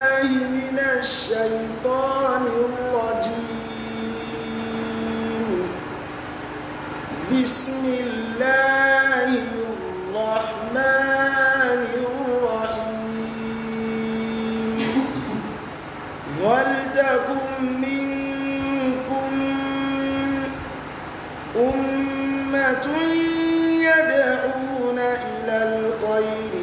بالله من الشيطان الرجيم بسم الله الرحمن الرحيم ولتكن منكم أمة يدعون إلى الخير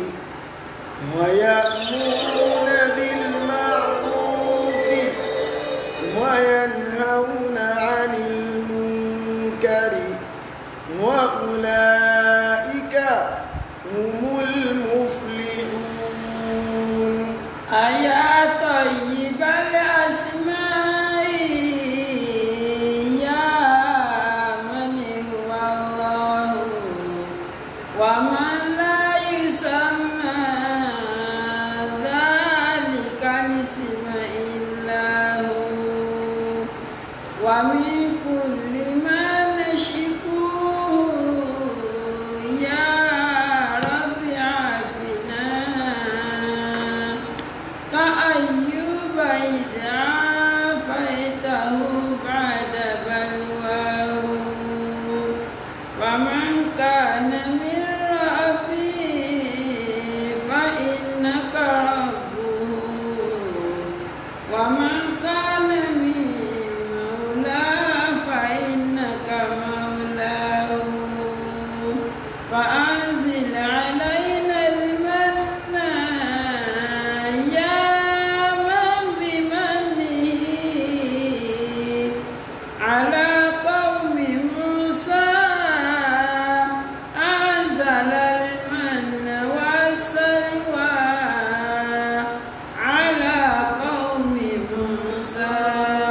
ويأمرون بالمعروف وينهون عن المنكر وأولئك هم المفلحون أيا طيب الأسماء يا من هو الله ومن لا يسمى ذلك الاسم إلا هو ومن كل ما نشكوه يا رب عافنا كأيوب إذ عافيته بعد بلواه ومن كان من ربي فإنك ربه ومن كان من مولى فإنك مولاه فأنزل علينا المن يا من بمنه على قوم موسى أنزل المن والسلوى على قوم موسى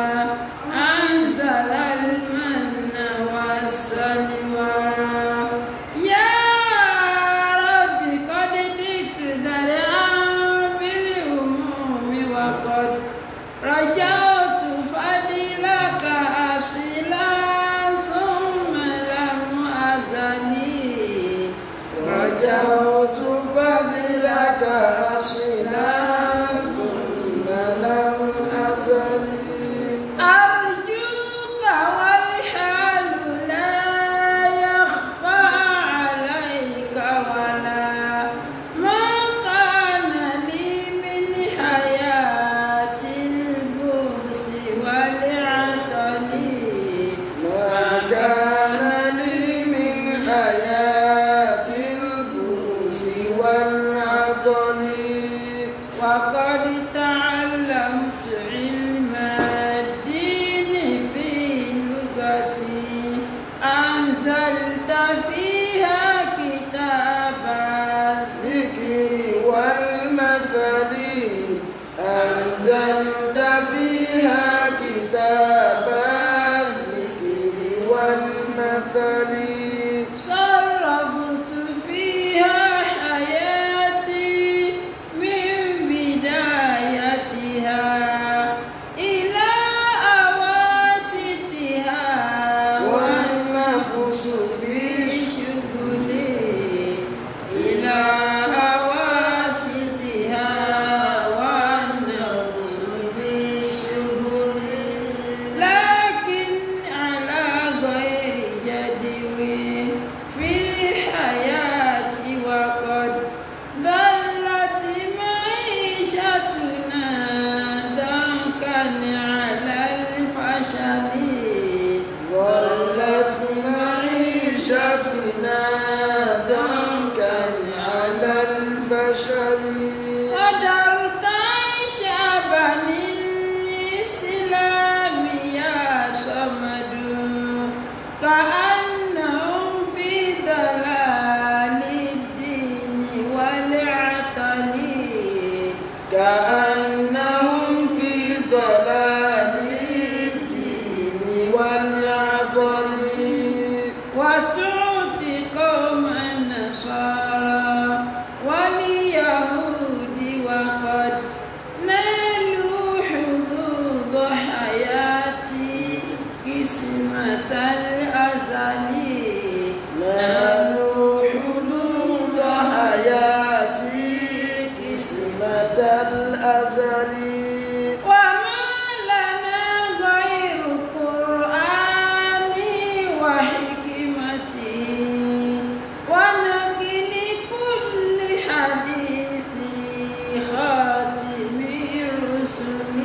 أنزل المن والسلوى يا رب قد جئت ذرعا بالهموم وقد رجعت فضلك أصلا ثم لم أزني رجوت فضلك أصلا ثم لم أزل أرجوك والحال لا يخفى عليك ولا ما كان لي من حياة البؤس والعطل ما كان لي من حياة البؤس والعطل وقد تعلمت علم الدين في لغتي أنزلت فيها كتابا الذكر والمثل أنزلت فيها كتاب الذكر والمثل صرفت فيها حياتي من بدايتها إلى أواسطها والنفس في شغلي إلى أواسطها والنفس في شغلي لكن على غير جدو في الحياة وقد ظلت معيشتنا ضنكا على الفشل ظلت معيشتنا ضنكا على الفشل قدرت شعبا الإسلام يا صمد كأنهم في ضلال الدين والعطل كأنهم في ضلال الدين والعطل وتعطي قوم النصارى واليهود وقد نالوا حظوظ حياتي قسمة الأزل نالوا حدود حياتي قسمة الأزل وما لنا غير قرآن وحكمته ونقل كل حديث خاتم الرسل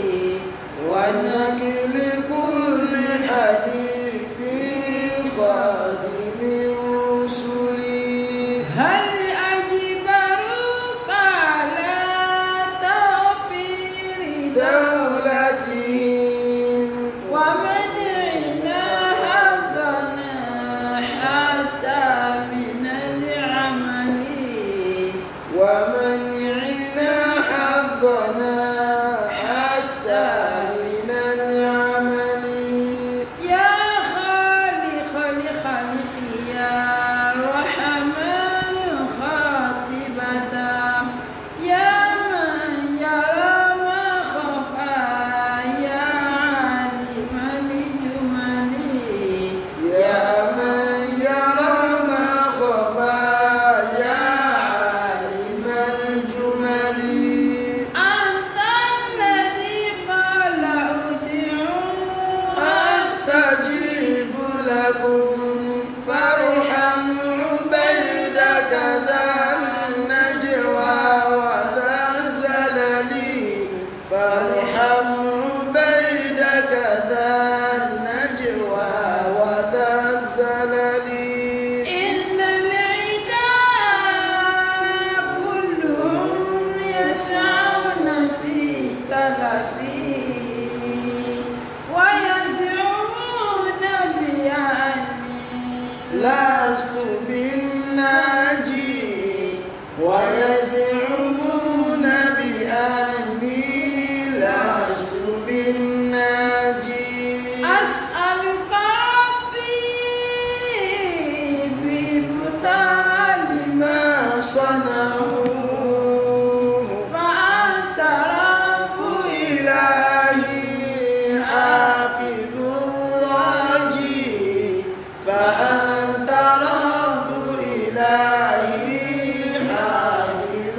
ونقل كل حديث خاتم الرسل هل أجبروك على توفير دولتهم ومنعنا حظنا حتى من العمل ومنعنا حظنا حتى من العمل يا خالق الخلق يا رحمن خاطبة يا من يرى ما خفى يا عالم الجمل يا من يرى ما خفى يا عالم الجمل أنت الذي قال ادعوا أستجيب لكم فارحم عبيدك ذا النجوى وذا الزلل فارحم عبيدك ذا النجوى وذا الزلل إن العداء كلهم يسعون في تلفي ويزعمون بأني لست بالناجي ويزعمون بأني لست بالناجي أسألك ربي ببطال ما صنعوه فأنت رب إلهي حافظ الراجي فأنت رب إلهي حافظ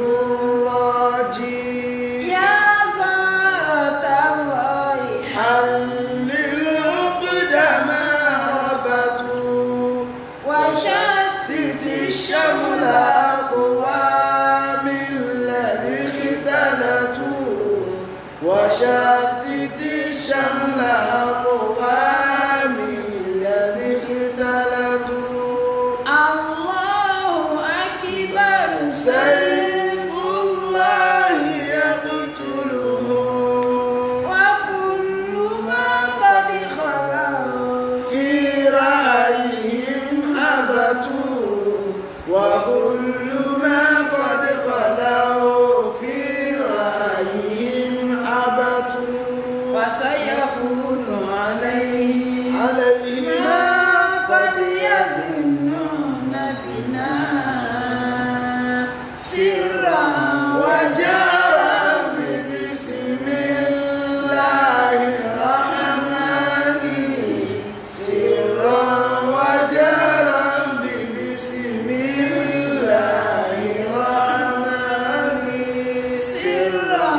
الراجي يا غارة الله حل العقد ما ربطوا وشتت تت الشمل أقوام الذي اختلتوا وشتت الشمل أقوام الذي اختلتوا الله أكبر سيف الله يقتلهم وكل ما قد خلوا في رأيهم أبتوا وكل ما قد خلوا في رأيهم أبتوا وسيكون عليه عليهم ما قد يظنون بنا سرا وجرى بسم الله الرحمن سرا وجرى بسم الله الرحمن سرا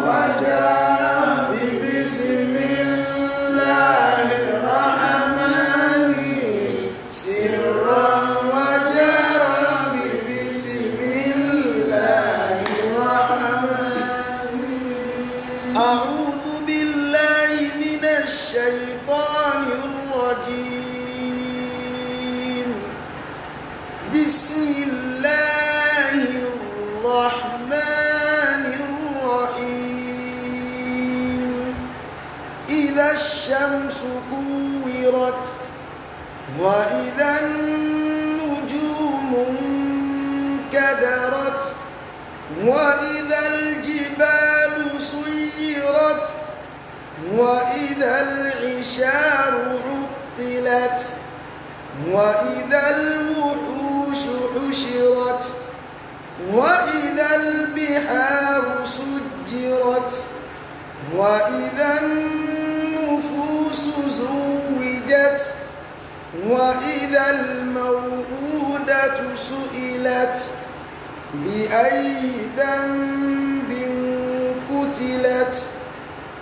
وجرى بسم الله الرحمن سرا وجرى بسم الله الرحمن أعوذ بالله من الشيطان الرجيم بسم الله الرحمن الرحيم إذا الشمس كورت وإذا النجوم انكدرت وإذا الجبال سيرت وإذا العشار عطلت وإذا الوحوش حشرت وإذا البحار سجرت وإذا النفوس زوجت وإذا الموءودة سئلت بأي ذنب قتلت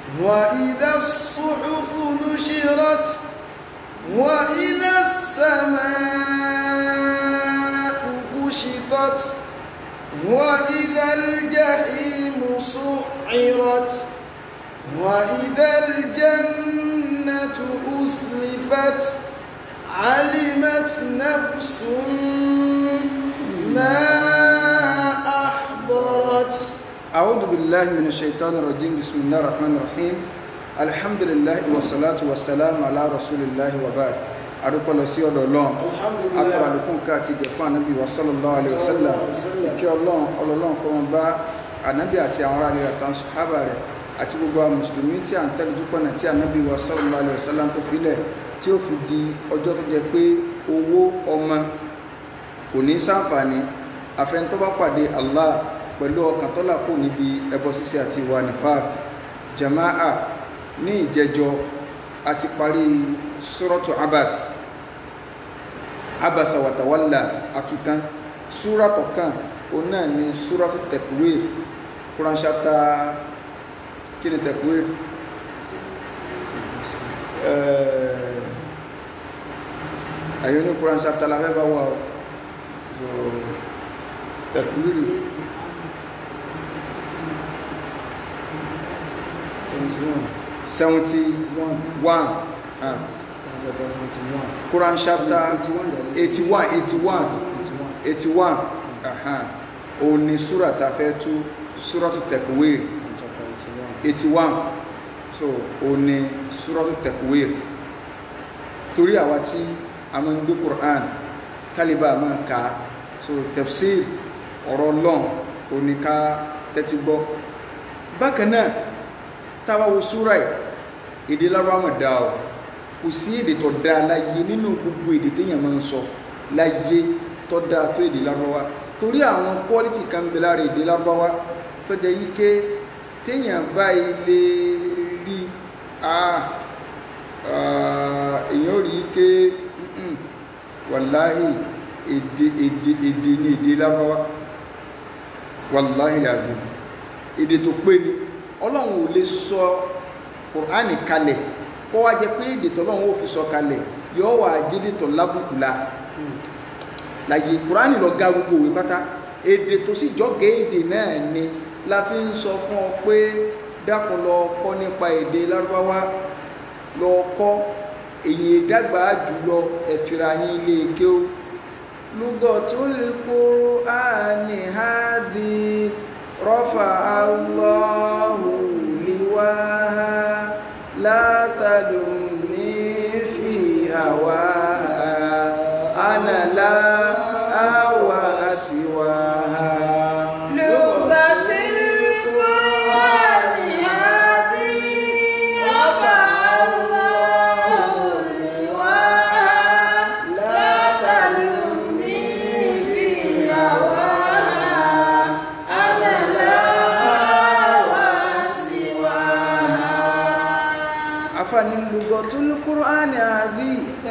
وإذا الصحف نشرت وإذا السماء كشطت وإذا الجحيم سعرت وإذا الجنة أسلفت علمت نفس ما أحضرت أعوذ بالله من الشيطان الرجيم بسم الله الرحمن الرحيم الحمد لله والصلاة والسلام على رسول الله وبعد adúpẹ́ lọ sí ọ̀dọ̀ ọlọ́run atọ́rọ àdúkùn ká àti ìgẹ̀ fún ànábì wa sallallahu alaihi wasallam ìkẹ́ ọlọ́run ọlọ́run kọ́ wọn bá ànábì àti àwọn ará rẹ̀ àtàwọn sàhábà rẹ̀ àti gbogbo àwọn mùsùlùmí tí à ń tẹ́lẹ̀ dúpọ̀ náà tí ànábì wa sallallahu alaihi wasallam tó filẹ̀ tí ó fi di ọjọ́ tó jẹ pé owó ọmọ kò ní ṣàǹfààní àfẹnitọ́ bá pàdé Allah pẹ̀lú ọkàn tọ́lá kò níbi ẹbọ ṣíṣe àti ìwà nifaq jama'a ní ìjẹjọ àti parí suratu abas abasa watawalla àtútán súratọ̀ kan o náà ni suratu takwir Quran chapter kí ni takwir àyọ́ ní Quran chapter la fẹ́ bá wà o so takwir seventy one ah Quran chapter eighty one eighty one eighty one òun ni súrà tá a fẹ́ tú súratu takwir eighty one so òun ni súratu takwir torí àwa tí a máa ń gbé Quran kálíbà máa kà á so tafsir ọ̀rọ̀ Ọlọ́run òun ni ká tẹ́tí gbọ́ bákan náà táwa wo súrà yìí èdè lárúbáwá mọ̀ dá o kò sí èdè tó dá láyé nínú gbogbo èdè téèyàn máa ń sọ láyé tó dá tó èdè lárúbáwá torí àwọn quality kan bẹ lára èdè lárúbáwá tó jẹ́ yí ké téèyàn bá ilé rí èèyàn ò rí i ké wàláhì èdè èdè èdè ní èdè lárúbáwá wàláhì làzìm èdè tó pé ni ọlọ́run ò lè sọ kùránì kalẹ̀ kọ́ wá jẹ pé èdè tọ́lọ́run ó fi sọ kalẹ̀ yóò wà jíde tọ̀ lábùkù la láyé kùránì lọ ga gbogbo òwe pátá èdè tó sì jọ́gẹ̀ èdè náà ni la fi ń sọ fún ọ pé dákun lọ kọ́ nípa èdè lárúbáwá lọ kọ́ èyí ìdàgbà jùlọ ẹ̀fìrà yín ilé kéw lugatul Qur'ani hadhi rọ́fà Allahu liwaha látàdùnmí fi àwà ánàlá àwà àsìwà afani lugatul Qur'ani hadhi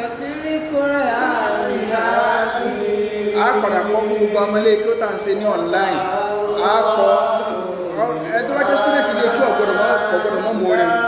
a padà kọ́ fún gbogbo ọmọlé kí ó tà ń ṣe ní online a kọ́ ẹjọ́ wájẹ́ student lè kí ọ̀gbọ̀dọ̀ mọ́ ọ̀gbọ̀dọ̀ mọ́ mọ́ rẹ̀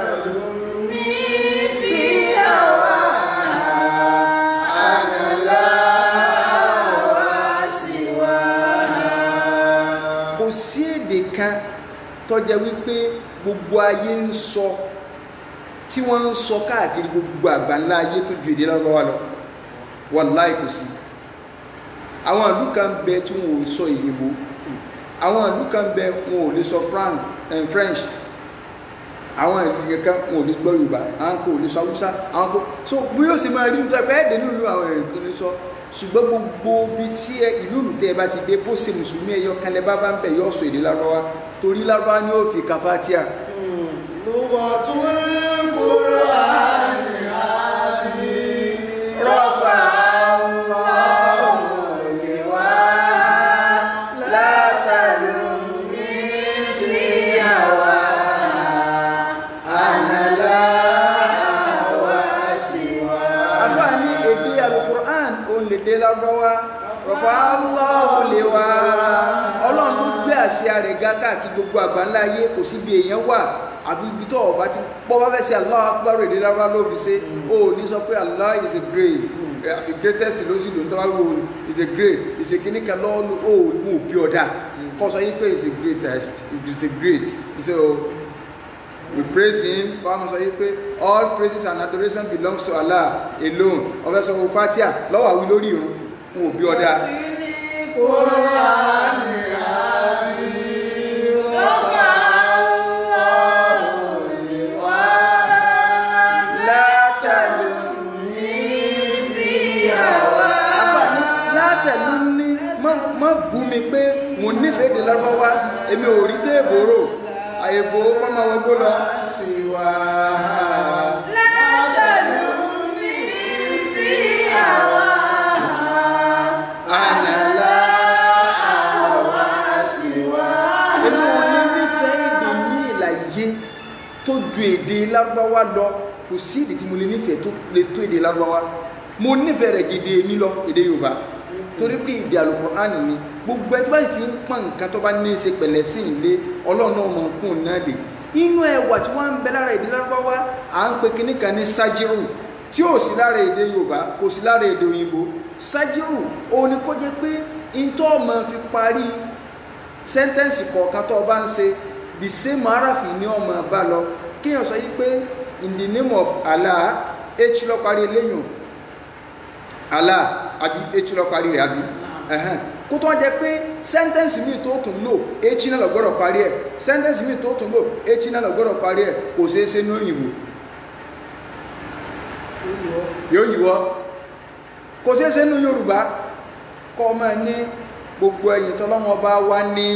kò sí èdè kan tó jẹ́ wípé gbogbo ayé ń sọ tí wọ́n ń sọ káàkiri gbogbo àgbáńlá ayé tó ju èdè lọ́wọ́ lọ wàláì kò sí àwọn ìlú kan bẹ tí wọn ò sọ ìyìnbó àwọn ìlú kan bẹ wọn ò lè sọ french àwọn ìlú kan wọn ò lè gbọ́ yorùbá àwọn kò lè sọ haúsá àwọn kò so bí yóò ṣe máa rí nítorí pé ẹ̀ẹ́dẹ̀ nílùú àwọn èrè tó ní sọ ṣùgbọ́n gbogbo bí tí ìlú ìlú tẹ́ ẹ bá ti dé bó ṣe mùsùlùmí ẹ̀yọ kan lẹ́ bá bá ń bẹ̀ yọ sọ èdè lárúbáwá torí lárúbáwá ni ó fi kàfátíà lugatul Qur'ani hadhi rọ́fà àfáàní èdè alukur'an òun lè dé lárúbáwá rọ̀fà Allahu lè wá ọlọ́run ló gbé àsíá rẹ̀ ga káàkiri gbogbo àgbáńlá ayé kò síbi èèyàn wà àfi ibi tó ọba ti bọ́ bá fẹ́ ṣe Allahu Akbar èdè lárúbá ló fi ṣe ó ní sọ pé Allah is a great eh, the greatest ló sì lò ń tọ́wá wo is a great is a kìíní kan lọ́ọ́ lò ó mú òbí ọ̀dà kọ́ sọ yín pé is a greatest is a great so we praise him kọ́ sọ yín pé all praises and adoration belongs to Allah alone ọ̀fẹ́ sọ fún fatia lọ́wọ́ àwí lórí irun mú òbí ọ̀dà. Kùránì àbí rọ́bà Allahu ni wá. látàlú látẹ̀lú ní má bú mi pé mo nífẹ̀ẹ́ èdè lárúbáwá èmi ò rí téèbò rò àyèbò kọ́ máa wọgbó lọ sí wa. ànàlá àwa sí wa. èmi ò ní nífẹ̀ẹ́ èdè ní ìlàyé tó ju èdè lárúbáwá lọ kò sí èdè tí mo lè nífẹ̀ẹ́ tó lè tó èdè lárúbáwá mo nífẹ̀ẹ́ rẹ̀ gidi èmi lọ èdè yorùbá torí pé èdè Al-Qur'ani ni gbogbo ẹtí báyìí ti ń pọn nǹkan tó bá ní í ṣe pẹ̀lẹ́ sí ilé ọlọ́run náà mọ̀ ń kún un náà lè inú ẹwà tí wọ́n ń bẹ lára èdè lárúbáwá à ń pe kinní kan ní sájírù tí ò sí lára èdè yorùbá kò sí lára èdè òyìnbó sájírù òun ni kó jẹ́ pé ntọ́ ọmọ fi parí sẹ́ńtẹ́ǹsì kọ̀ọ̀kan tó o bá ń ṣe the same arafi ni ọmọ bá lọ kéèyàn sọ yí pé in the name of Allah h lọ parí eléyìn Allah àbí h lọ parí rẹ̀ àbí ẹ̀hẹ́n kó tó jẹ́ pé sẹ́ńtẹ́ǹsì míì tó tún lò h náà lọ gbọ́dọ̀ parí ẹ̀ sẹ́ńtẹ́ǹsì míì tó tún lò h náà lọ gbọ́dọ̀ parí ẹ̀ kò ṣeé ṣe ní òyìnbó yóò yíwọ́ kò ṣeé ṣe ní Yorùbá kọ́ ọmọ ní gbogbo ẹ̀yìn tọ́lọ́wọ́n bá wá ní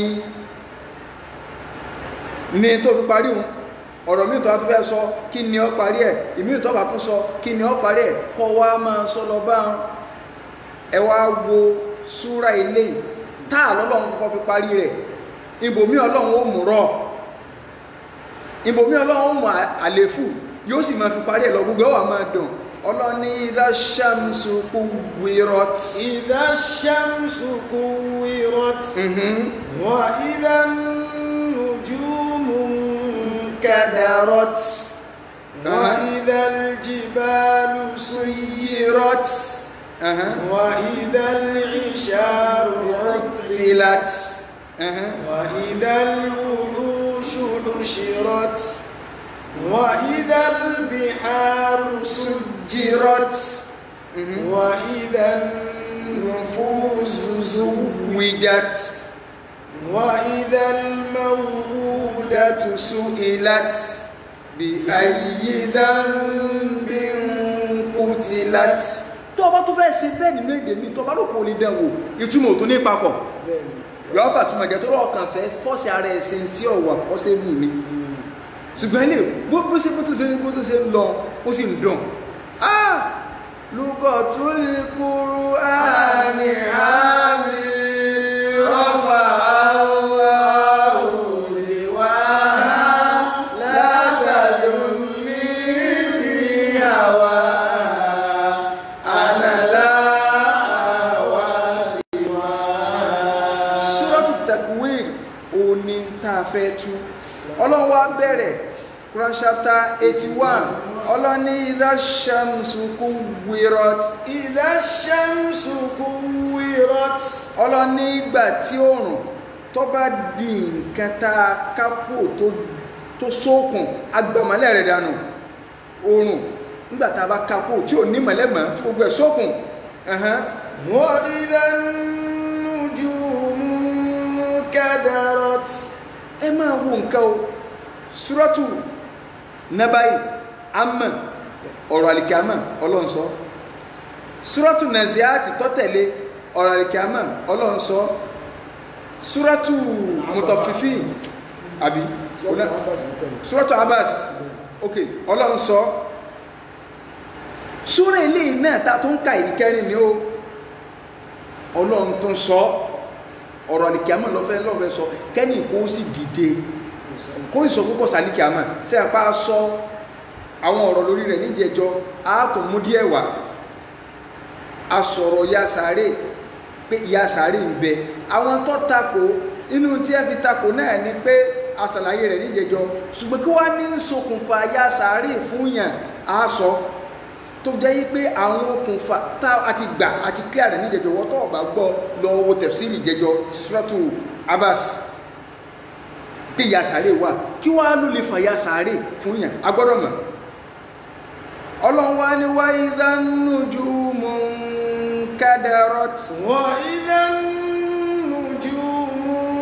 ní tó fi parí òun ọ̀rọ̀ míì tó bá tún fẹ́ sọ kí ni ó parí ẹ̀ ìmíì tó bá tún sọ kí ni ó parí ẹ̀ kọ́ wá máa sọ lọ bá wọn ẹ wá wo súra ilé táà lọ́lọ́run kọ́kọ́ fi parí rẹ̀ ibòmí ọlọ́run ó mú rọ̀ ibòmí ọlọ́run ó mú àléfù yóò sì máa fi parí ẹ̀ lọ gbogbo ẹ̀ wà máa dùn ọlọ́ni idha shamsu kuwirat. إذا الشمس كورت وإذا النجوم انكدرت وإذا الجبال سيرت وإذا العشار عطلت وإذا الوحوش حشرت وإذا البحار سجرت وإذا النفوس زوجت وإذا الموءودة سئلت بأي ذنب قتلت tó o bá tó fẹ́ ṣe bẹ́ẹ̀ nínú èdè mi tó o bá rò pé o lè dán wò ìtumọ̀ tó ní papọ̀ yọ̀ọ́ bá túmọ̀ jẹ́ tó rọ̀ kàn fẹ́ fọ́ọ̀sì ara ẹ̀ ṣe tí ò wà fọ́ọ̀sì wù mí ṣùgbọ́n ilé bó bó ṣe bó tó ṣe bó tó ṣe ń lọ ó sì ń dùn ah lùkọ̀ tó lè kúrú àní àmì rọ́fà Suratu Takwir òní tá a fẹ́ tú ọlọ́run wá bẹ̀rẹ̀ Quran chapter eighty one ọlọ́run ní idha shamsu kuwirat إذا الشمس كورت ọlọ́run ní ìgbà tí òòrùn tó bá di nǹkan tá a kápò tó tó sókun agbọ̀mọ́lẹ̀ rẹ̀ dànù òòrùn nígbà tá a bá kápò tí ò ní mọ̀lẹ́mọ̀ tí gbogbo ẹ̀ sókun ẹ̀hán. وإذا النجوم كدرت ẹ máa wo nǹkan o suratu nabai ama ọ̀rọ̀ alikama ọlọ́nsọ suratu naziati tọ́tẹ̀lé ọ̀rọ̀ alikama ọlọ́nsọ suratu mutafifi àbí suratu abas ok ọlọ́nsọ súrà eléyìí náà ta tó ń ka ìkẹrin ni ó ọlọ́run tó ń sọ ọ̀rọ̀ àlìkíámà lọ́fẹ́ lọ́fẹ́ sọ kẹ́ni kó sì dìde kó ìsọ púpọ̀ sàlìkíámà sí àpá sọ àwọn ọ̀rọ̀ lórí rẹ̀ níjẹjọ́ àátọ̀ mú díẹ̀ wá a sọ̀rọ̀ ya sáré pé ìyà sáré ń bẹ àwọn tó takò inú tí ẹ fi takò náà ni pé àṣàlàyé rẹ̀ níjẹjọ ṣùgbọ́n kí wọ́n ní ṣokùnfà ya sàárè fún yàn á sọ tó jẹ́ yí pé àwọn okùnfà tá a ti gbà àti clear rẹ̀ níjẹjọ wọ́n tó ọ̀bà gbọ́ lọ wo tẹ̀síìlì jẹjọ ti suratu Abbas pé ya sàárè wà kí wọ́n á ló lè fà ya sàárè fún yàn a gbọ́dọ̀ mọ̀ ọlọ́run wá ní wa idhan nujumun kadarat وإذا النجوم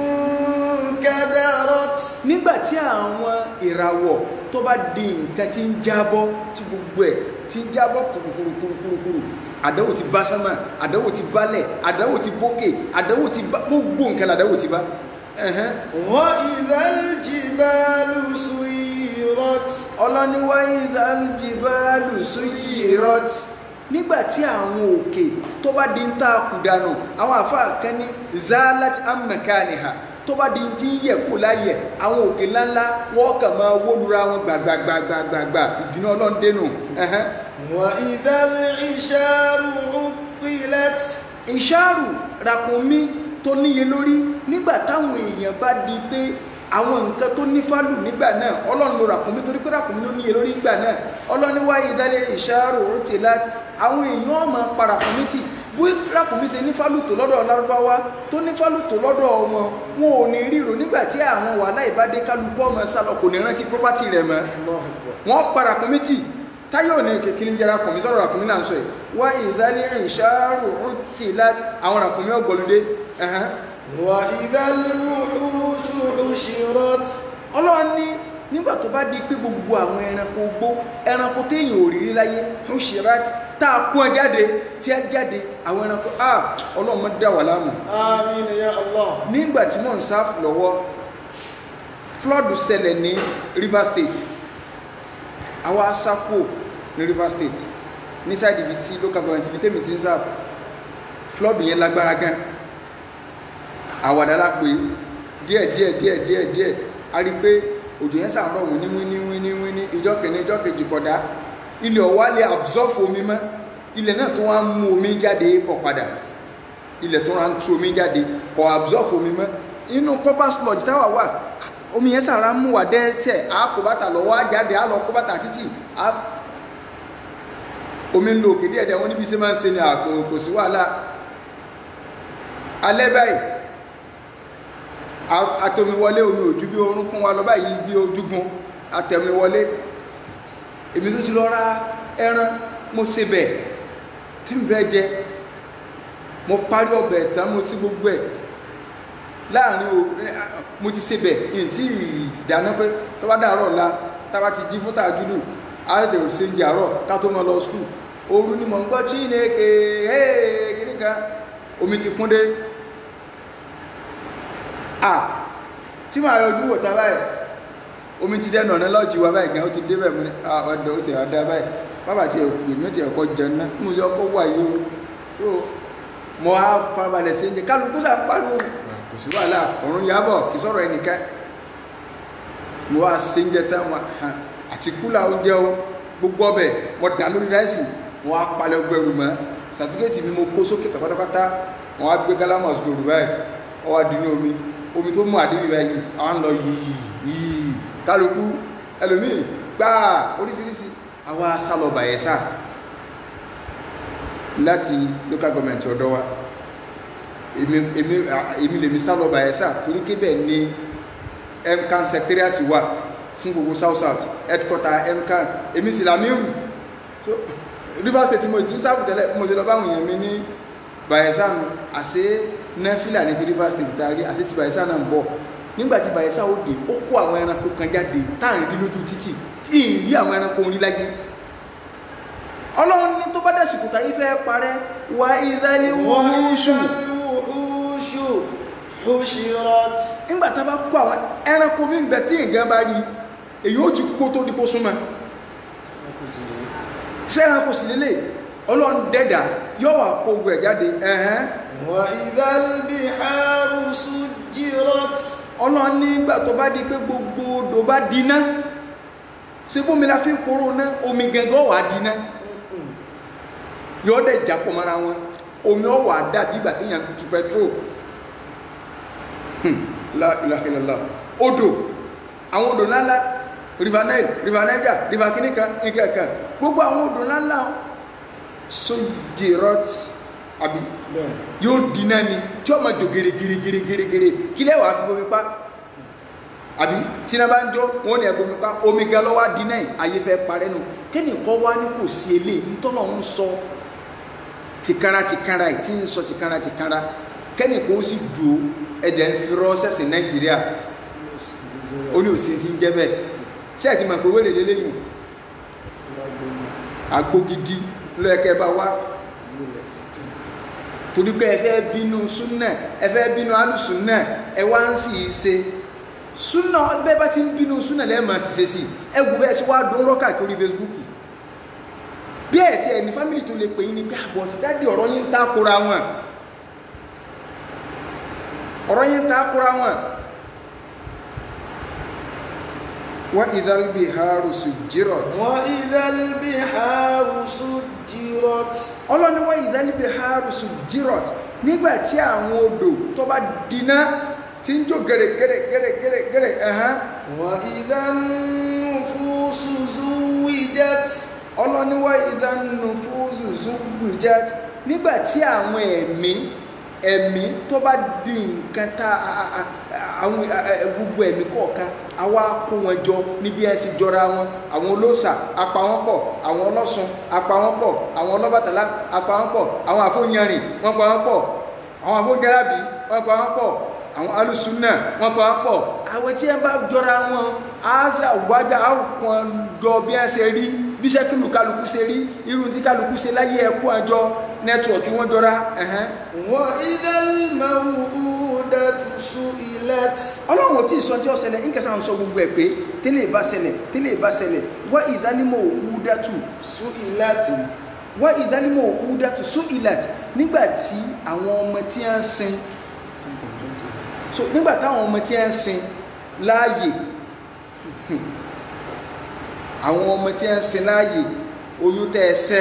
انكدرت nígbà tí àwọn ìràwọ̀ tó bá di nǹkan tí ń jábọ́ tí gbogbo ẹ̀ tí ń jábọ́ kùrùkùrùkùrùkùrù àdánwò ti bá sánmà àdánwò ti bálẹ̀ àdánwò ti bókè àdánwò ti bá gbogbo nǹkan làdánwò ti bá ẹ̀hẹ́n. وإذا الجبال سيرت ọlọ́ni wa idhal jibalu suyirat nígbà tí àwọn òkè tó bá di ń ta kùdànù àwọn àfáà kan ní zalat amakaniha tó bá di ti ń yẹ kó láyẹ àwọn òkè ńláńlá wọ́n kàn máa wó lura wọn gbàgbàgbàgbàgbà ìdùnnú ọlọ́ndẹ́nu ẹ̀hẹ́n. وإذا العشار عطلت ìṣàrù ràkúnmí tó níye lórí nígbà táwọn èèyàn bá di pé àwọn nǹkan tó ní fálù nígbà náà ọlọ́run lo ràkúnmí torí pé ràkúnmí ló níye lórí nígbà náà ọlọ́run wá ìdálé ìṣàrù òtìlá àwọn èèyàn ọmọ pa ràkúnmí tì bí ràkúnmí ṣe ní fálù tó lọ́dọ̀ lárúbáwá tó ní fálù tó lọ́dọ̀ ọmọ wọn ò ní ríro nígbà tí àwọn wàhálà ìbádé kálukú ọmọ sálọ kò ní rántí property rẹ̀ mọ́ wọ́n pa ràkúnmí tì táyé òní kékeré ń jẹ́ ràkúnmí sọ̀rọ̀ ràkúnmí là ń sọ yìí wá ìdálé ìṣàrù òtìlá àwọn ràkúnmí ọgbọ̀lódé ẹ̀hán وإذا الوحوش حشرت ọlọ́run ní nígbà tó bá di pé gbogbo àwọn ẹranko gbó ẹranko téèyàn ò rírí láyé ń ṣera tá a kún ẹ jáde tí ẹ jáde àwọn ẹranko a ọlọ́run mọ́ dá wà láàmú آمين يا الله nígbà tí mò ń sáfù lọ́wọ́ flood ṣẹlẹ̀ ní River State àwa sápò ní River State ní sáìdì ibi tí local government ibi tèmi ti ń sáfù flood yẹn lágbára gan àwàdà la pé díẹ̀ díẹ̀ díẹ̀ díẹ̀ díẹ̀ a rí i pé òjò yẹn sàn rọ̀ wíní wíní wíní wíní ìjọ kìíní ìjọ kejì kọ̀dá ilẹ̀ ọ̀wá lè absorb omi mọ́ ilẹ̀ náà tó wá ń mú omi jáde kọ̀ padà ilẹ̀ tó wá ń tú omi jáde kọ̀ absorb omi mọ́ inú copper sludge táwa wà omi yẹn sàn rà mú wà dẹ́tẹ̀ á kó bàtà lọ́wọ́ á jáde á lọ kó bàtà títì á omi ń lo òkè díẹ̀ díẹ̀ wọ́n níbi iṣẹ́ máa ń ṣe ni àkò kò sí wàhálà alẹ́ báyìí atomiwọlé omi òjú bí orúnkún wa lọ báyìí bí ojúgun atẹ̀miwọlé èmi tó ti lọ ra ẹran mo ṣe bẹ̀ tí n bẹ́ jẹ mo parí ọbẹ̀ tán mo sí gbogbo ẹ̀ láàrin o mo ti ṣe bẹ̀ yìí tí ìdáná pé tó bá dàárọ̀ la tá bá ti jí fún tàjúlù àti ṣe ń jàrọ̀ ká tó mọ lọ skul ooru ni mo ń gbọ́ Chineke ee kìnnì kan omi ti kún dé à tí màá yọjú wò tá báyìí omi ti dẹnu ọ̀nà lọ́ọ̀jì wa báyìí gan ó ti dé bẹ́ẹ̀ mo ní ọ̀dọ̀ ó ti ọ̀dà báyìí bàbá ti ẹ̀kú èmi ó ti ẹ̀kọ́ jẹun náà mo sì ọkọ̀ wà yìí o so mo á farabalẹ̀ sí ẹ̀jẹ̀ kálukú sá pariwo kò sí wàhálà ọ̀run yàbọ̀ kì í sọ̀rọ̀ ẹnìkan mo wá sí ẹ̀jẹ̀ tán wọn àti kúlà oúnjẹ o gbogbo ọbẹ̀ mo dà lórí ráìsì mo wá palẹ̀ gbẹrù mọ́ sàtúkẹ́tì mi mo kó sókè pátápátá mo wá gbé gálámà sókè báyìí ó wá dínú omi omi tó mú àdébí báyìí àwọn ń lọ yìí yìí kálukú ẹlòmíì gbáà oríṣiríṣi àwa sálọ Bayelsa láti local government ọ̀dọ́ wa èmi èmi èmi lèmi sálọ Bayelsa torí kébẹ̀ ni MCAN secretariat wà fún gbogbo south south headquarter MCAN èmi sì làmírù so Rivers State mo ti ń sáàbù tẹ́lẹ̀ mo ti lọ báwọn èèyàn mi ní Bayelsa àṣẹ nẹ́fìlà ní ti Rivers State tàrí àti ti Bayelsa náà ń bọ̀ nígbàtí Bayelsa ó dé ó kó àwọn ẹranko kan jáde táàrin rí lójú títì tí ì rí àwọn ẹranko orí láyé ọlọ́run ní tó bá dẹ̀sùkù tàyí fẹ́ parẹ́ wà ìdálé wúṣù الوحوش حشرت nígbà tá a bá kó àwọn ẹranko mi ń bẹ tí èèyàn bá rí èyí ó ti kó tó dípò súnmọ́ sí ẹranko sì lélẹ̀ ọlọ́run dẹ́dà yóò wà kó ogun ẹ̀ jáde ẹ̀hẹ́n وإذا البحار سجرت ọlọ́run nígbà tó bá di pé gbogbo odò bá dínà ṣe bómi la fi ń poró ná omi gẹ́gẹ́ wà dínà yóò dẹ̀ jápọ̀ mọ́ra wọn omi ọ̀wà dà bígbà tí yàn tu petrol Hmm, la ilaha illallah odò àwọn odò ńláńlá river nile river niger river kìnìkà nǹkankan gbogbo àwọn odò ńláńlá sojirot àbí bẹ́ẹ̀ yóò dínà ni tí ó ma jò gèrègèrègèrègèrè kí lẹ́ wàá fi bomi pa àbí tí náà bá ń jó wọn ní ẹgbẹ́ pa omi gan lọ́wọ́ dínà yìí ayé fẹ́ parẹ́ nù kẹ́nìkan wá ní kò sí eléyìí ntọ́nà ń sọ tìkára tìkára yìí tí ń sọ tìkára tìkára kẹ́nìkan ó sì dùn ẹ̀jẹ̀ ń fi rọ́ọ̀sẹ̀sì nàìjíríà ó ní òsì ti ń jẹ́ bẹ́ẹ̀ tí ẹ̀ ti mọ̀ pé wẹ́lẹ̀ lélẹ́yìn àgbo gidi lọ́yẹ̀kẹ́ bá wá torí pé ẹ fẹ́ bínú súnà ẹ fẹ́ bínú alùsùnà ẹ wá ń sì ṣe súnà bẹ́ẹ̀ bá ti ń bínú súnà lẹ́ẹ̀mà sì ṣe sí ẹ wù bẹ́ẹ̀ ṣe wá dún rọ́kà kiri Facebook bí ẹ̀ tí ẹ̀ ní fámìlì tó lè pè yín ni pé àbọ̀ ti dáàdi ọ̀rọ̀ yín ń takora wọn ọ̀rọ̀ yín ń takora wọn wa idhal biharu sujjirat وإذا البحار سجرت ọlọ́ni wa idhal biharu sujjirat nígbà tí àwọn odò tó bá dínà tí ń jó gẹ̀rẹ̀gẹ̀rẹ̀gẹ̀rẹ̀gẹ̀rẹ̀ ẹ̀hán وإذا النفوس زوجت ọlọ́ni wa idhan nufuzu zuwijat nígbà tí àwọn ẹ̀mí ẹ̀mí tó bá di nǹkan tá a- a- a- àwọn a- a- gbogbo ẹ̀mí kọ̀ọ̀kan àwa kó wọn jọ níbi ẹ̀ sì jọra wọn àwọn olóòṣà apá wọn pọ̀ àwọn ọlọ́sùn apá wọn pọ̀ àwọn ọlọ́bàtálá apá wọn pọ̀ àwọn àfọ̀nyẹrìn wọn pa wọn pọ̀ àwọn àfọ̀gẹ́rábì wọn pa wọn pọ̀ àwọn alùsùnà wọn pa wọn pọ̀ àwọn tí wọn bá jọra wọn àásà wájà àwọn jọ bí wọn ṣe rí bí sẹ́kìlù kálukú ṣe rí irun tí kálukú ṣe láyé ẹ̀kú àjọ nẹ́tíwọ̀kì wọn jọra ẹ̀hẹ́n وإذا الموءودة سئلت ọlọ́run ò tí ì sọ tí ó ṣẹlẹ̀ ń kẹsàn-án sọ gbogbo ẹ̀ pé tẹ́lẹ̀ bá ṣẹlẹ̀ tẹ́lẹ̀ bá ṣẹlẹ̀ wá ìdánimọ̀ òkú dátù سئلت wá ìdánimọ̀ òkú dátù sún ìlàt nígbà tí àwọn ọmọ tí a ń sin so nígbà táwọn ọmọ tí a ń sin láàyè àwọn ọmọ tí a ń sin láàyè oyún tẹ́ ẹ sẹ́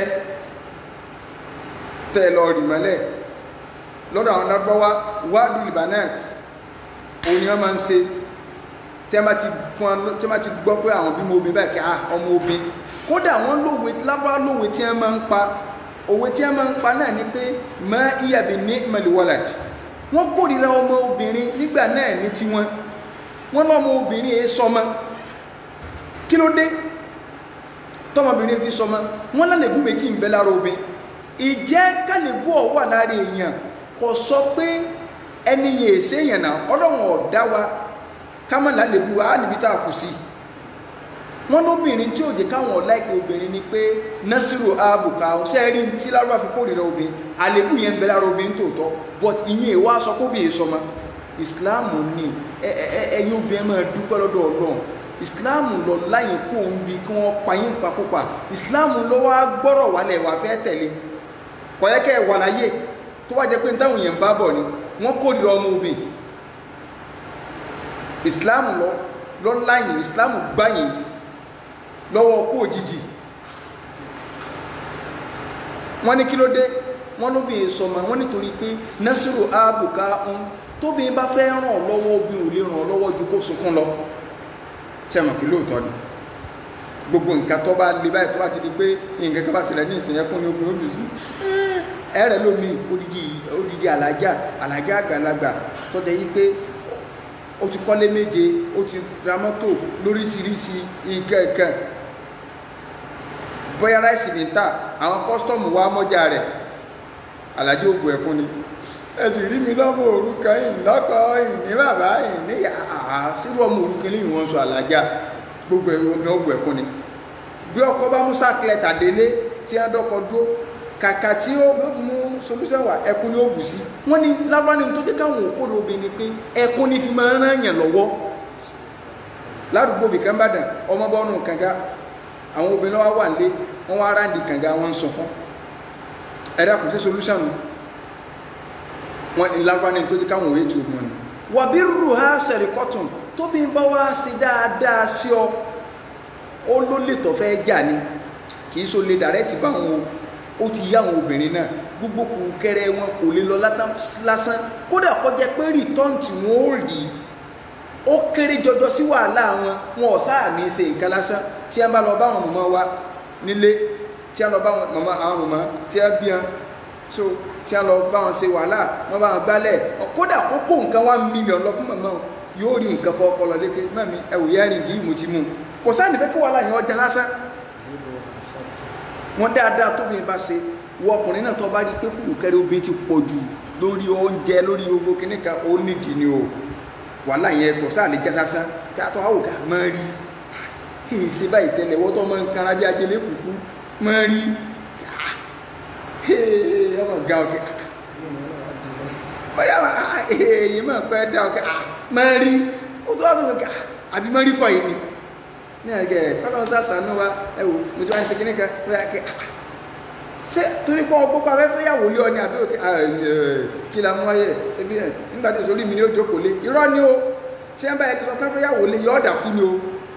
tẹ́ ẹ lọ rì mọ́lẹ̀ lọ́dọ̀ àwọn lárúbáwá wádùú libanet òun ni wọ́n máa ń ṣe tí wọ́n bá ti fún wọn tí wọ́n bá ti gbọ́ pé àwọn bímọ obìnrin báyìí kí á ọmọ obìnrin kódà wọ́n lówe lárúbáwá lówe tí wọ́n máa ń pa òwe tí wọ́n máa ń pa náà ni pé mọ iyàbí ní mẹlẹ́wọ́làd wọ́n kórìíra ọmọ obìnrin nígbà náà ní tiwọn wọ́n lọ́mọ obìnrin èé sọmọ kí ló dé tọmọbìnrin fi sọmọ wọ́n lálẹ́bù méjì ń bẹ lára obìnrin ìjẹ́ kálẹ́bù ọ̀ wà lára èèyàn kò sọ pé ẹni yẹn èsè èèyàn náà ọlọ́run ọ̀dá wa kámọ́ lálẹ́bù á níbi tá a kù sí wọ́n lóbìnrin tí òjè káwọn ọ̀láìkì obìnrin ni pé nasiru abuka sẹ́ẹ̀rí tí lárúbá fi kórìíra obìnrin àlébù yẹn ń bẹ lára obìnrin tòótọ́ but ìyẹn ìwà sọ kó bìí sọmọ ìsìláàmù ni ẹ- ẹ- ẹ- ẹ̀yin obìnrin máa dúpẹ́ lọ́dọ̀ ọlọ́run ìsìláàmù lọ láyìn kó ń bi kí wọ́n pa yín pakópa ìsìláàmù lọ wá gbọ́rọ̀ wálẹ̀ wá fẹ́ tẹ̀lé kọ̀yẹ́kẹ́ wà láyé tó wá jẹ́ pé táwọn èèyàn bá bọ̀ ni wọ́n kórìíra ọmọ obìnrin ìsìláàmù lọ lọ láyìn ìsìláàmù gbáyìn lọ́wọ́ kó òjijì wọ́n ní kí ló dé wọ́n ló bí sọmọ wọ́n nítorí pé nasiru abuka ń tóbi bá fẹ́ ràn ọ́ lọ́wọ́ obìnrin ò lè ràn ọ́ lọ́wọ́ ju kó sunkún lọ tí a mọ̀ pé lóòótọ́ ni gbogbo nǹkan tó bá le báyìí tó bá ti di pé nǹkan kan bá ṣẹlẹ̀ ní ìsìn ẹkún ní obìnrin obìnrin sí ẹ̀rẹ̀ lómi odidi odidi alájà alájà àgbàlagbà tó jẹ́ yí pé ó ti kọ́lé méje ó ti ra mọ́tò lóríṣiríṣi ìkẹ̀kẹ̀ bóyá ráìsì ní ta àwọn kọ́sítọ́ọ̀mù wa mọ́jà rẹ̀ alájọ ògùn ẹ̀kún ni ẹ sì rí mi lọ́mọ òrukàn yìí lọ́kọ yìí ní bàbá yìí ní àá sírú ọmọ òrukàn lẹ́yìn wọn sọ alájà gbogbo omi ògùn ẹ̀kún ni bí ọkọ bá mú sákìlẹ̀ tàdélé tí a dọ́kọ dúró kàkà tí ó mú solúṣẹ́ wà ẹkún ni ó bù sí wọ́n ní lábára ní tó jẹ́ káwọn òkúrò obìnrin pé ẹkún ní fi máa ń rán yàn lọ́wọ́ ládùúgbò bìkan bàdàn ọmọ bọ́ọ̀nù kànga àwọn obìnrin wa wà nílé wọ́n wá ráǹdì kànga wọn ń sọ fún ẹ̀dá kò sí solúṣàn nù wọ́n ní lábára ní tó jẹ́ káwọn òye tí obìnrin nù wàbí rù ha sẹ̀rì kọ́tùn tóbi bá wá sí dáadáa sí ọ ó ló lè tọ́ fẹ́ jà ni kì í so lè dàrẹ́tì bá wọn o ó ti yá àwọn obìnrin náà gbogbo kùrùkẹrẹ wọn kò lè lọ látà- lásán kódà kọjá pé rìtọ́n tí wọ́n ó rí ó kéré jọjọ sí wàhálà wọn wọn ò sáà ní í ṣe nǹkan lásán tí a bá lọ bá àwọn mọ̀mọ́ wa nílé tí a lọ bá àwọn mọ̀mọ́ àwọn mọ̀mọ́ tí a bí wọn so tí a lọ bá wọn ṣe wàhálà wọn bá wọn gbálẹ̀ kódà kókó nǹkan one million lọ fún mọ̀mọ́ yóò rí nǹkan fọ́ ọkọ lọ léke mẹ́mi ẹ̀wù yẹ́rìn yìí mo ti mú un kò sáà nífẹ̀ẹ́ kí wàhálà yẹn ọjà lásán wọn dáadáa tóbi bá ṣe wọ ọkùnrin náà tó bá rí pé kùrùkẹrẹ obìnrin ti pọ̀ jù lórí oúnjẹ lórí gbogbo kìnnì kan ó nídìí ni o wàhálà yẹn kò sáà lè jẹ sásán kí a tó àwọn òkà máa rí èyí ṣe báyìí tẹ́lẹ̀ wọ́n tó máa ń kanra bí ajẹlẹ kùkú máa rí ọmọ ga ọkẹ bóyá èyí máa pẹ́ dá ọkẹ máa rí ó tó wà fún ọkẹ àbí máa rí kọ́ yìí ni ní àgẹ kọ́nà sàṣàánú wa ẹ wò mo ti wá ní sekínì kan bóyá kẹ ṣé torí pé ọgbọ́n pa afẹ́fẹ́ yàwó lé ọ ní àbí òkè kí la mú wáyé ẹbí ẹ nígbà tí sọlí mi ní ojú kò lé irọ́ ni o tí wọ́n bá yẹ kí sọ pé afẹ́fẹ́ yàwó lé yọ ọ́ dàkú ni o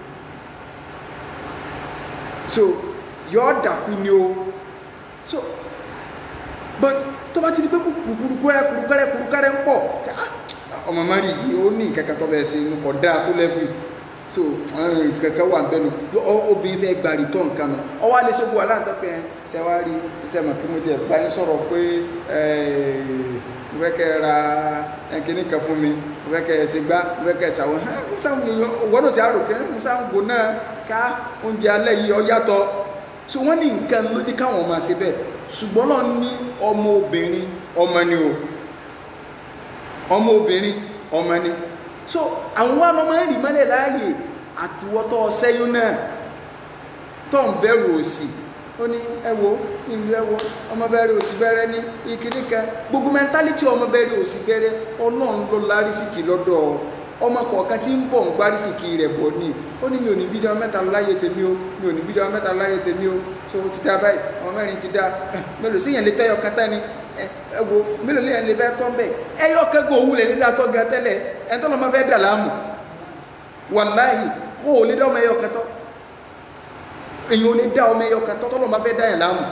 so yọ ọ́ dàkú ni o so but tó bá ti di pé kùrùkùrùkẹ́rẹ́ kùrùkẹ́rẹ́ kùrùkẹ́rẹ́ ń pọ̀ ọmọ mari yìí ó ní nǹkan kan tó bẹ́ẹ̀ ṣe inú kọ̀ dáa tó lẹ́fù so kankan wà bẹ́nu obìnrin fẹ́ gba rìtọ́ nǹkan nù ọwọ́ alẹ́ sọ́gbó aláǹtọ́pẹ́ ṣe wá rí iṣẹ́ mọ̀ kí mo ti bá yín sọ̀rọ̀ pé mo fẹ́ kẹ́ ra ẹnkíní kan fún mi mo fẹ́ kẹ́ ṣe gbá mo fẹ́ kẹ́ ṣàwọn ọgbọ́dọ̀ tí a rò kẹ́ mo sá ń gbò náà ká oúnjẹ alẹ́ yìí ọ yàtọ̀ so wọ́n ní nǹkan ló dé káwọn máa ṣe bẹ́ẹ̀ ṣùgbọ́n náà ní ọmọ obìnrin ọmọ ni o ọmọ obìnrin ọmọ ni so àwọn wa lọ máa ń rì mọ́lẹ̀ láàyè àtiwọ́tọ́ sẹ́yún náà tó ń bẹ̀rù òsì ó ní ẹwọ ìlú ẹwọ ọmọ bẹ̀rẹ̀ òsì bẹ̀rẹ̀ ní ìkíní kan gbogbo mẹ́ntálítì ọmọ bẹ̀rẹ̀ òsì bẹ̀rẹ̀ ọlọ́run ló lárísìkì lọ́dọ̀ ọmọ kọ̀ọ̀kan tí ń bọ̀ ń gbárísìkì rẹ̀ bọ̀ ní ó ní mi ò ní fídíò mẹ́ta láyé tèmi o mi ò ní fídíò mẹ́ta láyé tèmi o so ó ti dá báyìí ọmọ mẹ́rin ti dá mélòó sí yẹn lè tẹ́yọ kátá ni ẹ wo mélòó lè yẹn lè fẹ́ tọ́ bẹ́ẹ̀ ẹyọ kẹ́gọ́ òwú lè nílá tọ́ gan tẹ́lẹ̀ ẹ̀ tọ́ lọ́ máa fẹ́ dà láàmú wàláhì kó o lè dá ọmọ ẹyọ kẹtọ́ èyàn ò lè dá ọmọ ẹyọ kẹtọ́ tọ́lọ́ máa fẹ́ dá yẹn láàmú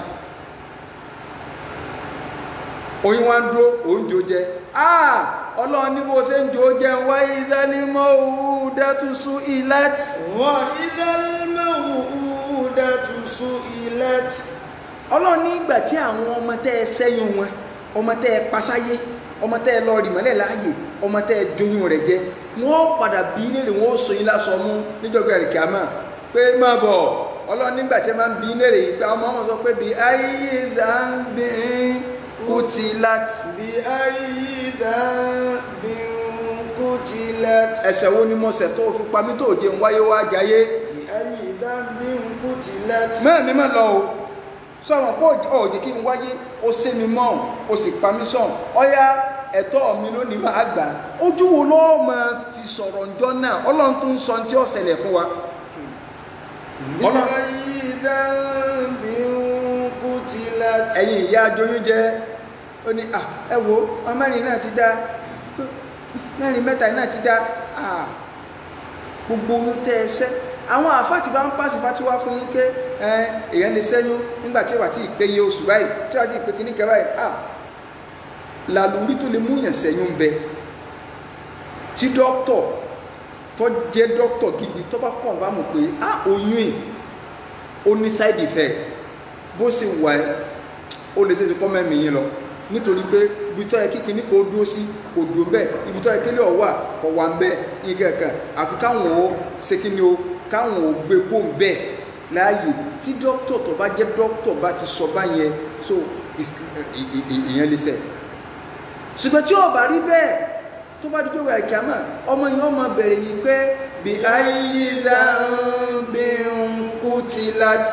oyún wa ń dúró oúnjẹ jẹ ah ọlọ́run ní bó ṣe ń jò jẹ ń wáyé ìdánimọ̀ òwú dátúsú ilẹ̀t وإذا الموءودة سئلت ọlọ́run ní ìgbà tí àwọn ọmọ tẹ́ ẹ sẹ́yìn wọn ọmọ tẹ́ ẹ pasáyé ọmọ tẹ́ ẹ lọ rì mọ́lẹ̀ láàyè ọmọ tẹ́ ẹ joyún rẹ̀ jẹ wọ́n padà bí léèrè wọ́n ó so yín lásọ mú níjọba ẹ̀rì kìámà pé má bọ̀ ọlọ́run nígbà tí ẹ máa ń bí léèrè yìí pé ọmọ ọmọ sọ pé bí ayé ìdánbí kutilat بأي ذنب قتلت ẹ̀ṣẹ̀ wo ni mo ṣẹ̀ tó fi pa mí tó jẹun wáyé wá jayé بأي ذنب قتلت mẹ́rin má lọ o sọ̀rọ̀ pé òjì kí n wáyé ó sé mi mọ́ o sì pa mí sọ̀n ọ̀yá ẹ̀tọ́ mi lónìí máa gbà ojú wo lọ́ọ́ máa fi sọ̀rọ̀ ǹjọ́ náà ọlọ́run tó ń sọ tí ó ṣẹlẹ̀ fún wa Ọlọ́run- بأي ذنب قتلت ẹ̀yin ìyá ajoyún jẹ́ ó ní à ẹ wo ọmọ mẹ́rin náà ti dá mẹ́rin mẹ́ta náà ti dá à gbogbo ohun tẹ́ ẹ sẹ́ àwọn àfáàtì bá ń pàṣẹ fatiwa fún yín pé ẹ èèyàn lè sẹ́yún nígbà tí wàá ti pé iye oṣù báyìí tí wàá ti pé kíní kẹ báyìí à làlùrí tó lè múyàn sẹ́yún bẹ tí dókítọ̀ tó jẹ́ dókítọ̀ gidi tó bá kàn bá mọ̀ pé à oyún yìí ó ní side effect bó ṣe wà ẹ́ ó lè ṣeéṣe kọ́ mẹ́mí yín lọ nítorí pé ibi tó yẹ kíkiní kò dúró sí kò dúró ń bẹ́ẹ̀ ibi tó yẹ kílẹ̀ ọ̀ wà kò wà ń bẹ́ẹ̀ ní kankan àfi káwọn ó ṣe kíni o káwọn ò gbé kó ń bẹ́ẹ̀ láàyè tí dókítà tó bá jẹ́ dókítà bá ti sọ báyẹn so is- ì- ì- ì- ìyẹn lè ṣe ṣùgbọ́n tí ó bá rí bẹ́ẹ̀ tó bá dídó wẹ̀ kíámà ọmọ yẹn ọmọ bẹ̀rẹ̀ yìí pé bí ayíza ń bí ń kú ti láti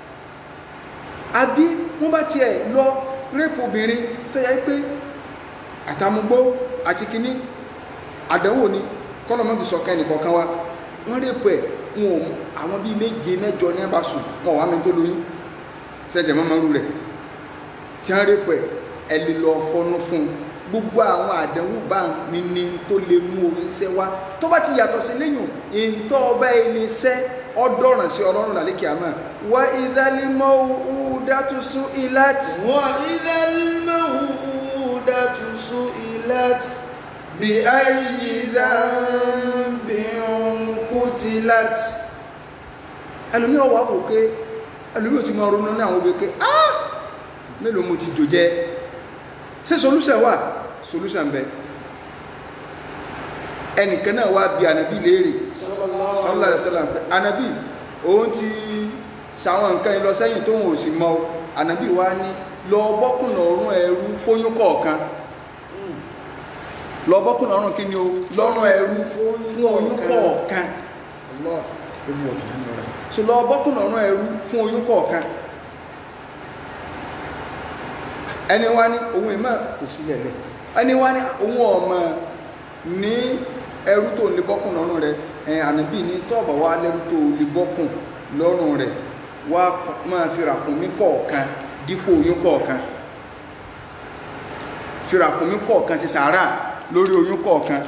àbí wọ́n bá tiẹ̀ lọ rẹ́pù obìnrin tó yẹ pé àtàmúgbó àti kìíní àdánwò ni kọ́lọ́mọ́bì sọ̀kan ẹnìkọ̀ọ̀kan wa wọ́n rẹ́pù ẹ̀ wọn ò àwọn bíi méje mẹ́jọ ní ẹ̀bá sùn wọn ò wá mi tó lóyún sẹ́jẹ̀ mọ́ mọ́rú rẹ̀ tí wọ́n rẹ́pù ẹ̀ ẹ lè lọ fọnú fún un gbogbo àwọn àdánwò bá ní ní tó lè mú oríṣẹ́ wá tó bá ti yàtọ̀ sí lẹ́yìn ìntọ́ ọba ilé iṣẹ́ ọdọ́ràn sí ọlọ́run làlékè àmọ́ wá ìdálímọ̀ òdàtúnṣú ìláti وإذا الموءودة سئلت بأي ذنب قتلت ẹlòmí ọwọ́ wò pé ẹlòmí ò ti mọ ronú ní àwọn obìnrin ah mélòó mo ti jò jẹ ṣé solution wà solution bẹ ẹnìkan náà wá bí ànábì léèrè sallallahu alaihi wasallam ànábì òun ti sàwọn nǹkan yìí lọ sẹ́yìn tó wọn ò sì mọ̀ o ànábì wá ní lọ bọ́kùnà ọ̀run ẹrú fóyún kọ̀ọ̀kan lọ bọ́kùnà ọ̀run kí ni o lọ́rùn ẹrú fún oyún kọ̀ọ̀kan Allah ó mú ọ̀dọ̀ nínú rẹ̀ so lọ bọ́kùnà ọ̀run ẹrú fún oyún kọ̀ọ̀kan ẹni wá ní ohun ìmọ̀ kò sílẹ̀ lẹ̀ ẹni wá ní ohun ọmọ ní ẹrú tó lè bọ́kùn lọ́rùn rẹ̀ ẹ̀yìn ànábì ní tọ́ọ̀bà wá lẹ́rú tó lè bọ́kùn lọ́rùn rẹ̀ wá máa fi ràkúnmí kọ̀ọ̀kan dípò oyún kọ̀ọ̀kan fi ràkúnmí kọ̀ọ̀kan sí sàárà lórí oyún kọ̀ọ̀kan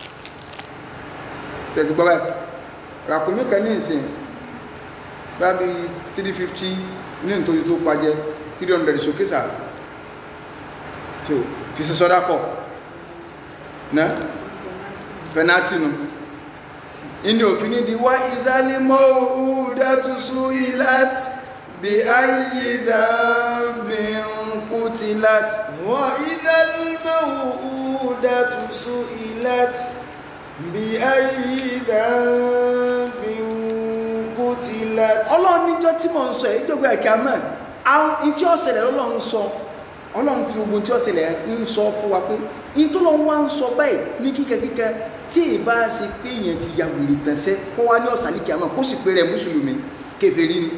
ṣètì gbọ́ báyìí ràkúnmí kan ní ìsìn bábí 350 ní nítorí tó pàjẹ́ 300 sókè sáà so fi ṣe sọ́dá kọ̀ náà penalty nu inú òfin ní di wá ìdálímọ̀ òúdátú su'ilat bí ayé dhanbi qutilat wa ìdálímọ̀ òúdátú su'ilat bí ayé dhanbi qutilat ọlọ́run níjọ́ tí mò ń sọ èyí jọ́gbọ́ ẹ̀kẹ́ àmọ́ àwọn ìtí ọ̀sẹ̀lẹ̀ ọlọ́run sọ ọlọ́run fi ogun tí ọ̀sẹ̀lẹ̀ ń sọ fún wa pé in tó lọ wá ń sọ báyìí ní kíkẹ́kíkẹ́ tí ìbá ṣe pé èèyàn ti ya wèrè tẹ̀sẹ̀ kọ́ wá ní ọ̀sàlìkì àmọ́ kó sì pé rẹ̀ mùsùlùmí kèfèrí ni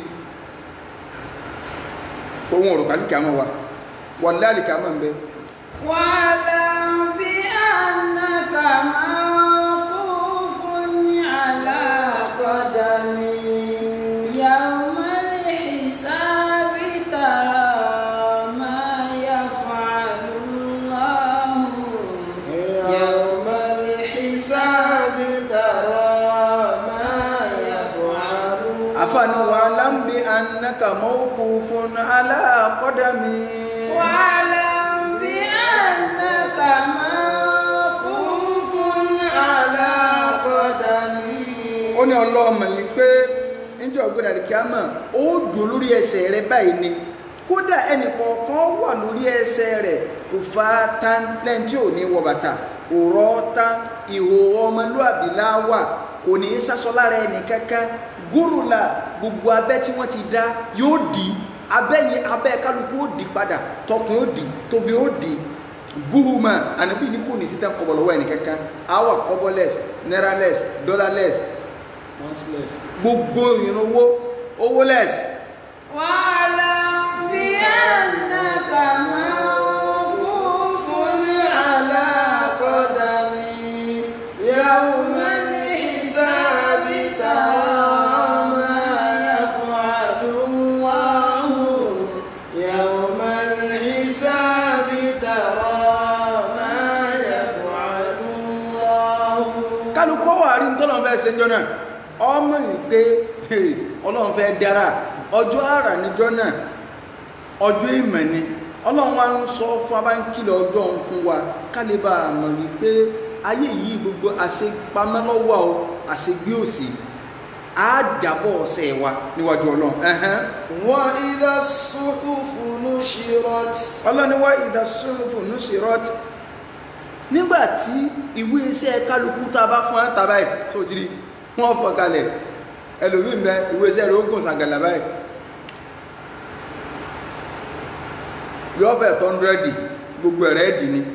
ohun ọ̀rọ̀ kàlùkì àmọ́ wa wà láàlìkì àmọ́ ń bẹ واعلم بأنك موقوف على قدم يوم الحساب ترى ما يفعل الله يوم الحساب ترى ما يفعل àfààní wa láǹbí annaka mawqufun ala qadami واعلم بأنك موقوف وقوف على قدمي ó ní ọlọ́ọ̀mọ̀ yìí pé níjọ́ ọ̀gbẹ́dà rẹ̀ kí á mọ̀ ó dùn lórí ẹsẹ̀ rẹ̀ báyìí ni kódà ẹnì kọ̀ọ̀kan wà lórí ẹsẹ̀ rẹ̀ kò fa tán lẹ́yìn tí ò ní wọ bàtà òrọ̀ tán ìhò ọmọlúàbí láwà kò ní í sásọ lára ẹnì kankan gúrùlà gbogbo abẹ́ tí wọ́n ti dá yóò dì í abẹ́ yẹn abẹ́ kálukú ó dì padà tọkùn ó dì tóbi ó dì buhuma anabi ní kò ní sí tán kọ́bọ̀ lọ́wọ́ ẹnì kankan awa kọ́bọ̀less nairaless dollarless once less gbogbo ìrìn owó owó less واعلم بأنك موقوف على قدمي يوم الحساب ترى ما يفعل الله يوم الحساب ترى ما يفعل الله kálukọ́ wà rí tọ́lọ̀ fẹ́ ṣe jọ náà ọmọ yìí pé hey, ọlọ́run fẹ́ dára ọjọ́ àrà níjọ́ náà ọjọ́ ìmọ̀ ni ọlọ́run wa ń sọ fún abáńkìlẹ̀ ọjọ́ òun fún wa kálíbà mọ̀ wípé ayé yìí gbogbo àṣepamọ́ lọ́wọ́ o àṣegbé òsì á jábọ̀ ọ̀sẹ̀ wa níwájú ọlọ́run ẹ̀hẹ́n. وإذا الصحف نشرت ọlọ́ni wá ìdásúnfò ní ṣèrọ́tì nígbàtí ìwé iṣẹ́ kálukú tá a bá fún ẹ́ta báyìí tó ti rí wọ́n fọ́ kalẹ̀ ẹlòmíì bẹ ìwé iṣẹ́ rẹ̀ ó gùn sàgàlà báyìí yọ fẹ́ tọ́ndrẹ́dì gbogbo ẹ̀rẹ́ ẹ̀dì ni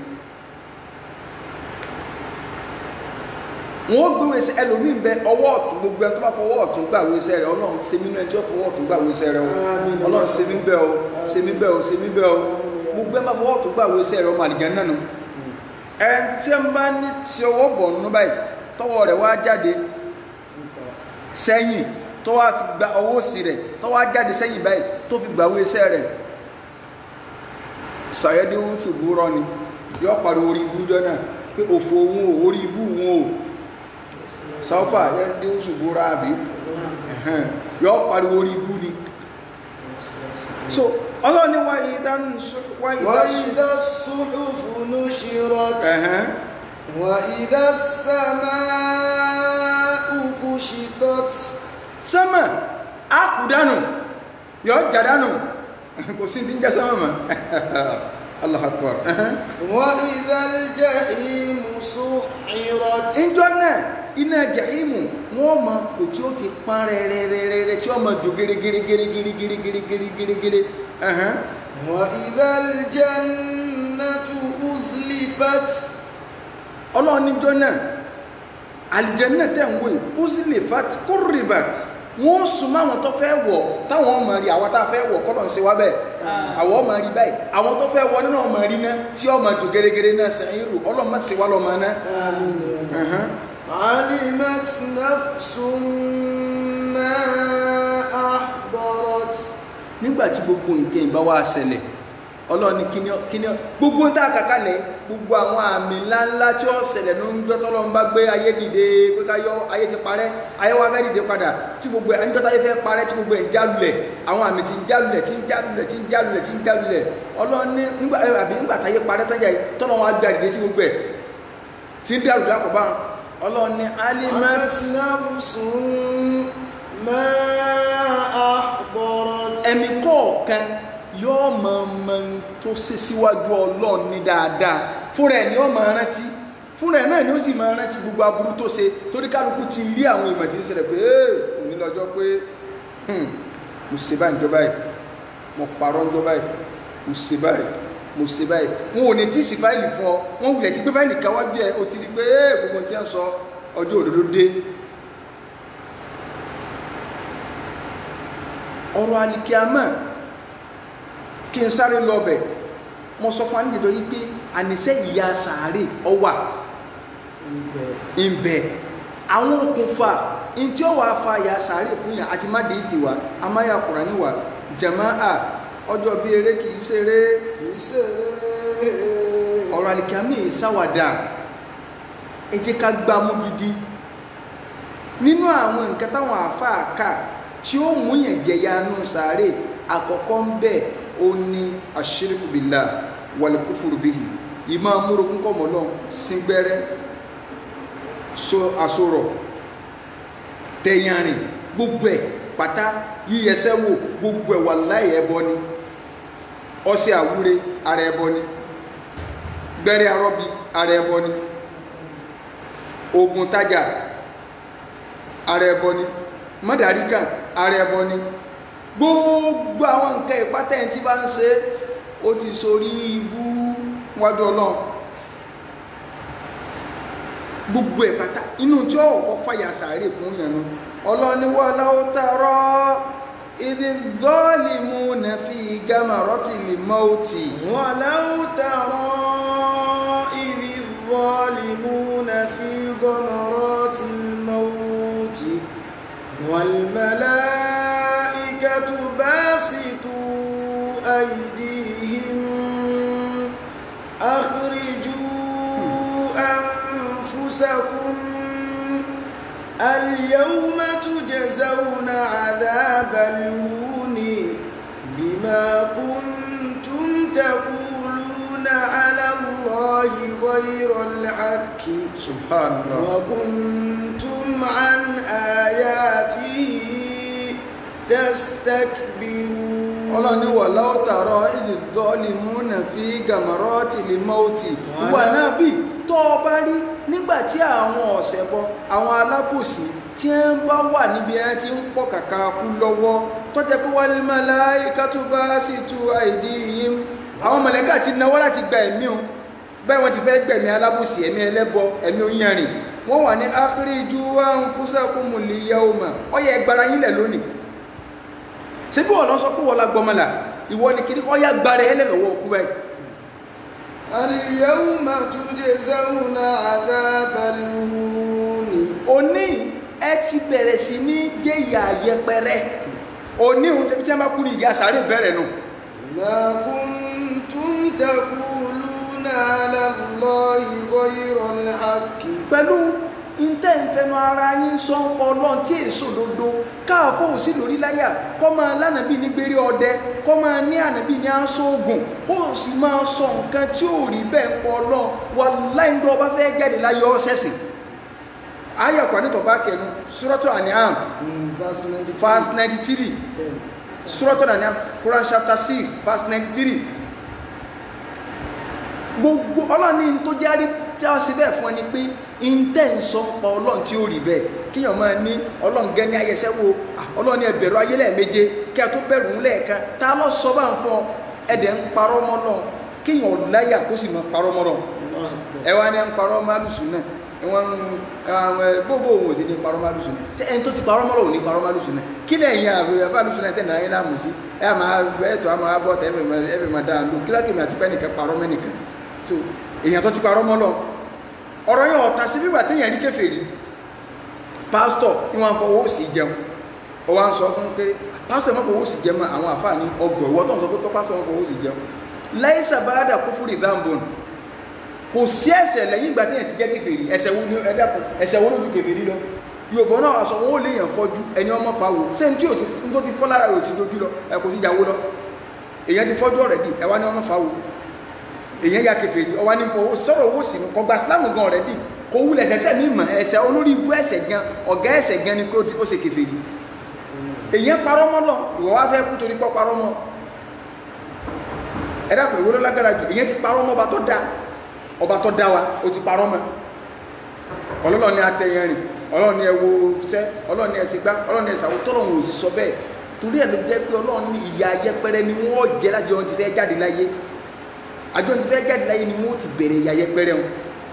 wọ́n gbé ìwé iṣẹ́ ẹlòmíì bẹ ọwọ́ ọ̀tún gbogbo ẹni tó bá fọwọ́ ọ̀tún gbà ìwé iṣẹ́ rẹ̀ ọlọ́run ṣe mí náà tí ó fọwọ́ ọ̀tún gbà ìwé iṣẹ́ rẹ̀ o Àmín. ọlọ́run ṣe mí bẹ́ẹ̀ o ṣe mí bẹ́ẹ̀ o ṣe mí bẹ́ẹ̀ o gbogbo ẹ bá fọwọ́ ọ̀tún gbà ìwé iṣẹ́ rẹ̀ ọmọ àlìjẹ́ náà nù ẹ tí ń bá ní tí ọwọ́ bọ̀ nínú báyìí tọwọ́ rẹ̀ wá jáde sẹ́yìn tó wá fi gba ọwọ́ òsì rẹ̀ tó wá jáde sẹ́yìn báyìí tó fi gbà ìwé iṣẹ́ rẹ̀ sàyẹ́dẹ́wò tùbúrọ́ ni yọ pariwo orí ibú jọ náà pé òfò òun ò orí ibú òun ò sọ́fà yẹ́dẹ́wò tùbúrọ́ àbí ẹ̀hẹ́n, yọ pariwo orí ibú ni so ọlọ́ni wáyé dánú wáyé dánú وإذا الصحف نشرت ẹ̀hẹ́n وإذا السماء كشطت sánmà á kú dànù yọ jà dànù kò sí ti ń jẹ́ sánmà mọ́ allah akbar وإذا الجحيم سعرت ìjọ náà iná jahimu wọn ma kò tí ó ti pán rẹrẹrẹrẹ tí ó ma jò gírígírígírígírígírígírígírí ẹ̀hán وإذا الجنة أزلفت ọlọ́run níjọ́ náà alìjẹ́nà tẹ̀ ń wò yìí uzlifat kurribat wọ́n sùn mọ́ àwọn tó fẹ́ wọ̀ táwọn ọmọ rí àwọn tá a fẹ́ wọ̀ kọ́lọ̀ ń ṣe wá bẹ́ẹ̀ àwọn ọmọ rí báyìí àwọn tó fẹ́ wọ̀ nínú ọmọ rí náà tí ọmọ jò gẹ́gẹ́rẹ́ náà sẹ́yìn rù ọlọ́mọ sì wá lọ́mọ náà آمين يا رب. ẹ̀hán علمت نفس ما أحضرت nígbà tí gbogbo nǹkan ìbá wa ṣẹlẹ̀ ọlọ́run ní kíní kíní gbogbo ń tà kàkálẹ̀ gbogbo àwọn àmì ńláńlá tí ó ṣẹlẹ̀ ló ń jọ́ tọ́lọ́run bá gbé ayé dìde pé ká yọ ayé ti parẹ́ ayé wa fẹ́ dìde padà tí gbogbo ẹ̀ ń jọ́ta ayé fẹ́ parẹ́ tí gbogbo ẹ̀ ń jálulẹ̀ àwọn àmì ti ń jálulẹ̀ tí ń jálulẹ̀ tí ń jálulẹ̀ tí ń jálulẹ̀ ọlọ́run ní nígbà ẹ, àbí nígbà táyé parẹ́ tán jà tọ́lọ́run á gbé dìde tí gbogbo ẹ̀ tí ń dàrú dákọ̀ bá ọlọ́run ní alimat علمت نفس ما أحضرت ẹ̀mí kọ̀ọ̀kan yóò mọ ọmọ tó ṣe síwájú ọlọ́run ní dáadáa fúnra ẹ̀ ni ó máa rántí fúnra ẹ̀ náà ni ó sì máa rántí gbogbo aburú tó ṣe torí kálukú ti rí àwọn ìmọ̀ tí ń ṣẹlẹ̀ pé ee òní lọ́jọ́ pé hmm, mo ṣe báyìí ń jọ báyìí mo parọ́ ń jọ báyìí mo ṣe báyìí mo ṣe báyìí wọn ò ní tí ì sí fáìlì fún ọ wọn wulẹ̀ ti gbé fáìlì káwájú ẹ o ti di pé ee gbogbo tí wọ́n sọ ọjọ́ òdodo dé ọ̀rọ̀ alikiama kí n sáré lọ bẹ̀ mo sọ fún anìjẹjọ yìí pé àníṣe ìyá sàárè ọwà ìbẹ àwọn okùnfà ntí ó wà fa ìyá sàárè fún yà àti má dé ìfì wa amáyà kùránì wa jàmáà ọjọ́ bíi eré kì í ṣeré ìṣeré ọ̀rọ̀ alikiama yìí sáwàdà ẹ jẹ́ ká gbá mú gidi nínú àwọn nǹkan táwọn àáfàá kà tí ó mú yẹn jẹ̀yà nù sàárè àkọ́kọ́ ń bẹ̀ ó ní ashiriku billah wal kufuru bihi ìmọ̀ amúrogún kọ̀mọ́ náà síngbẹ́rẹ́ so àsorọ̀ tẹ̀yànrìn gbogbo ẹ̀ pátá yíyẹsẹ́ wò gbogbo ẹ̀ wallahi ẹbọ ni ọṣẹ àwúre ara ẹbọ ni gbẹ́rẹ́ arọ́bí ara ẹbọ ni ogun tajà ara ẹbọ ni mọ́dàríkà ara ẹbọ ni gbogbo àwọn nǹkan ìpátẹ́ tí bá ń ṣe ó ti sorí ibú wájú ọlọ́run gbogbo ẹ̀ pátá inú tí ó kọ́ fàyà sàárè fún ìyànú ọlọ́ni wà láwọ́ tààrọ́ ìdí zọ́ọ̀lì mú nà fi gamarọ́tì lè mọ́ọ̀tì ولو ترى إذ الظالمون في غمرات الموت والملائكة باسطوا أيديهم أخرجوا أنفسكم اليوم تجزون عذاب الهون بما كنتم تقولون على الله غير الحق subhanallah وكنتم عن آياته تستكبرون ọlọ́ni wà láwọ́tàrọ ìdí zọ́ọ̀lì mú nà fi gamarọ́tì lè mọ́ọ̀tì wà náà bí tó o bá rí nígbàtí àwọn ọ̀sẹ̀ bọ àwọn alábòsí tí wọ́n bá wà níbi ẹ̀ tí ń pọ̀ kàkà kú lọ́wọ́ tọ́jẹ́ pé wal malaikatu basitu aydihim àwọn mọ̀lẹ́kà ti náwó láti gba ẹ̀mí o bẹ́ẹ̀ wọ́n ti fẹ́ gbẹ̀mí alábòsí ẹ̀mí ẹlẹ́bọ ẹ̀mí oyanrìn wọ́n wà ní akhriju anfusakumul yawma ọyẹ ẹgbàra yín lẹ̀ lónìí ṣé bí wọ́n lọ sọ pé wọ́n la gbọmọlà ìwọ ni kiri ọyá gbára ẹ lẹ́lọ́wọ́ òkú báyìí اليوم تجزون عذاب الهون òní ẹ ti bẹ̀rẹ̀ sí ní jẹ́yà yẹpẹrẹ òní òun ṣebí tí wọ́n bá kú ní ìyá sàárè bẹ̀rẹ̀ nù ما كنتم تقولون على الله غير الحق pẹ̀lú ntẹ́ ìfẹnu ara yín sọ ń pọ̀ ọlọ́run tí èso dodo káàfó òsì lórí láyà kọ́ máa lánàbí ní gbére ọdẹ kọ́ máa ní ànàbí ní aṣọ ogun kó o sì máa sọ nǹkan tí ò rí bẹ́ẹ̀ ń pọ̀ ọlọ́run wà láì ń dọ́ ọba fẹ́ jáde láyé ọ́sẹ̀sìn ayé ọ̀pá nítọ̀ bá kẹnu suratul An'am Mm, verse 93. verse ninety three Bẹ́ẹ̀ ni. suratul An'am Quran chapter six verse ninety three gbogbo ọlọ́run ní tó járí tí a ṣe bẹ́ẹ̀ fún ẹni pé intẹ́ ń sọ pa ọlọ́run tí ó rí bẹ́ẹ̀ kíyàn máa ní ọlọ́run gẹ́ ní ayẹsẹ́ wo ah, ọlọ́run ní ẹbẹ̀rù ayé lẹ́ẹ̀méje kí a tó bẹ̀rù ń lẹ́ẹ̀kan tá a lọ sọ bá ń fọ ẹ̀dẹ̀ ń parọ́ mọ́ lọ kíyàn láyà kó sì máa parọ́ mọ́ lọ Allah Akbar. ẹ wá ní ń parọ́ málùsùn náà wọ́n ń àwọn gbogbo òun ò sí ní parọ́ málùsùn náà ṣé ẹni tó ti parọ́ mọ́lọ̀ ò ní parọ́ málùsùn náà kí lẹ́yìn àbúrò málùsùn náà tẹ̀lé ayé láàmú sí ẹ àmà ẹ̀tọ́ àmà abọ́ tẹ̀ ẹ̀fẹ̀ máa dáa lò kí lákèmí àti pẹ́ẹ́nìkan parọ́ mẹ́nìkan so èèyàn tó ti parọ́ mọ́lọ̀ ọ̀rọ̀ yẹn ọ̀tà sí bíbà téèyàn rí kèfèrí pásítọ̀ ní wọ́n fọwọ́ sí jẹun ó wá ń sọ fún pé pásítọ̀ mọ́ fọwọ́ sí jẹun àwọn àfáà ní ọgọ̀ ìwọ́ tó ń sọ pé pásítọ̀ mọ́ fọwọ́ sí jẹun láì sàbáàdà kúfúrì dáńbọ̀n kò sí ẹ̀ṣẹ̀ lẹ́yìn ìgbà téèyàn ti jẹ́ kèfèrí ẹ̀ṣẹ̀ wo ni ẹ dákun ẹ̀ṣẹ̀ wo ló ju kèfèrí lọ yorùbá náà wà sọ wọn ò léèyàn fọjú ẹni ọmọ fa wo ṣé n tí ò ti n tó ti fọ́ lára rẹ̀ ò ti dojú lọ ẹ kò sí ìyàwó lọ èèyàn ti fọ́jú ọ̀rẹ́dì ẹ wá ní ọmọ fa wo èèyàn ya kèfèrí ọwá ní fọwọ́ sọ̀rọ̀ owó sí kọ gba sílámù gan ọ̀rẹ́dì kò wulẹ̀ ẹ̀ṣẹ̀ mi mọ̀ ẹ̀ṣẹ̀ olórí ibú ẹ̀ṣẹ̀ gan ọ̀gá ẹ̀ṣẹ̀ gan ni pé ó ti- ó ṣe kèfèrí èèyàn parọ́ mọ́ lọ ìwọ wá fẹ́ kú torí pọ́ parọ́ mọ́ ẹ dàpọ̀ ìwé ló lágbára jù èèyàn ti parọ́ mọ́ ọba tó dá ọba tó dá wa ó ti parọ́ mọ́ ọlọ́run ní atẹ̀yẹ rìn ọlọ́run ní ẹwo sẹ́ ọlọ́run ní ẹsẹ̀ gbá ọlọ́run ní ẹsẹ̀ àwọn tọ́lọ́run ò sì sọ bẹ́ẹ̀ torí ẹ̀ ló jẹ́ pé ọlọ́run ní ìyà ayẹpẹrẹ ni wọ́n jẹ́ lájọ ohun ti fẹ́ jáde láyé àjọ ohun ti fẹ́ jáde láyé ni wọ́n ti bẹ̀rẹ̀ ìyà ayẹpẹrẹ wọn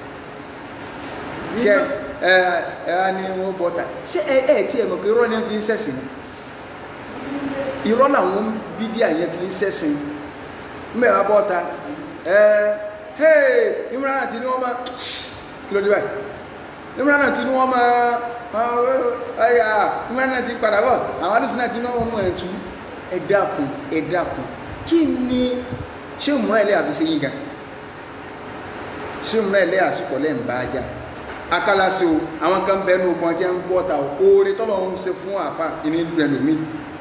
kẹ ẹ ẹ á ní wọn bọta ṣé ẹ ẹ tí ẹ mọ̀ pé irọ́ ni wọ́n fi ń ṣẹ̀sìn ni irọ́ làwọn bídíà yẹn fi ń ṣẹ̀sìn mẹ́wàá bọ́ta ẹ hey Imran àti ni wọ́n máa kí ló dé báyìí Imran àti ni wọ́n máa ẹ̀yà Imran àti padà bọ̀ àwọn alùsùn náà ti ní wọ́n mú ẹ̀ tú ẹ dákun ẹ dákun kí ni ṣé òmùrán ilé àfi ṣe yín gan ṣé òmùrán ilé àsìkò lẹ́yìn bá a jà akálàsí o àwọn kan bẹ́ẹ̀ ní ogun ọtí ẹ̀ ń bọ́ ta o oore tọ́lọ̀ ń ṣe fún àfa ìní ìlú rẹ̀ lómi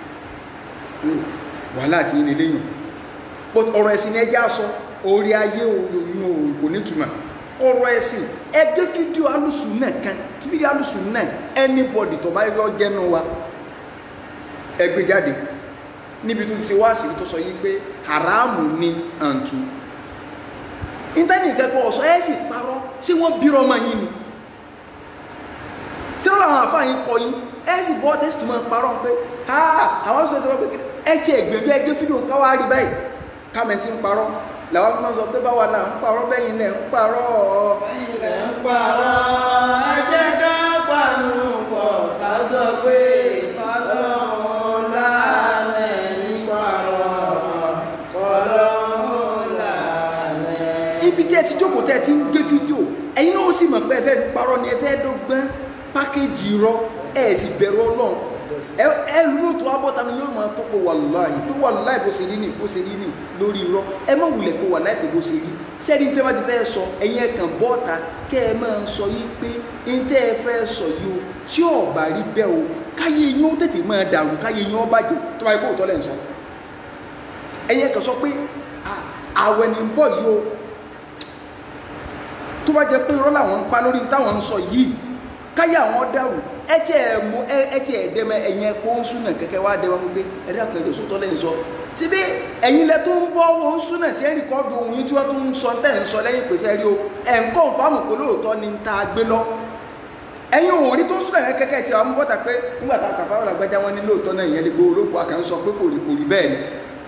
wàhálà àti yín lélẹ́yìn but ọ̀rọ̀ ẹ̀sìn ni ẹjẹ́ aṣọ orí ayé òyìn kò nítumọ̀ ọ̀rọ̀ ẹ̀sìn ẹgbẹ́ fídíò alùsùn náà kan fídíò alùsùn náà anybody tó bá yọ jẹ́nu wa ẹgbẹ́ jáde níbi tó ti ṣe wá sí tó sọ yí pé haramu ni àǹtù íńtánẹ̀tì kẹ́kọ̀ọ́ ọ̀sọ́ ẹ̀ sì parọ́ sí wọ́n bírọ̀ ọmọ yín ni tí wọ́n làwọn àfáàyín kọ yín ẹ̀ sì bọ́ tẹ́sí tó máa parọ́ pé ha àwọn sọ̀rọ̀ tó wọ́n pé ẹ ti ẹ̀gbẹ̀gbẹ̀ ẹgbẹ́ fídíò káwá rí báyìí kámẹ́ntì ń parọ́ làwọn fi máa sọ pé báwa là ń parọ́ bẹ́yìn lẹ̀ ń parọ́ ilẹ̀ ń parọ́ ẹ jẹ́ ká pàánù pọ̀ ká sọ pé ọlọ́run lánà ní parọ́ ọlọ́run lánà. ibi tí ẹ ti jókòó tẹ́ ẹ ti ń gbé fídíò ẹ̀yin náà ó sì mọ̀ pé ẹ fẹ́ fi parọ́ ni ẹ fẹ́ dọ́gbọ́n pákéjì irọ́ ẹ sì bẹ̀rù ọlọ́run ẹ ẹ lóò tó abọ́ta ni yóò máa tọ́pọ̀ wàláhì pé wàláhì bó ṣe rí ni bó ṣe rí ni lórí irọ́ ẹ má wulẹ̀ pé wàláhì pé bó ṣe rí sẹ́ni tẹ́ bá ti fẹ́ sọ ẹ̀yin ẹ̀ kàn bọ́ọ̀ta kẹ́ ẹ máa sọ yìí pé ń tẹ́ ẹ fẹ́ sọ yìí o tí ò bá rí bẹ́ẹ̀ o káyé yín ó tètè máa dàrú káyé yín ó bàjẹ́ tó bá yẹ kó òótọ́ lẹ̀ ń sọ ẹ̀yin ẹ̀ kàn sọ pé "Ah, àwẹ̀ ni ń bọ̀ yìí o tó bá jẹ pé irọ́ làwọn ń pa lórí táwọn ń sọ yìí káyà àwọn dàrú ẹ tí ẹ mú ẹ ẹ tí ẹ dẹmẹ ẹyin ẹkọ ń súnà kẹkẹ wá dẹmẹ gbogbo ẹ dákun ẹjọ sótọ lẹ́yìn sọ síbi ẹ̀yin lẹ tó ń bọ owó ń súnà tí ẹ rìkọọdù ohun yín tí wọn tún ń sọ tẹ ń sọ lẹ́yìn pèsè rí o ẹ ń kọ́ fáwọn pé lóòótọ́ ni ń ta gbé lọ ẹ̀yin òórí tó ń súnà yẹn kẹkẹ tí àwọn bọ́tà pé nígbà tá a kàfá wọn àgbájá wọn ní lóòótọ́ náà ìyẹn lè gbé olóko àkàn sọ pé kò rí kò rí bẹ́ẹ̀ ni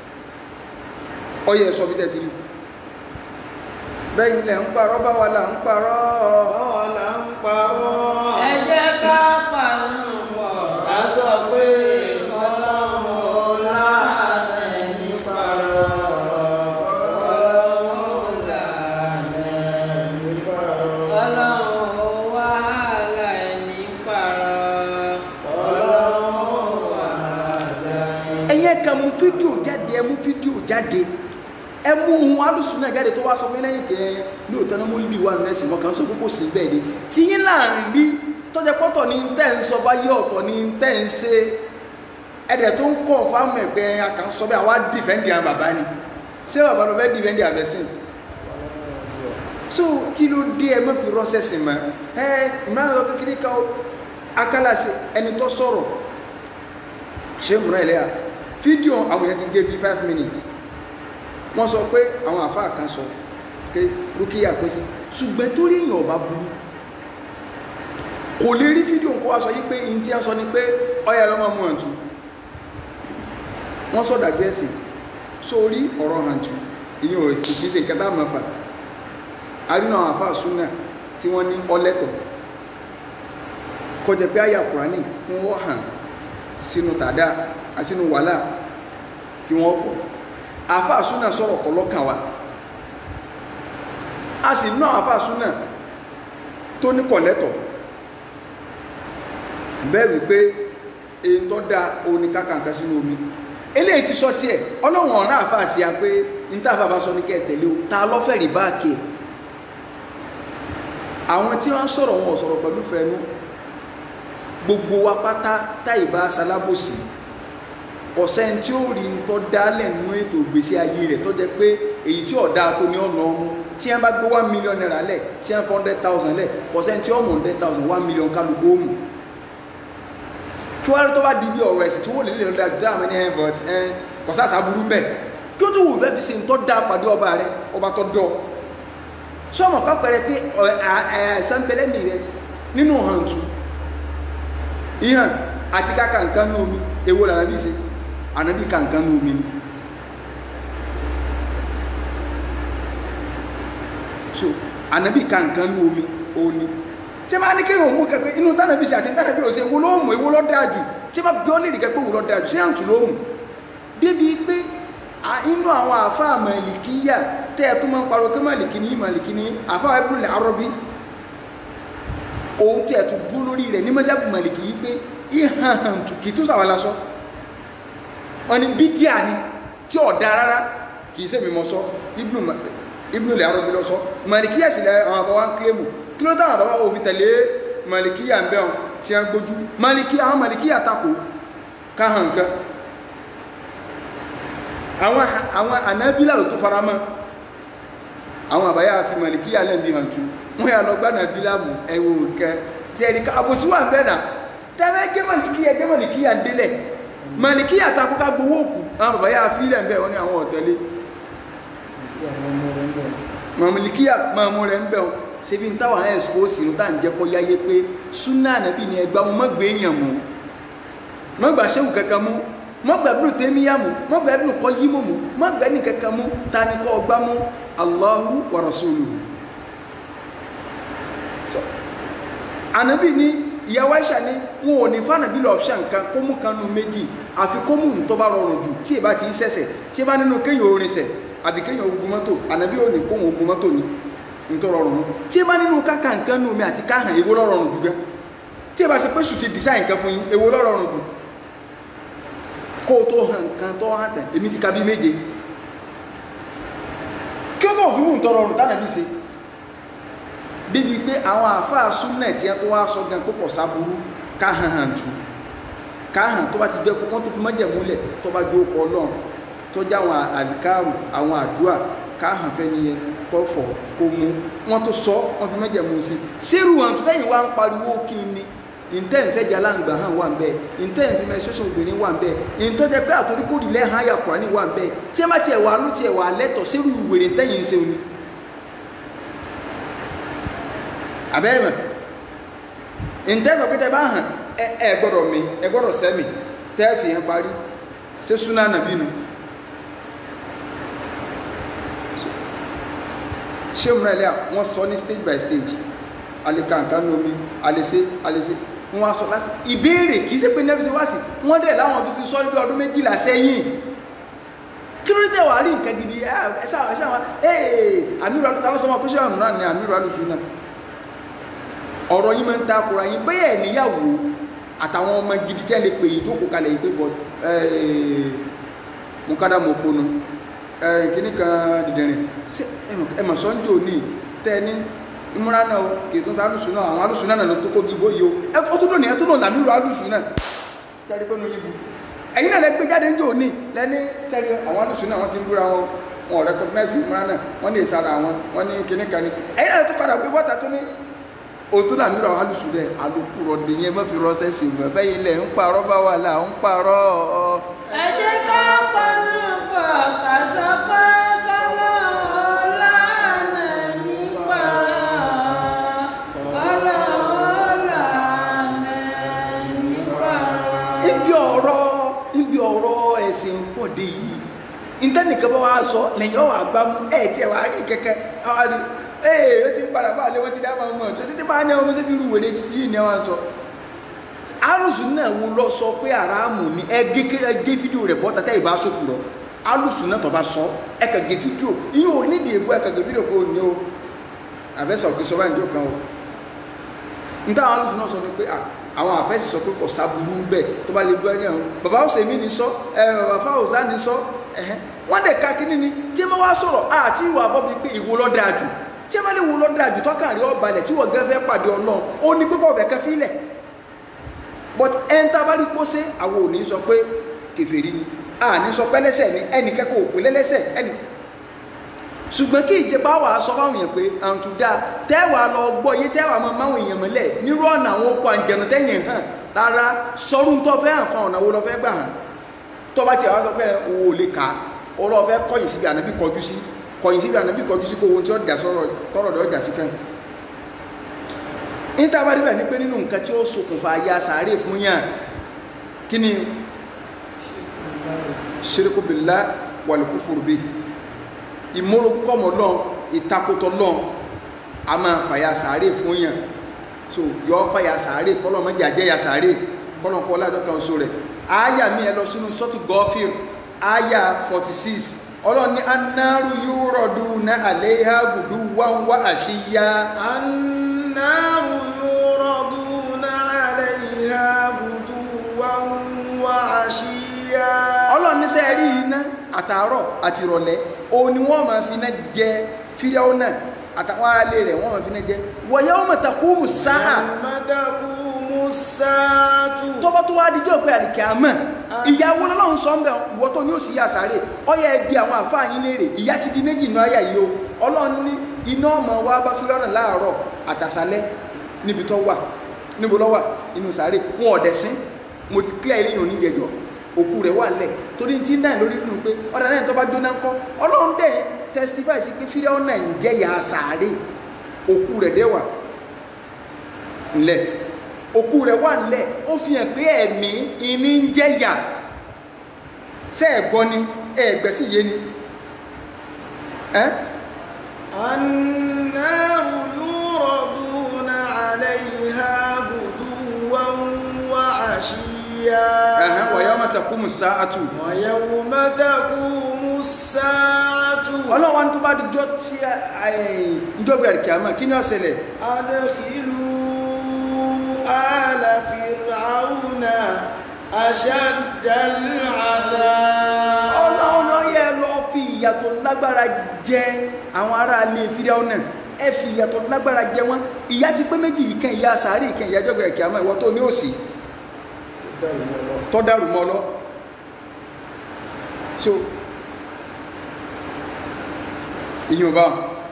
ọyẹ sọ bí tẹ ti rí bẹ́ẹ̀ ilẹ̀ ń parọ́ báwa là ń parọ́ báwa là ń parọ́ ẹ jẹ́ ká pàánù pọ̀ ká sọ pé ọlọ́run lánà ní parọ́ ọlọ́run lánà ní parọ́ ọlọ́run wàhálà ẹni pààrọ̀ ọlọ́run wàhálà ẹ̀yin ẹ̀ka mú fídíò jáde ẹ mú fídíò jáde ẹ mú ohun alùsùn náà jáde tó wá sọ fún mi lẹ́yìn pé lóòótọ́ náà mo lè wà nínú ẹ̀sìn mọ́kàn sọ pé kò sí bẹ́ẹ̀ ni tí yín là ń rí tọ́jà pọ́tọ̀ ní tẹ́ ń sọ bá yé ọ̀tọ̀ ní tẹ́ ń ṣe ẹ̀dẹ̀ tó ń kọ̀ fáwọn ẹ̀gbẹ́ akànṣọ́ bí àwa dìfẹ́ǹdì àwọn bàbá ni ṣé bàbá lọ fẹ́ dìfẹ́ǹdì àbẹ̀sìn so kí ló dé ẹ má fi rọ́ṣẹ̀sì mọ́ ẹ ìmọ̀ràn lọ kékeré ká akálàṣe ẹni tó sọ̀rọ̀ ṣé múra ẹlẹ́yà fídíò àwọn èèyàn ti gé bí five minutes wọ́n sọ pé àwọn àfáà kan sọ pé rúkìá pín sí ṣùgbọ́n torí èèyàn ọba burú kò lè rí fídíò kó wá sọ yí pé in tí a sọ ni pé ọyà lọ́mọ mú hàntú wọ́n sọ dàgbé ẹ̀sìn sórí ọ̀rọ̀ hàntú ìyẹn ò sì kí ṣe nǹkan tá a máa fà arínà àwọn àfáà súnà tí wọ́n ní ọlẹ́tọ̀ kọjá pé àyà kùránì fún wọ́n hàn sínú tàdá àsínú wàhálà kí wọ́n fọ̀ àfáà súnà sọ̀rọ̀ kọ́ lọ́kàn wa a sì ná àfáà súnà tó ní kọ̀lẹ́tọ̀ bẹ́ẹ̀ wípé èyí tó dá oní kákàǹkà sínú omi eléyìí ti sọ tiẹ̀ ọlọ́run ọ̀rá àfáà sí a pé ní tá àfáà bá sọ ní kẹ́ ẹ̀ tẹ̀lé o ta lọ́fẹ̀ẹ́ báàkì ẹ̀ àwọn tí wọ́n sọ̀rọ̀ wọn ò sọ̀rọ̀ pẹ̀lú fẹ́nu gbogbo wa pátá táìbá salábòsì ọ̀sẹ̀ tí ó rí ń tọ́ dálẹ̀ nínú ètò ìgbésí ayé rẹ̀ tó jẹ́ pé èyí tí ọ̀dá tó ní ọ̀nà ọmú tí wọ́n bá gbé one million naira lẹ̀ tí wọ́n fọ́ hundred thousand lẹ̀ ọ̀sẹ̀ tí ọmọ hundred thousand one million kálukú òmù kí wọ́n rí tó bá di bí ọ̀rọ̀ ẹ̀sìn tí wọ́n lè lè lọ́dà dá àmì ní ẹ̀ but ẹ̀ kọ̀sásà burú mbẹ̀ kí ó tó wù fẹ́ fi ṣe ń tọ́ dá pàdé ọba rẹ̀ ọba tó dọ̀ sọmọ kan pẹrẹ pé àìsàn bẹlẹmì rẹ nínú hàntú ìhàn àti káka nǹkan ní omi èwo là nàbí ṣe ànábì ká nǹkan ní omi ni so ànábì ká nǹkan ní omi òní tí a máa ní kéèyàn mú kẹpẹ inú tánàbí ṣe àti tánàbí ò ṣe èwo ló mú èwo ló dáa jù tí a máa bí ọ́ lè rí kẹpẹ èwo ló dáa jù ṣé àǹtù ló mú débi pé inú àwọn àfáà màlìkíyà tẹ́ ẹ tó máa ń parọ́ kí màlìkí ní màlìkí ní àfáà Ibn al-Arabi òun tí ẹ tó bú lórí rẹ̀ ní mọ́sáàbù màlìkí yìí pé ìhàn tù kì í tó sàwọn lásọ wọn ni bídíà ni tí ò dá rárá kì í sẹ́mi mọ́ sọ Ibn al-Arabi lọ sọ màlìkíyà sì lẹ àwọn àbáwá ń kílèmù kí ló táwọn àbáwá òfin tẹ̀lé màlìkíyà ń bẹ̀ wọn tí a gbójú màlìkíyà àwọn màlìkíyà takò káhàn nǹkan àwọn àwọn ànábílà ló tó fara mọ́ àwọn àbáyá fi màlìkíyà lẹ́mí hàn tú wọ́n yà lọ gbá nàbílà mú ẹ̀wò kẹ tí ẹni ká àbòsí wà ń bẹ̀ náà tẹ́fẹ́ jẹ́ màlìkíyà jẹ́ màlìkíyà ń délẹ̀ màlìkíyà takú ká gbowó òkú àwọn àbáyá fi lẹ̀ ń bẹ̀ wọ́n ní àwọn ọ̀tẹ́lé màlìkíyà máa mú rẹ̀ ń bẹ̀ wọ́n ṣebí ń táwọn ẹ̀sìpọ́sì ń tà ń jẹ́ kọ́ yáyé pé súnà ànábì ni ẹgbàá wọn mọ́ gbé èèyàn mú mọ́ gbà ṣéwù kankan mú mọ́gbà ibùdó tẹ́míyà mú mọ́gbà ibùdó kọ́ yí mú mú mọ́gbà ní kankan mú ta ni kọ́ ọgbà mú Allahu wa rasuluhu ànábì ní ìyàwó Aisha ní wọn ò ní fànàbí lọ option kan kó mú kan nu méjì àfi kó mú tó bá rọrùn jù tí ì bá ti í sẹ̀sẹ̀ tí ì bá nínú kéèyàn orin sẹ̀ àbí kéèyàn ogun mọ́tò ànábì ò ní kóhun ogun mọ́tò ní nítorí rọrùn tí ì bá nínú káka nǹkan nu omi àti káhàn èwo ló rọrùn jù gan tí ì bá ṣe pé sùn ti design nǹkan fún yín èwo ló rọrùn jù kó o tó hàn nǹkan tó hàn tẹ̀ èmi ti ka bí méje kí ó náà fi mú ń tọrọ ọrùn tánàbí ṣe débi pé àwọn àáfàá súnà tí wọn tó wá sọ gan pé kò sáburú ká hàn hàn jù ká hàn tó bá ti jẹ́ pé wọ́n tó fi mọ́jẹ̀ múlẹ̀ tó bá jó kọ ọlọ́run tó jẹ́ àwọn àdìkáàrù àwọn àdúà ká hàn fẹ́ nìyẹn kọ́ fọ̀ kó mú wọ́n tó sọ wọ́n fi mọ́jẹ̀ mú sí sírù hàn tó tẹ́yìn wá ń pariwo kí ni ntẹ́ nfẹ́ jala ńgbà hàn wà nbẹ ntẹ́ nfẹ́ mẹsọ́sọ́ obìnrin wà nbẹ ntọ́jà pé àtòrí kórì lẹ́ hàn ayà kùránì wà nbẹ tí ẹ má tiẹ̀ wà ló tiẹ̀ wà lẹ́tọ̀ sẹ́rù wèrè ntẹ́ yìí ń sẹ́wọ́n ni. abẹ́rẹ́ mọ̀ ntẹ́ sọ pé tẹ bá hàn ẹ ẹ gbọ́dọ̀ mi ẹ gbọ́dọ̀ sẹ́mi tẹ́ fi hàn parí ṣé súná nàbí nu. ṣé òmùrẹ́ lẹ́yà wọ́n sọ ní stage by stage alikankan lomi alese alese wọn wá sọ láti ìbéèrè kì í ṣe pé nẹ́fíṣẹ́ wá sí wọ́n dẹ̀ láwọn tuntun sọ níbi ọdún méjìlá sẹ́yìn kí ló dé wàá rí nǹkan gidi ẹsẹ àwọn ẹsẹ àwọn ee amiru alu ta ló sọ wọn pé ṣé àmúra ni amiru alusu náà ọ̀rọ̀ yín máa ń takura yín bẹ́ẹ̀ níyàwó àtàwọn ọmọ gidi tí a lè pè yín tó kó kalẹ̀ yìí pé bọ́ mo kádà mo ponu kíní kan dìdìrín ẹ mà sọ́njò ní tẹ́ ní ìmúra náà o kì í tún sí alùsùn náà àwọn alùsùn náà ló tó kó gbogbo yìí o ẹ ó tún lónìí ẹ tún lónìí àmì ìrù alùsùn náà tẹ́lẹ̀ pé lóyún bu ẹ̀yin náà lẹ gbé jáde ń jò ní lẹ́ni tẹ́lẹ̀ àwọn alùsùn náà wọ́n ti ń búra wọn wọn ò recognize ìmúra náà wọ́n ní ìsara wọn wọ́n ní kíní kan ní ẹ̀yin náà tó padà gbé bọ́ta tó ní òtún làmì ìrù àwọn alùsùn rẹ̀ alùpùrọ̀ dìyẹn mọ́ fi rọ́ṣẹ́ sí mọ́ bẹ́ẹ̀ ilẹ̀ ń parọ́ bá wà là ń parọ́ ọ́ ẹ jẹ́ ká panu pọ̀ ká sọ pé kọ́lọ́hún lánà nípa kọ́lọ́hún lánà nípa. ibi ọ̀rọ̀ ibi ọ̀rọ̀ ẹ̀sìn pọ̀dé yìí ìtẹ́nìkan bá wá sọ lẹ́yìn ọ̀wà gbámú ẹ̀ tí ẹ̀ wá rí kẹ́kẹ́ àwọn àdì ee ó ti ń padà bá àlẹ́ wọ́n ti dá máa mọ̀ tó títí máa ní ọmọ síbi irú wèrè títí yìí ni wọ́n sọ alùsùn náà wo lọ sọ pé àràmù ni ẹ gé ẹ gé fídíò rẹ̀ bọ́ta tẹ́ ìbá sọ̀kù lọ alùsùn náà tó bá sọ ẹ kà gé fídíò ìyẹn ò nídìí ègbó ẹ kà gé fídíò kó o ní o àfẹ́sọ̀ kì í sọ báyìí ní òkan o níta àwọn alùsùn náà sọ ni pé à àwọn àfẹ́sì sọ pé kò sábúrú ń bẹ̀ tó bá lè gbọ́ ẹgbẹ́ wọn bàbá ọ̀sẹ̀mí ni sọ ẹ bàbá fáwọ̀sá ni sọ ẹ̀hẹ́n wọ́n dẹ̀ ka kíní ni tí wọ́n wá sọ̀rọ̀ àti ìwà àbọ̀bí pé ìwo ló dáa jù tí wọ́n lè wo ló dáa jù tọ́kàn rí ọba ilẹ̀ tí wọ́n gẹ́ fẹ́ pàdé ọlọ́run ó ní pé kò fẹ́ kẹ́ fílẹ̀ but ẹn tá a bá rí pósé àwọn ò ní sọ pé kèfèrí ni a ní sọ pé lẹ́sẹ̀ ni ẹnì kẹ́kọ̀ọ́ òpè lẹ́lẹ́sẹ̀ ẹnì ṣùgbọ́n kí ìjẹba wà sọ fáwọn èèyàn pé àǹtù dáa tẹ́wàá lọ gbọ́ yé tẹ́wàá mọ máwọn èèyàn mọ́lẹ̀ nírú ọ̀nà àwọn okọ̀ àǹjẹ̀nù tẹ́yìn hàn rárá sọ́run tó fẹ́ hàn fún ọ̀nà wo lọ fẹ́ gbà hàn tó bá tiẹ̀ wá sọ pé o ò lè kà á ọlọ́ fẹ́ kọ̀yìn síbi ànábì kọjú sí kọ̀yìn síbi ànábì kọjú sí kó ohun tí ó dà sọ̀rọ̀ tọ̀rọ̀ dọ̀ jà sí kẹ́hìn níta bá débẹ̀ ní pé nínú nǹkan tí ó ṣokùnfà ya sàárè fún yàn kí ni ṣerékó billah wal kufru bi ìmúrogún kọ́mọ lọ́n ìtakòtò lọ́n a máa fàyà sàárè fún yàn so yọ fàyà sàárè kọ́lọ́ mọ́jà jẹ́ ya sàárè kọ́lọ́ kọ́ ládọ́ kan so rẹ̀ àyà mi ẹ lọ sínú sọ́tù gọ́fìr àyà 46 ọlọ́run ní anáru yuraduna alayha guduwan wa ashiya النار يعرضون عليها غدوا وعشيا ọlọ́run ní sẹ́ẹ̀rí iná àtàárọ̀ àti ìrọ̀lẹ́ òun ni wọ́n máa fi iná jẹ fídíò náà àtàwọn aráalé rẹ̀ wọ́n máa fi iná jẹ wa yawma taqumu sáà يوم تقوم الساعة tọ́bọ́ tó wá díjọ́ pé àdìkẹ́ àmọ́ ìyàwó lọ́lọ́run sọ ń bẹ̀ ìwọ tó ní òsì yà sáré ọyẹ ẹbí àwọn àfáàyín léèrè ìyá ti di méjì náà yà yìí o ọlọ́run ní iná ọmọ wa bá fi lọ́nà láàárọ̀ àtàsálẹ́ níbi tó wà níbo lọ́wà inú sáré wọn ọ̀dẹ̀ sí mo ti clear eléyìn oníjẹjọ òkú rẹ̀ wà lẹ̀ torí tí náà lórí nínú pé ọ̀dà náà tó bá jóná ńkọ́ ọlọ́run dẹ̀ testify sí pé fídíò náà ń jẹ́ yà sáré òkú rẹ̀ dẹ̀ wà ńlẹ̀ òkú rẹ̀ wà ńlẹ̀ ó fi hàn pé ẹ̀mí ìní ń jẹ́ yà ṣé ẹ gbọ́ ni ẹ̀gbẹ́ sì yé ni ẹ́ النار يعرضون عليها غدوا وعشيا ẹ̀hẹ́n wa yawma taqumu sa'atu ويوم تقوم الساعة ọlọ́wọ́n tó bá dijọ́ tí ìjọba ẹ̀rìkì àmọ́ kí ni ó ṣẹlẹ̀ أدخلوا آل فرعون أشد العذاب ọlọ́run náà yẹ lọ fi ìyàtọ̀ lágbára jẹ àwọn ará ilé fídíò náà ẹ fi ìyàtọ̀ lágbára jẹ wọn ìyá ti pé méjì ìkan ìyá sàárì ìkan ìyá ìjọba ẹ̀rìkì àmọ́ ìwọ tó ní òsì tọ́ dàrú mọ́ lọ so ìyún bá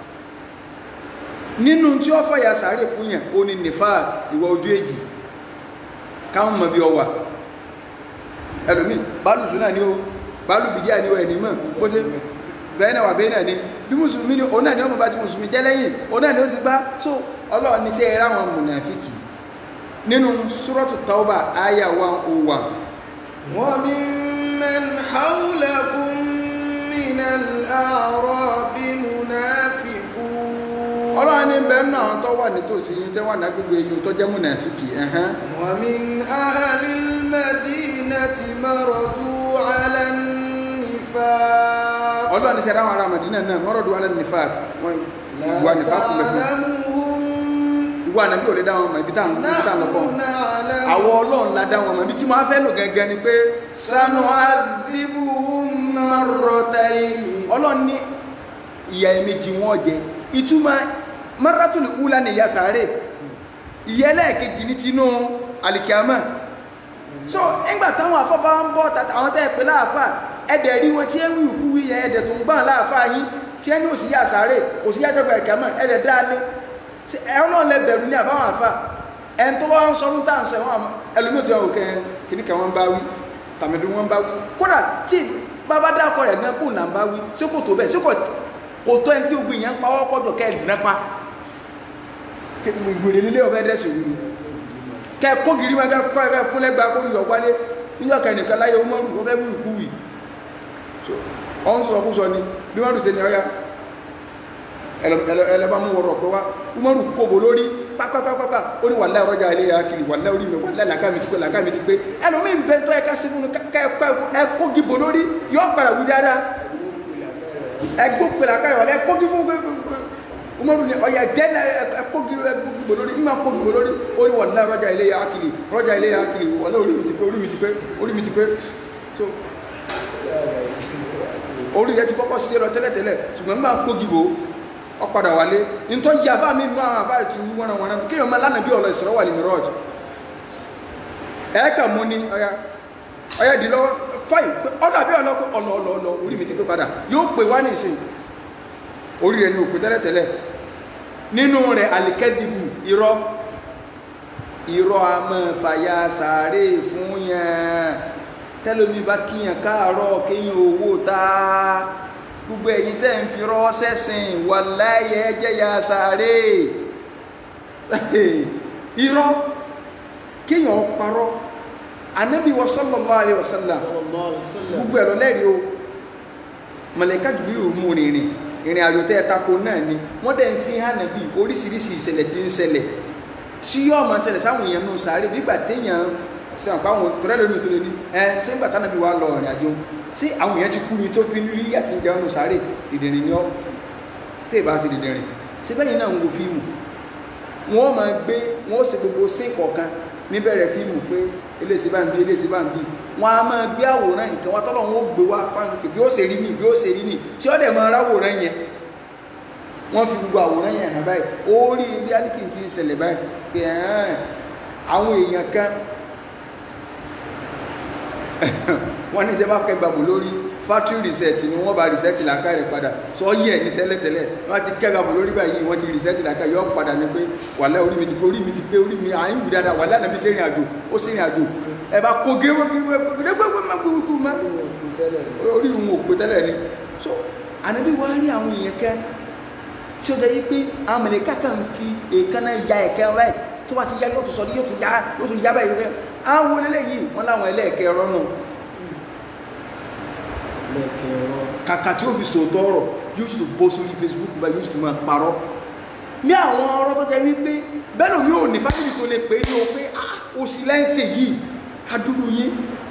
nínú tí ó fàyà sàárè fún yàn ó ní nìfà ìwọ ojú èjì káwọn mọ̀ bí ọ wà ẹlòmí bálùsù náà ni ó bálù bìdíà ni ó ẹni mọ̀ bó ṣe bẹ́ẹ̀ náà wà bẹ́ẹ̀ náà ni bí mùsùlùmí ni òun náà ni ọmọ bá ti mùsùlùmí jẹ́ lẹ́yìn òun náà ni ó ti gbá so ọlọ́run ní sẹ́ ẹ̀rá àwọn mùnàfíkì nínú súrọ́tù tauba aya 101 وممن حولكم من الأعراب منافقون ọlọ́run ní bẹ́ẹ̀ náà tó wà nítòsí yín tẹ́ wà lágbègbè yìí tó jẹ́ mùnàfíkì ẹ̀hán ومن أهل المدينة مرضوا على النفاق ọlọ́run ní sẹ́ra àwọn ará Mádínà náà mọ́rọ̀dù alẹ́ nífà wọn ìwà nífà kú mẹ́fún تعلمهم ìwà nàbí ò lè dá wọn mọ̀ ibi tá à ń ibi tá à ń lọ bọ̀ نحن نعلم àwọn ọlọ́run la dá wọn mọ̀ ibi tí wọ́n á fẹ́ lò gẹ́gẹ́ ni pé sanu سنعذبهم مرتين ọlọ́run ní ìyà ẹ̀mejì wọn jẹ ìtumọ̀ maratul ula ni ìyà sàárè ìyà ẹlẹ́ẹ̀kejì ní tinú alìkíámà so nígbà táwọn afọ́bá ń bọ́ tàtà àwọn tẹ́ pé láàfà ẹ̀dẹ̀ rí wọn tí ẹ wí ìkú wí yẹn ẹ̀dẹ̀ tó ń gbọ́n láàfà yín tí ẹ ní òsì yà sàárè òsì yà jọba ìkíámà ẹ̀dẹ̀ dáálé ẹ̀rọ náà lẹ bẹ̀rù ní àbáwọn àfà ẹn tó wá ń sọ fún táà ń sọ ẹ̀wọ̀n ẹlòmíì tí wọn ò kẹ́ kíníkà wọn bá wí tàmídùn wọn bá wí kódà tí bàbá dákọ̀ rẹ̀ gan kó nà ń bá wí sí kò tó bẹ́ẹ̀ sí kò tó ẹni tí ogun yẹn ń pa wọ́pọ̀ jọ kẹ́ ẹ̀ nípa ìgbèrè nílé ọ̀fẹ́ dẹ́sù wí kẹ́ kó gírí wọn kẹ́ kọ́ ẹ̀fẹ́ fún lẹ́gbàá kó lùyọ̀ wálé níjọ́ kẹ́nìkan láyé Umaru wọ́n fẹ́ wí ìkú wì ọ̀hún sọ kú sọ ni bí wọ́n rù sí ni ọ̀yá ẹlẹ́bàá mú wọ̀rọ̀ pé wá Umaru kòbò lórí pápápápá ó ní wàlẹ́ ọ̀rọ̀jà ilé ya kiri wàlẹ́ orí mi wàlẹ́ làkà mi ti pé làkà mi ti pé ẹlòmíín bẹ́ẹ̀ tó ẹ̀ka sí fún ẹ kó gìbò lórí yọ padà wí dáadáa ẹgbó pèlè àkàrẹ wàlẹ́ kó gí fún Umaru ni ọ̀yà gẹ́nà ẹkó gìbò lórí mímọ kó gìbò lórí ó ní wàlẹ́ ọ̀rọ̀jà ilé ya kiri ọ̀rọ̀jà ilé ya kiri wàlẹ́ orí mi ti pé orí mi ti pé orí mi ti pé so orí rẹ ti kọ́kọ́ sí lọ tẹ́lẹ̀tẹ́lẹ̀ ṣùgbọ́n mímọ kó gìbò ọ̀padà wálé ntọ́ yí àbá mi nù àwọn àbá ti wọ́n wọn náà kéèyàn máa lánàá bí ọ̀lọ́ ìsọ̀rọ̀ wà ní mìíràn ẹ̀ẹ́kà mú ní ọya ọya dì lọ́wọ́ fáì ọ̀nà àbí ọ̀nà ọ̀nà ọ̀nà ọ̀nà orí mi ti pé padà yóò pè wá ní ìsìn orí rẹ̀ ní òpè tẹ́lẹ̀tẹ́lẹ̀ nínú rẹ̀ àlìkẹ́dìbù irọ́ irọ́ a máa fàyà sàárè fún yẹn tẹ́lómi bá kíyàn káàárọ̀ kéyàn owó táá gbogbo ẹ̀yin tẹ́ ń fi rọ́ sẹ́sìn wà láyé ẹjẹ́ ya sáré irọ́ kíyàn parọ́ anábì wa sallallahu alaihi wasallam gbogbo ẹ̀rọ lẹ́rìí o mọ̀lẹ́ká jùlọ yóò mú rìnrìn ìrìn àjò tẹ́ tako náà ni wọ́n dẹ̀ ń fi hàn nàbí oríṣiríṣi ìṣẹ̀lẹ̀ tí ń ṣẹlẹ̀ tí yóò máa ṣẹlẹ̀ sáwọn èèyàn nù sáré nígbà téèyàn sàn pàwọn tọ́lẹ́lómi tó lé ní ẹ sẹ́ńgbà tánàbí wa lọ ìrìn àjò sí àwọn èèyàn ti kú ni tó fi ń rí àti ìjẹun ní sáré dìdìrín ní ọ́ tẹ́ ìbá sí dìdìrín sí bẹ́yìn náà ń wo fíìmù wọ́n máa gbé wọ́n sì gbogbo sí kọ̀ọ̀kan níbẹ̀rẹ̀ fíìmù pé eléyìí bá ń bí eléyìí bá ń bí wọ́n á máa gbé àwòrán nǹkan wá tọ́lọ̀ wọn ó gbé wá bí ó ṣe rí ni bí ó ṣe rí ni tí ó dẹ̀ máa ráwòrán yẹn wọ́n fi gbogbo àwòrán yẹn hàn báyìí ó rí reality ti ń ṣẹlẹ̀ báyìí pé àwọn èèyàn kan wọ́n ní jẹ́ bá kẹgbàgbò lórí factory reset ni wọ́n bá reset làákà rẹ̀ padà sọ yẹ ní tẹ́lẹ̀tẹ́lẹ̀ wọ́n ti kẹgbàgbò lórí báyìí wọ́n ti reset làákà yọ padà ní pé wàlẹ́ orí mi ti pé orí mi ti pé orí mi à ń wù dáadáa wàlẹ́ àná mi ṣe ìrìn àjò ó ṣe ìrìn àjò ẹ bá kó gé orí òun ò pé tẹ́lẹ̀ ni so ànábì wá rí àwọn èèyàn kẹ́ tí ó jẹ́ yí pé àwọn mẹ̀lẹ́kà kan fi èékánná ya ẹ̀kẹ́ rẹ̀ tó bá ti yá yóò tún sọ yóò tún yá yóò tún yá báyìí àwọn eléyìí wọ́n láwọn ẹlẹ́ẹ̀kẹ́ rọ́nù kàkà tí ó fi sòótọ́ ọ̀rọ̀ yóò sì tó bó sórí Facebook bá yóò sì tó máa parọ́ ní àwọn ọ̀rọ̀ tó jẹ́ wípé bẹ́ẹ̀ mi ò ní fásitì tó lè pè é ní o pé ó sì lẹ́ǹsẹ̀ yìí adúrú yín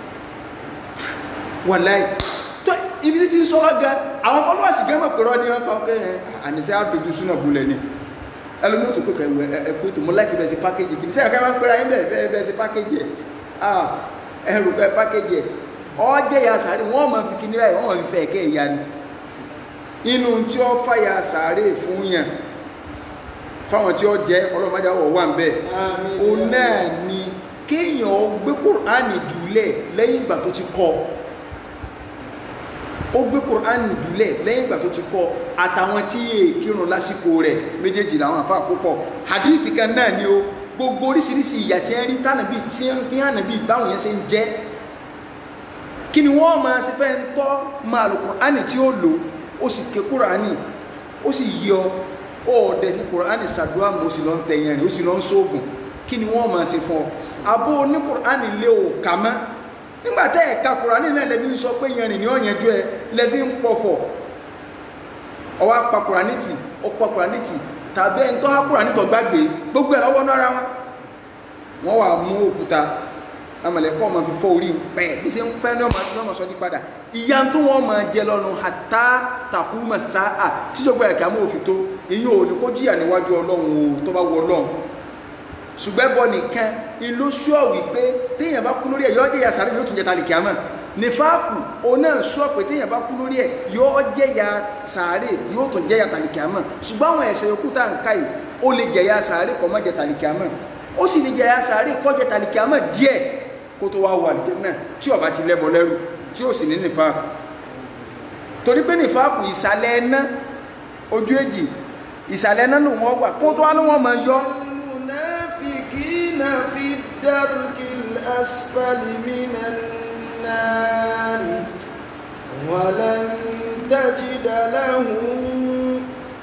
wà láì tó ibi tí ń sọ́rọ̀ gan àwọn followers gan mọ̀ pẹ̀rọ ní ọkọ̀ ọkọ̀ ẹ̀ àníṣẹ́ àdójú súnà bulẹ̀ ni ẹlòmí tó pé ẹ̀kú tó mọ́ láìkí bẹ́ẹ̀ sí pákéjì kìí sẹ́yìn kẹ́mọ́ pẹ́ra yín bẹ́ẹ̀ bẹ́ẹ̀ sí pákéjì ẹ̀ ẹrù bẹ́ẹ̀ pákéjì ẹ̀ ọjẹ́ ya sàárè wọ́n mọ̀ fi kíní báyìí wọ́n mọ̀ fi fẹ́ ẹ̀kẹ́ ìyá ni inú tí ó fàyà sàárè fún yàn fáwọn tí ó jẹ́ ọlọ́mọdé àwọ̀ wà ń bẹ̀ o náà ni kéèyàn gbé kùránì jùlẹ̀ lẹ́yìn ìgbà tó ti kọ́ ó gbé kùránì jùlẹ̀ lẹ́yìn ìgbà tó ti kọ́ àtàwọn tí yé kírun lásìkò rẹ̀ méjèèjì làwọn àfa àkópọ̀ hadith kan náà ni ó gbogbo oríṣiríṣi ìyà tí ń rí tánàbí tí ń fi hàn bí báwọn yẹn ṣe ń jẹ́ kí ni wọ́n máa ṣe fẹ́ ń tọ́ máa lò kùránì tí ó lò ó sì ké kùránì ó sì yọ ó dẹ̀ fi kùránì ṣàdúrà mọ́ ó sì lọ ń tẹ̀yìn rẹ̀ ó sì lọ ń sóògùn kí ni wọ́n máa ṣe fún ọ abó ní kùránì lé ò kà mọ́ nígbà tẹ́ ẹ̀ka kùránì náà lẹ́bí ń sọ pé yẹn ní ọ̀yẹ́jú ẹ lẹ́bí ń pọ̀fọ̀ ọwọ́ apá kùránì tì ó pa kùránì tì tàbí ẹni tó há kùránì tó gbàgbé gbogbo ẹ̀ lọ́wọ́ nára wọn wọ́n wà mú òkúta amọ̀lẹ́kọ́ ọmọ fífọ́ orí pẹ́ bí ṣe ń pẹ́ ní ọmọ ọmọ sọ ní padà ìyá tó wọ́n máa jẹ lọ́nu àtá takuma sáà tíjọba ẹ̀ka mọ́ òfin tó èyí ò ní kó jìyà níwájú ọlọ́run o tó bá wọ ọlọ́run ṣùgbẹ́ bọ́ nìkan ìlú ṣọ́ wípé téèyàn bá kú lórí ẹ̀ yọ́ jẹ́yà sáré yóò tún jẹta lè kíámà nífàákù òun náà sọ pé téèyàn bá kú lórí ẹ̀ yóò jẹ́yà sàárè yóò tún jẹ́yà tàlìkàmọ́ ṣùgbọ́n àwọn ẹ̀ṣẹ̀ yòókù tá à ń ká yìí ó lè jẹ̀yà sàárè kó má jẹ tàlìkàmọ́ ó sì lè jẹ̀yà sàárè kó jẹ tàlìkàmọ́ díẹ̀ kó tó wá wà àlùjánnà tí ó bá ti lẹ́bọ lẹ́rù tí ó sì ní nífàákù torí pé nífàákù ìsàlẹ̀ ẹ̀ná ojú èjì ìsàlẹ̀ ẹ̀ná ló wọ́n wà kó tó wá ló wọ́n máa yọ المنافقين في الدرك الأسفل من النار ولن تجد لهم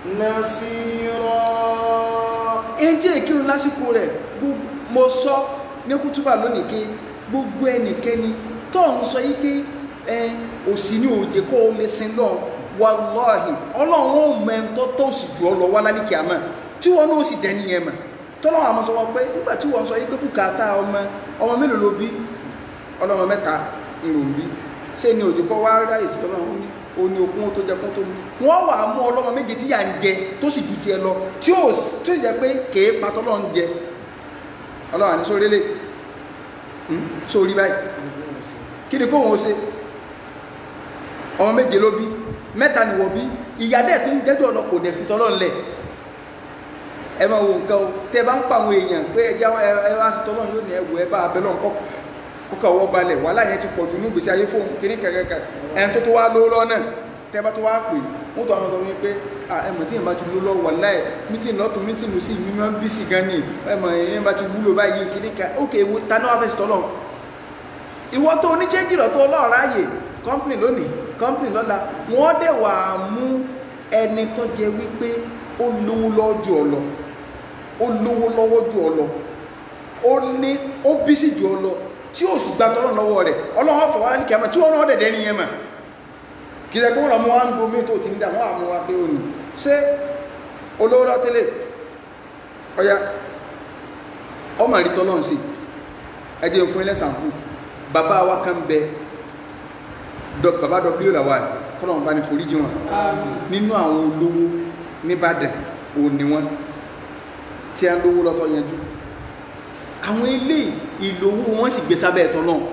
نصيرا ẹni tí èkírun lásìkò rẹ̀ gbogbo mo sọ ní kútúbà lónìí pé gbogbo ẹnikẹ́ni tó ń sọ yí pé ẹ òsì ní òjè kó o lè sin lọ wàláhì ọlọ́run ó mọ ẹni tó tó sì jù ọ lọ wá lálìkí àmọ́ tí wọn náà sì dẹni yẹn mọ̀ tọ́lọ́wọ́n àmọ́ sọ wọn pé nígbà tí wọ́n sọ yí pé bùkátà ọmọ ọmọ mélòó ló bí ọlọ́mọ mẹ́ta ń lò ń bí ṣé ni òjò kọ́ wá ráyè sí tọ́lọ́run ó ní ó ní okun tó jẹ kún tó mú wọ́n wà á mú ọlọ́mọ méje tí yà ń jẹ tó sì ju tiẹ̀ lọ tí ó tí ó jẹ pé kèé pa tọ́lọ́run jẹ ọlọ́wà ní sórí lè sórí báyìí kí ni kóhun ó ṣe ọmọ méje ló bí mẹ́ta ni wọ́n bí ìyá dẹ̀ tó ń jẹ́jọ́ lọ kò dẹ̀ fi tọ́lọ́run lẹ̀ ẹ máa wo nǹkan o tẹ bá ń pa àwọn èèyàn pé ẹjẹ ẹ wá sí tọ́lọ́run yóò ní ẹwù ẹ bá abẹ́ lọ́n kọ́kọ́ ọwọ́ balẹ̀ wàhálà yẹn ti pọ̀ jù ní gbèsè ayé fóun kiri kẹ̀kẹ́kẹ́ ẹ̀ tó tó wá lówó lọ́nà tẹ bá tó wá pè wọ́n tó àwọn sọ wípé ẹ mọ̀ tí yẹn bá ti lówó lọ́wọ́ wàhálà ẹ̀ mítìn lọ́tún mítìn lọ sí mímọ́ bí sí gan ni ẹ mọ̀ yẹn bá ti wúlò báyìí kiri kẹ́ ókè ewu tani wàá fẹ́ sí tọ́lọ́run ìwọ tó oníṣẹ́jì lọ tó ọlọ́ọ̀rọ̀ ààyè kọ́ńpìnì lónìí kọ́ńpìnì lọ́la wọ́n dẹ̀ wà á mú ẹni tó jẹ wípé ó lówó lọ́jọ́ ọ lọ ó lówó lọ́wọ́ jù ọ lọ ó ní ó bísí jù ọ lọ tí ó sì gba tọ́lọ́ lọ́wọ́ rẹ̀ ọlọ́wọ́ fọwọ́ láti kẹ́mọ̀ tí wọ́n náà dẹ̀dẹ̀ ní yẹn mà kì í ṣe kó wọ́n mú wá ń gomi tó ti ń dà wọ́n àmú wa pé ó ní ṣé olówó lọ tẹ́lẹ̀ ọya ọmọ àrí tọ́lọ́ ń sí ẹ jẹ́ fún ilẹ̀ sàǹfù bàbá wa kan bẹ bàbá w làwà kọ́nà wọn bá ní foríjì wọn nínú àwọn olówó nìbàdàn òní wọn tí a ń lówó lọ́tọ́ yanjú àwọn ilé ìlówó wọ́n sì gbé sábẹ́ ẹ̀tọ́ náà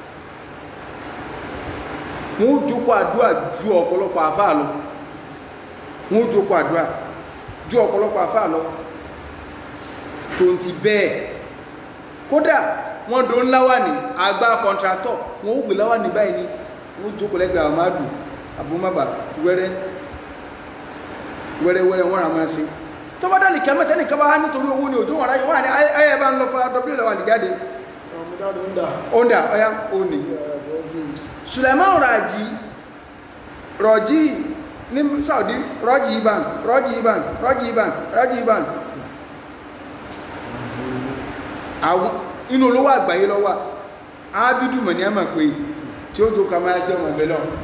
wọ́n ó jókòó àdúrà ju ọ̀pọ̀lọpọ̀ àfáà lọ wọ́n ó jókòó àdúrà ju ọ̀pọ̀lọpọ̀ àfáà lọ tó ń ti bẹ́ẹ̀ kódà wọ́n do ńlá wà ní àgbà kọ̀ǹtrátọ̀ wọ́n ó gbé láwà ní báyìí ni wọ́n ó jókòó lẹ́gbẹ̀ẹ́ àmàdù àbúmọ́bà wẹ́rẹ́ wẹ́rẹ́ wẹ́rẹ́ wọ́n rà máa ṣe tó bá dálì kẹ́mẹ́ tẹ́nì kẹ́ bá wá nítorí owó ni òjò wọn ráyè wọ́n ní ayé bá ń lọ fún w lọ́wọ́ àdìjáde ọmọdáde ń dà ọ̀dà ọ̀yá òní Suleiman Raji Rọ̀jí ní Saudi Rọ̀jí Iban Rọ̀jí Iban Rọ̀jí Iban Rọ̀jí Iban àwọn inú olówó àgbáyé lọ́wọ́ ábídù mọ̀ ní ẹ̀mọ̀ pé tí ó tó kàmáyá sí ọmọ ẹ̀bẹ̀ lọ́wọ́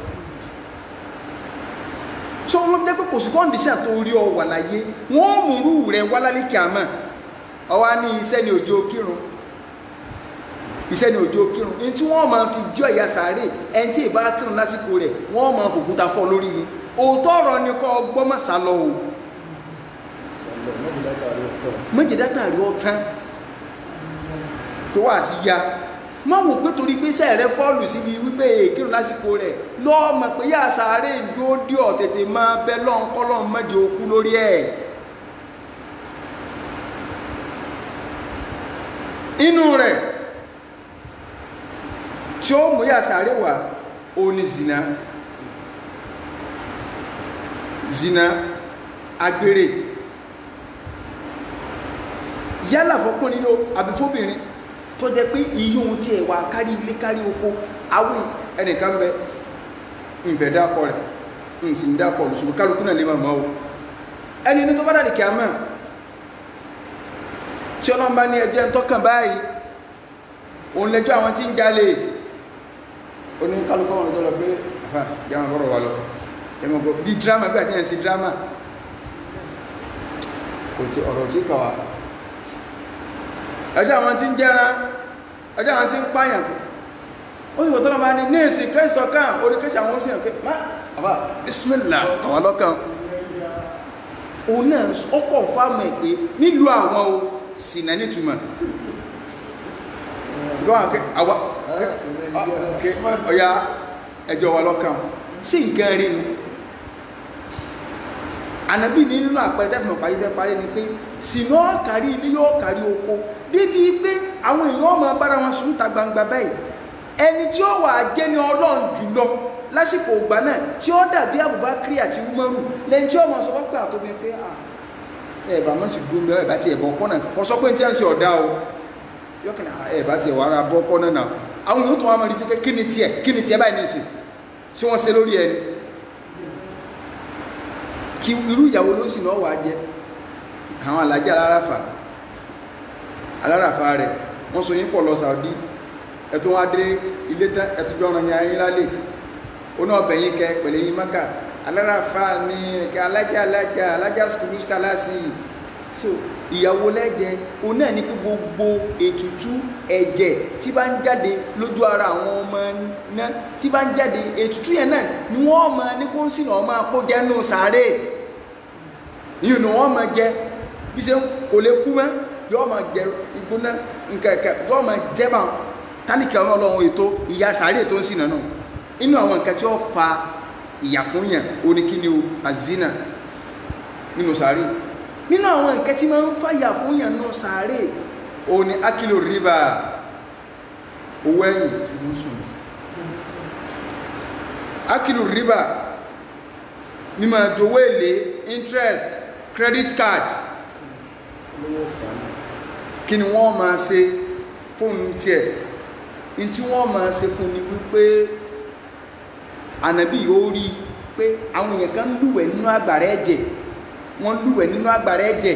so wọ́n jẹ́ pé kò sí kọ́ndíṣà tó rí ọ wà láyé wọ́n múrú rẹ̀ wá lálẹ́ kìámà ọwá ní iṣẹ́ ni òjò kírun iṣẹ́ ni òjò kírun ní tí wọ́n máa fi jọ ìyá sàárè ẹni tí ìbá kírun lásìkò rẹ̀ wọ́n máa fòkúta fọ́ lórí ni òótọ́ ọ̀rọ̀ ni kọ́ gbọ́mọ̀sá lọ o sàlọ mọ́jì látàrí ọ̀tọ̀ méje dátàrí ọ̀tán tó wà sí ya má wò pé torí pé iṣẹ́ rẹ fọ́ọ̀lù síbi wípé kírun lásìkò rẹ̀ lọ́ọ́ mọ̀ pé yá sàárè dúró dí ọ̀ tètè máa bẹ lọ́nkọ́lọ́ mẹ́jọ okú lórí ẹ̀ inú rẹ̀ tí ó mú yá sàárè wá ó ní zina zina agbèrè yálà fọkùnrin ló àbí fóbìnrin tó jẹ pé iyún tí ẹ wà kárí ilé kárí oko awé ẹnìkan bẹ ǹfẹ̀ dákọ rẹ̀ ń sì ń dákọ lùsùn kálukú náà lè máa mọ́ o ẹni ní tó bá dàdì kìámà tí ọlọ́run bá ní ẹjọ́ ń tọ́kàn báyìí òun lẹ́jọ́ àwọn tí ń jalè ó ní kálukú àwọn ọ̀dọ́ lọ pé àfà yàrá bọ́rọ̀ wà lọ ẹmọ̀ gbọ́ bí dírámà bí àti ẹ̀ ń sí dírámà kò tí ọ̀rọ̀ tí kà wá ẹjọ́ àwọn tí ń jẹ́ran ẹjọ́ àwọn tí ń pààyàn ó sì wọ́tọ́lọ́ bá ní ní èsì kẹ́sìtọ̀ kan oríkẹ́sì àwọn ó sì hàn pé má àbá bismillah àwọn ọlọ́kàn òun náà ó kọ̀ fáàmù ẹ̀ pé nílùú àwọn o sì náà nítumọ̀ gbọ́n àkẹ́ àwa ok ọ̀ya ẹjọ́ wa lọ́kàn sí nǹkan rí nu ànábì ní nínú àpẹẹrẹ tẹ́fìmọ̀ parí fẹ́ parí ni pé sínú ọ̀kárí ilé yóò kárí oko débi pé àwọn èèyàn ọmọ bára wọn sùn ta gbangba báyìí ẹni tí ó wà jẹ́ ní ọlọ́run jùlọ lásìkò ògbà náà tí ó dàbí Abubakar àti Umaru lẹ́yìn tí ó mọ̀ sọ pé àtòbí pé à ẹ bá mọ̀ sí dúró mẹ́wàá ìbá tiẹ̀ bọ́ kọ́nà kọ́ sọ pé ní tí wọ́n ń ṣe ọ̀dá o yọkànnà ẹ bá tiẹ̀ wà ara bọ́ kọ́nà náà àwọn yóò tún wá máa rí sí pé kí ni tiẹ̀ kí ni tiẹ̀ báyìí ní ìsìn tí wọ́n ṣe lórí ẹni kí irú ìyàwó ló sì náà wà jẹ àwọn alájà alárafa alárafa rẹ wọ́n so yín pọ̀ lọ Saudi ẹ̀tún wá dé ilé tán ẹ̀tún jọ ọ̀ràn yẹn ayín lálẹ́ oní ọbẹ̀ yín kẹ pẹ̀lẹ́ yín maka alárafa mi kẹ alájà alájà alájà skulu skalasi so ìyàwó lẹ́jẹ̀ òun náà ní pé gbogbo ètùtù ẹ̀jẹ̀ tí bá ń jáde lójú ara àwọn ọmọ náà tí bá ń jáde ètùtù yẹn náà ni wọ́n mọ ní kó ń sìn ọmọ akójẹ́ nù sáré yìí ni wọ́n mọ jẹ bí ṣe kò lè kú mọ́ yọ́ mọ jẹ ìgbóná nkẹ̀kẹ̀ yọ́ mọ jẹ bá tálíkì ọmọ ọlọ́run ètò ìyá sáré tó ń sìn náà inú àwọn nǹkan tí ó fa ìyà fún yàn oníkíni o azina nínú sáré nínú àwọn nǹkan tí máa ń fàyà fún yàn náà sáré òun ni akílò rìbá owó ẹ̀yìn ló sùn akílò rìbá ní máa jowó èlé interest credit card olówó fàánà kí ni wọ́n máa ṣe fún tiẹ̀ ní tí wọ́n máa ṣe fún ni wípé ànábì yóò rí i pé àwọn èèyàn kan ń lúwẹ̀ nínú àgbàrá ẹ̀jẹ̀ wọ́n lúwẹ̀ nínú agbára ẹ̀jẹ̀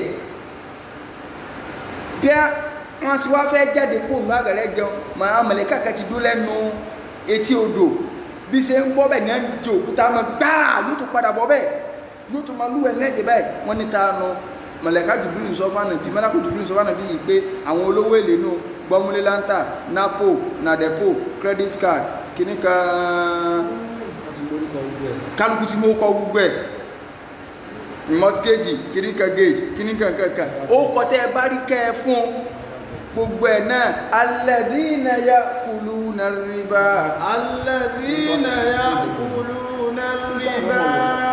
bí wọ́n sì wá fẹ́ jáde kó nínú agbára ẹ̀jẹ̀ mà á mọ̀lẹ́kà kan ti dúró lẹ́nu etí odò bí ṣe ń bọ́ bẹ́ẹ̀ ní ẹni jẹ òkúta mọ́ gbáà yóò tún padà bọ́ bẹ́ẹ̀ yóò tún máa lúwẹ̀ nínú ẹ̀jẹ̀ báyìí wọ́n ní ta nu mọ̀lẹ́kà jùbìlì ń sọ fún ànàbí mọ́lákù jùbìlì ń sọ fún ànàbí yìí pé àwọn olówó èlé nù gbọ́múlé láńtà napo nadepo credit card kìíní kan wọ́n ti morúkọ gbogbo ẹ̀ kálukú tí mo kọ gbogbo ẹ̀ mortgage kìníkà gauge kìníkà kankan ó kọtẹ́ ẹ bá rí kẹ́ ẹ fún gbogbo ẹ̀ náà alladhina ya'kuluna riba الذين يأكلون الربا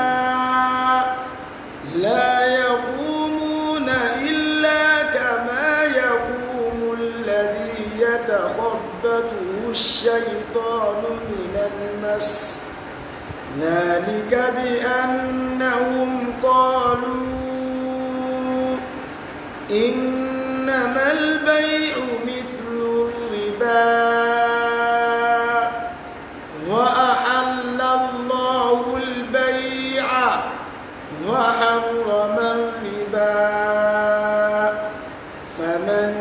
لا يقومون إلا كما يقوم الذي يتخبطه الشيطان من المس ذلك بأنهم قالوا إنما البيع مثل الربا وأحل الله البيع وحرم الربا فمن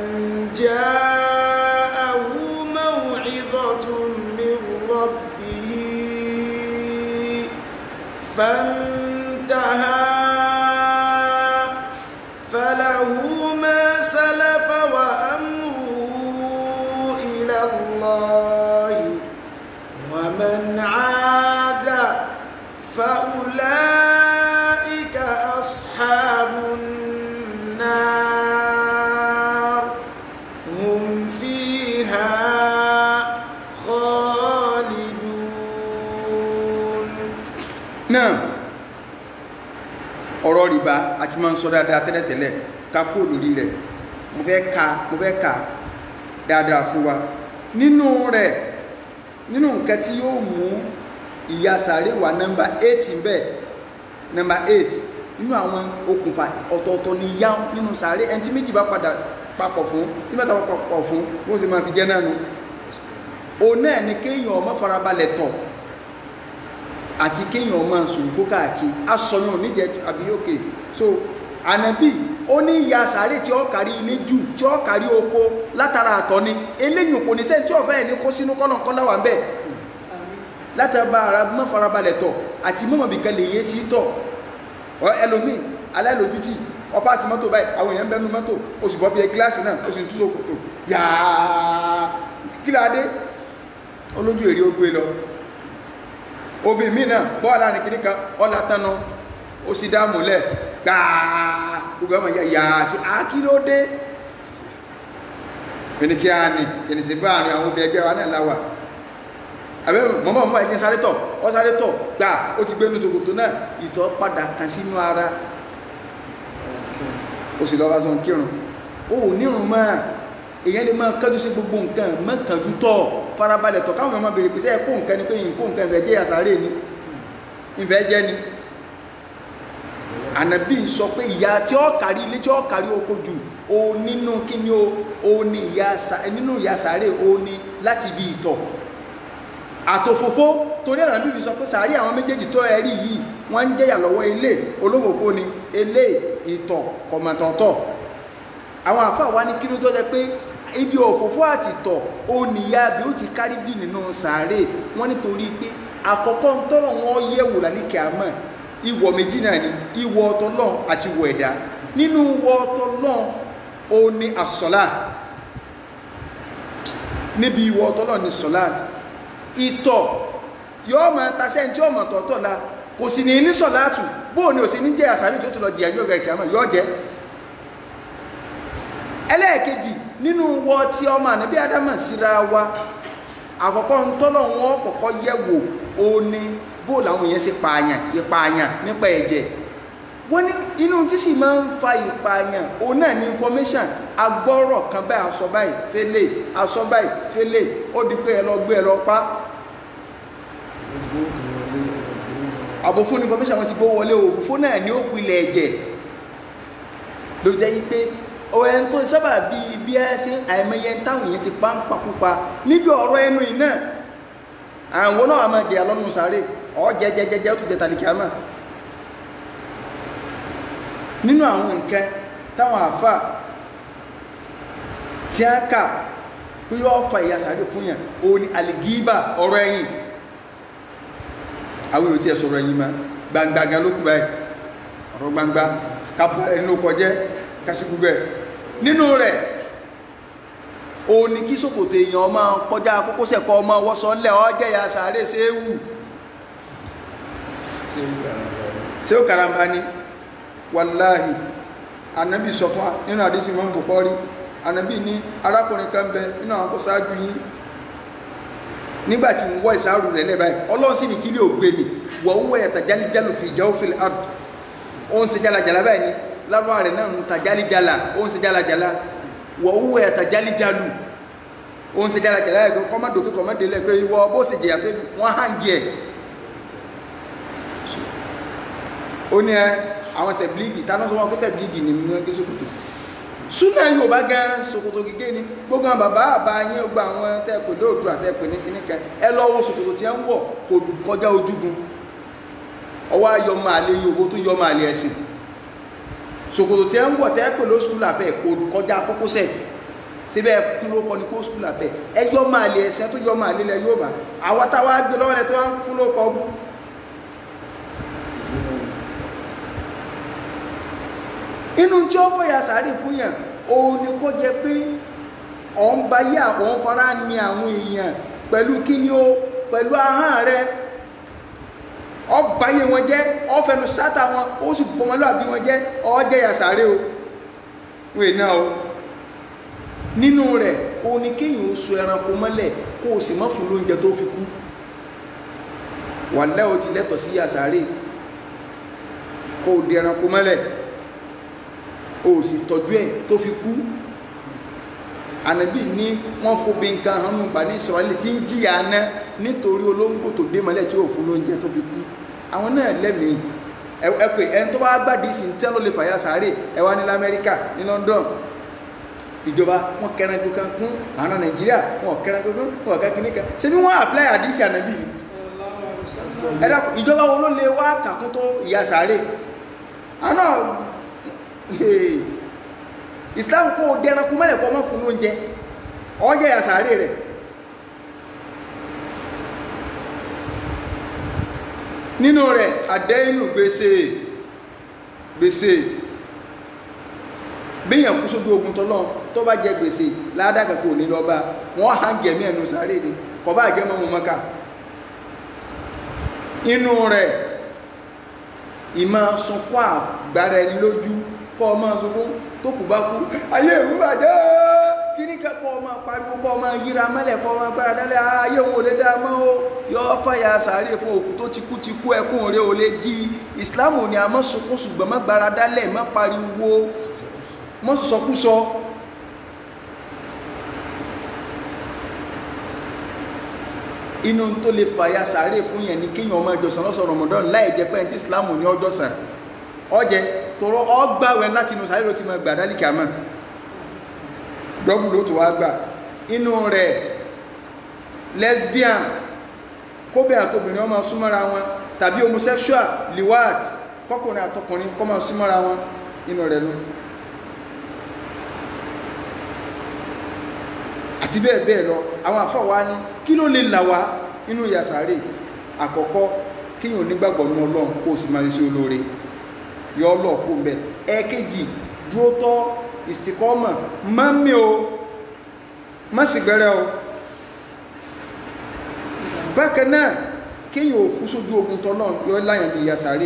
جاءه موعظة من ربه فانتهى فله ما سلف وأمره إلى الله ومن عاد فأولئك أصحاب النار هم فيها خالدون náà ọ̀rọ̀ rìbá àti máa ń sọ dáadáa tẹ́lẹ̀tẹ́lẹ̀ ká kó lórí rẹ̀ mo fẹ́ ka mo fẹ́ ka dáadáa fún wa nínú rẹ̀ nínú nǹkan tí yóò mú ìyà sàárè wà nọ́mbà 8 ń bẹ nọ́mbà 8 nínú àwọn okùnfà ọ̀tọ̀ọ̀tọ̀ ni yá nínú sàárè ẹni tí méjì bá padà papọ̀ fún tí mẹ́ta bá papọ̀ fún bó ṣe máa fi jẹ́ náà nu òun náà ni kéèyàn ọmọ farabalẹ̀ tọ̀ àti kéèyàn máa sòfò káàkiri asọyún níjẹ àbí òkè so ànábì ó ní ìyà sàárè tí ó kárí ilé jù tí ó kárí oko látara àtọ̀ ni eléyìí kò ní sẹ́ni tí ọ̀fẹ́ ẹ̀ ní kó sínú kọ́nàkọ́nà wà ń bẹ̀ látara ara mọ́ farabalẹ̀ tọ̀ àti mọ́mọ́ bìkan lè yé tí tọ̀ ọ ẹlòmíì alálòjútì ọpá kí mọ́tò báyìí àwọn èèyàn bẹ́nu mọ́tò ó sì bọ́ bí ẹ gíláàsì náà ó sì ń tú sókòtò yàá kí ládé olójú èrè ó gbé lọ obì mí náà bọ́ọ̀lá ní kìíní kan ọlá tánu ó sì dá múlẹ̀ gbàá gbogbo ọmọ ìyá yàá kí á kí ló dé ẹni kí á ní kìnnì sí bá àrin àwọn obìnrin ẹgbẹ́ wa náà láwà àbẹ́ mọ́mọ́ mọ́ ẹ̀jẹ̀ sáré tọ̀ ọ sáré tọ̀ gbà ó ti gbénu ṣòkòtò náà ìtọ̀ padà kan sínú ara ó sì lọ́wọ́ sọ kírun ó ò nírun mọ́ èyàn lè máa kájú sí gbogbo nǹkan mọ́kànjú tọ̀ farabalẹ̀ tọ̀ káwọn ọmọ bèrè pèsè ẹ̀kọ́ nǹkan ni pé nǹkó nǹkan ìfẹ́ jẹ́ àsáré ni ìfẹ́ jẹ́ ni ànàbí sọ pé ìyá tí ó kárí ilé tí ó kárí oko jù o nínú kíní o o ní ìyá nínú ìyá sáré o ní láti ibi ìtọ̀ àtòfófó torí ànàbí fi sọ pé sàárì àwọn méjèèjì tó ẹrí yìí wọ́n ń jẹ́yà lọ́wọ́ ilé olófòfó ni ilé ìtọ̀ kọ̀mọ̀tọ̀tọ̀ àwọn àfáà wá ní kí ló tó jẹ́ pé ibi òfófó àti ìtọ̀ o níyà bí ó ti kárí jì nínú sàárè wọ́n nítorí pé àkọ́kọ́ ń tọ́rọ̀ wọn yẹ̀wò lálẹ́kẹ̀ àmọ́ ìwọ̀ méjì náà ni ìwọ̀ ọ̀tọ̀lọ́n àti ìwọ̀ ẹ̀dá nínú ìwọ̀ ọ̀tọ̀lọ́n o ní àsọ̀lá níbi ìwọ̀ ọ̀tọ̀lọ́n ní sọ̀lá ìtọ̀ yóò máa tasẹ́ tí ó mọ̀ tọ̀tọ̀ la kò sì ní ní sọ̀látù bóò ni ò sí ní jẹ́ àsàrí tó tó lọ di àjọ ìgbà àmọ́ yóò jẹ́ ẹlẹ́ẹ̀kejì nínú wọ tí ọmọ ànábí ádámà síra wa àkọ́kọ́ ń tọ́lọ̀ wọn kọ́kọ́ yẹ̀wò ó ní bó làwọn èèyàn ṣe pààyàn ìpààyàn nípa ẹ̀jẹ̀ wọ́n ní inú tí sì máa ń fa ìpààyàn òun náà ní information agbọ́rọ̀ kan báyìí aṣọ báyìí fẹ́lẹ̀ aṣọ báyìí fẹ́lẹ̀ ó di pé ẹ lọ gbé ẹ lọ pa àbò fún information wọn ti gbó wọlé òfófó náà ní ó pilẹ̀ ẹ̀jẹ̀ ló jẹ́ yí pé ọ̀rẹ́ tó sábà bí bí ẹ ṣe àìmọye táwọn èèyàn ti pa ń pakúpa níbi ọ̀rọ̀ ẹnu yìí náà àwọn náà máa jẹ alọ́nu sáré ọ̀jẹ̀jẹ̀jẹ̀ ó ti jẹ tàlìkàmà nínú àwọn nǹkan táwọn àfà tí a kà pé yóò fa ìyà sáré fún yàn òun ni àlìgíbà ọ̀rọ̀ ẹ̀yìn àwọn èrò tí ẹ sọ̀rọ̀ ẹ̀yìn máa gbangba ló kú báyìí ọ̀rọ̀ gbangba kápá ẹnu kọjẹ́ kásìkú bẹ́ẹ̀ nínú rẹ̀ o ní kí ṣòkòtò èèyàn ọmọ kọjá kókósẹ̀ kọ ọmọ wọ́sọ ńlẹ̀ ọjẹ́ ya sàárè ṣe é wù ṣe ó karamba ni wàláhì anábì sọ fún nínú àdísì mọ́ Bukhari anábì ní arákùnrin kan bẹ nínú àwọn kó sáájú yín nígbàtí wọ́n ìsáàrù rẹ̀ lẹ́bàá ọlọ́run sì ní kí ní ògbé mi wọ́n wọ́ ẹ̀ta jálíjálù fi ìjà òfin àdù ó ń ṣe jálajàlá báyìí ni lárúbá rẹ̀ náà ń ta jálíjálà ó ń ṣe jálajàlá wọ́n wọ́ ẹ̀ta jálíjálù ó ń ṣe jálajàlá ẹ̀kọ́ kọ́mọ́dòkè kọ́mọ́délẹ̀ pé ìwọ bó ṣe jìyà pé wọ́n hàǹgì ẹ̀ ó ní ẹ àwọn tẹ̀blígì tánà sọ wọn kó tẹ̀blígì ní mú ẹgbẹ́ sókòtò súnà Yorùbá gan ṣòkòtò gígé ni gbogbo àwọn bàbá àbá yín gba àwọn tẹ́ẹ̀pẹ̀ lóòdù àtẹ́ẹ̀pẹ̀ ní kíní kan ẹ lọ wo ṣòkòtò tí ẹ ń wọ̀ kò kọjá ojúgun ọwọ́ ayọ̀ máa lé yòówó tó yọ máa lé ẹ̀sìn ṣòkòtò tí ẹ ń wọ̀ tẹ́ẹ̀pẹ̀ ló skúl àbẹ́ kò kọjá kókósẹ̀ síbẹ̀ kún ló kọ ní kó skúl àbẹ́ ẹ yọ máa lé ẹsẹ̀ tó yọ máa lé lẹ yóò bá àwọn táwa gbé lọ́wọ́ rẹ tó wá fún ló kọ ọgbọ́n inú tí ó fọyà sáré fún yàn òun ni kó jẹ pé ọ̀n bá yá ọ̀n fara ní àwọn èèyàn pẹ̀lú kí ni ó pẹ̀lú ahọ́n rẹ ọbàyé wọn jẹ́ ọfẹnu sátà wọn ó sì pọmọlúàbí wọn jẹ́ ọjẹ́ yà sáré o wèé náà o nínú rẹ̀ òun ni kéèyàn ó so ẹranko mọ́lẹ̀ kó o sì mọ́ fún lóúnjẹ tó fi kú wàlẹ́ o ti lẹ́tọ̀ sí yà sáré kó o di ẹranko mọ́lẹ̀ o sì tọ́jú ẹ̀ tó fi kú ànábì ní wọ́n fóbi nǹkan hànú bà ní Ísírẹ́lì tí ń jìyà ná nítorí olóńgbò tó dé mọ́lẹ̀ tí ò fún lóúnjẹ tó fi kú àwọn náà lẹ́mìí ẹ pé ẹni tó bá gbàdí sí tẹ́ ló lè fàyà sáré ẹ wá ní lamẹ́ríkà ní London ìjọba wọn kẹran kankan kún àwọn Nàìjíríà wọn kẹran kankan wọn kẹran kankan ṣé bí wọ́n apply àdísì ànábì ni ẹ dákun ìjọba wo ló lè wá kàkún tó ìyà sáré àná islam kó o dẹranko mẹ́lẹ̀ kọ́ mọ́ fún oúnjẹ ọjẹ́ àsàárè rẹ̀ nínú rẹ̀ àdẹ́yìnù gbèsè gbèsè bíyàn kú sójú ogun tọ́lọ́ tó bá jẹ gbèsè ládàkà kò ní lọ́ba wọ́n hàn gẹ̀mí ẹnu sàárè ni kọ̀ bá jẹ́ mọ́mọ́ mọ́ká inú rẹ̀ ìmọ̀ sunkún àgbára ẹni lójú kọ́ ọmọ ṣogún tó kù bá kú ayé ìwú bàjẹ́ kí ní kẹ́kọ́ kọ́ ọmọ pariwo kọ́ ọmọ yíra mẹ́lẹ̀ kọ́ ọmọ gbára dálẹ̀ ayé òun ò lè dá mọ́ o yọ fàyà sàárè fún òkú tó ti kú ti kú ẹkún rẹ̀ ò lè jí islam ò ní a mọ́ sunkún ṣùgbọ́n má gbára dálẹ̀ má pariwo mọ́ sọkúsọ inú tó lè fàyà sàárè fún yẹn ni kéèyàn ọmọ ìjọsìn lọ́sọ̀ rọmọdán láì jẹ́ pé ẹni tí islam ní ọjọ́ sàn ọjẹ́ tọrọ ọgbàwẹ̀ láti inú sàárè ló ti mọ gbà dálíkì àmọ́ dọ́gbù ló tó wá gbà inú rẹ̀ lesbian kóbìnrin àtobìnrin ọmọ súnmọ́ra wọn tàbí homosexual liwat kọkùnrin àtọkùnrin kọmọ súnmọ́ra wọn inú rẹ̀ nù àti bẹ́ẹ̀ bẹ́ẹ̀ lọ àwọn àfọ́ wa ní kí ló lè là wá nínú yàsàárè àkọ́kọ́ kíyàn onígbàgbọ́ ní ọlọ́run kó o sì máa ṣe olóore yọ ọlọ́ọ̀kú ń bẹ ẹ̀ẹ́kejì dúró tọ́ ìsìkọ́mọ̀ mọ́mí o má sì gbẹ́rẹ́ o bákan náà kéyàn òkú sójú ogun tọ́nà yọ láyàn ní ìyàsáré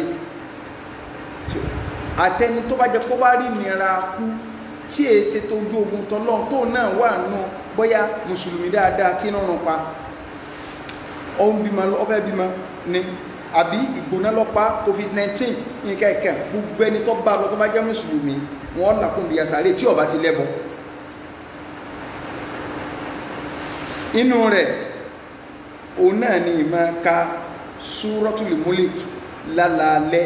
àtẹni tó bá jẹ kó bá rí nira kú tí è ṣe tó ojú ogun tọ́nà tó náà wà nù bóyá mùsùlùmí dáadáa tí ń rún pa ọ̀hún bímọ ọfẹ́ bímọ ni àbí ìgbóná lọ́pàá covid-19 nǹkan ẹ̀kẹ́ gbogbo ẹni tó bá lọ tó bá jẹ́ mùsùlùmí wọ́n làkún bí yasare tí ọba ti lẹ́bọ inú rẹ̀ òun náà ni ìmọ̀ ka súrọ́tùlù múlìk lálàálẹ́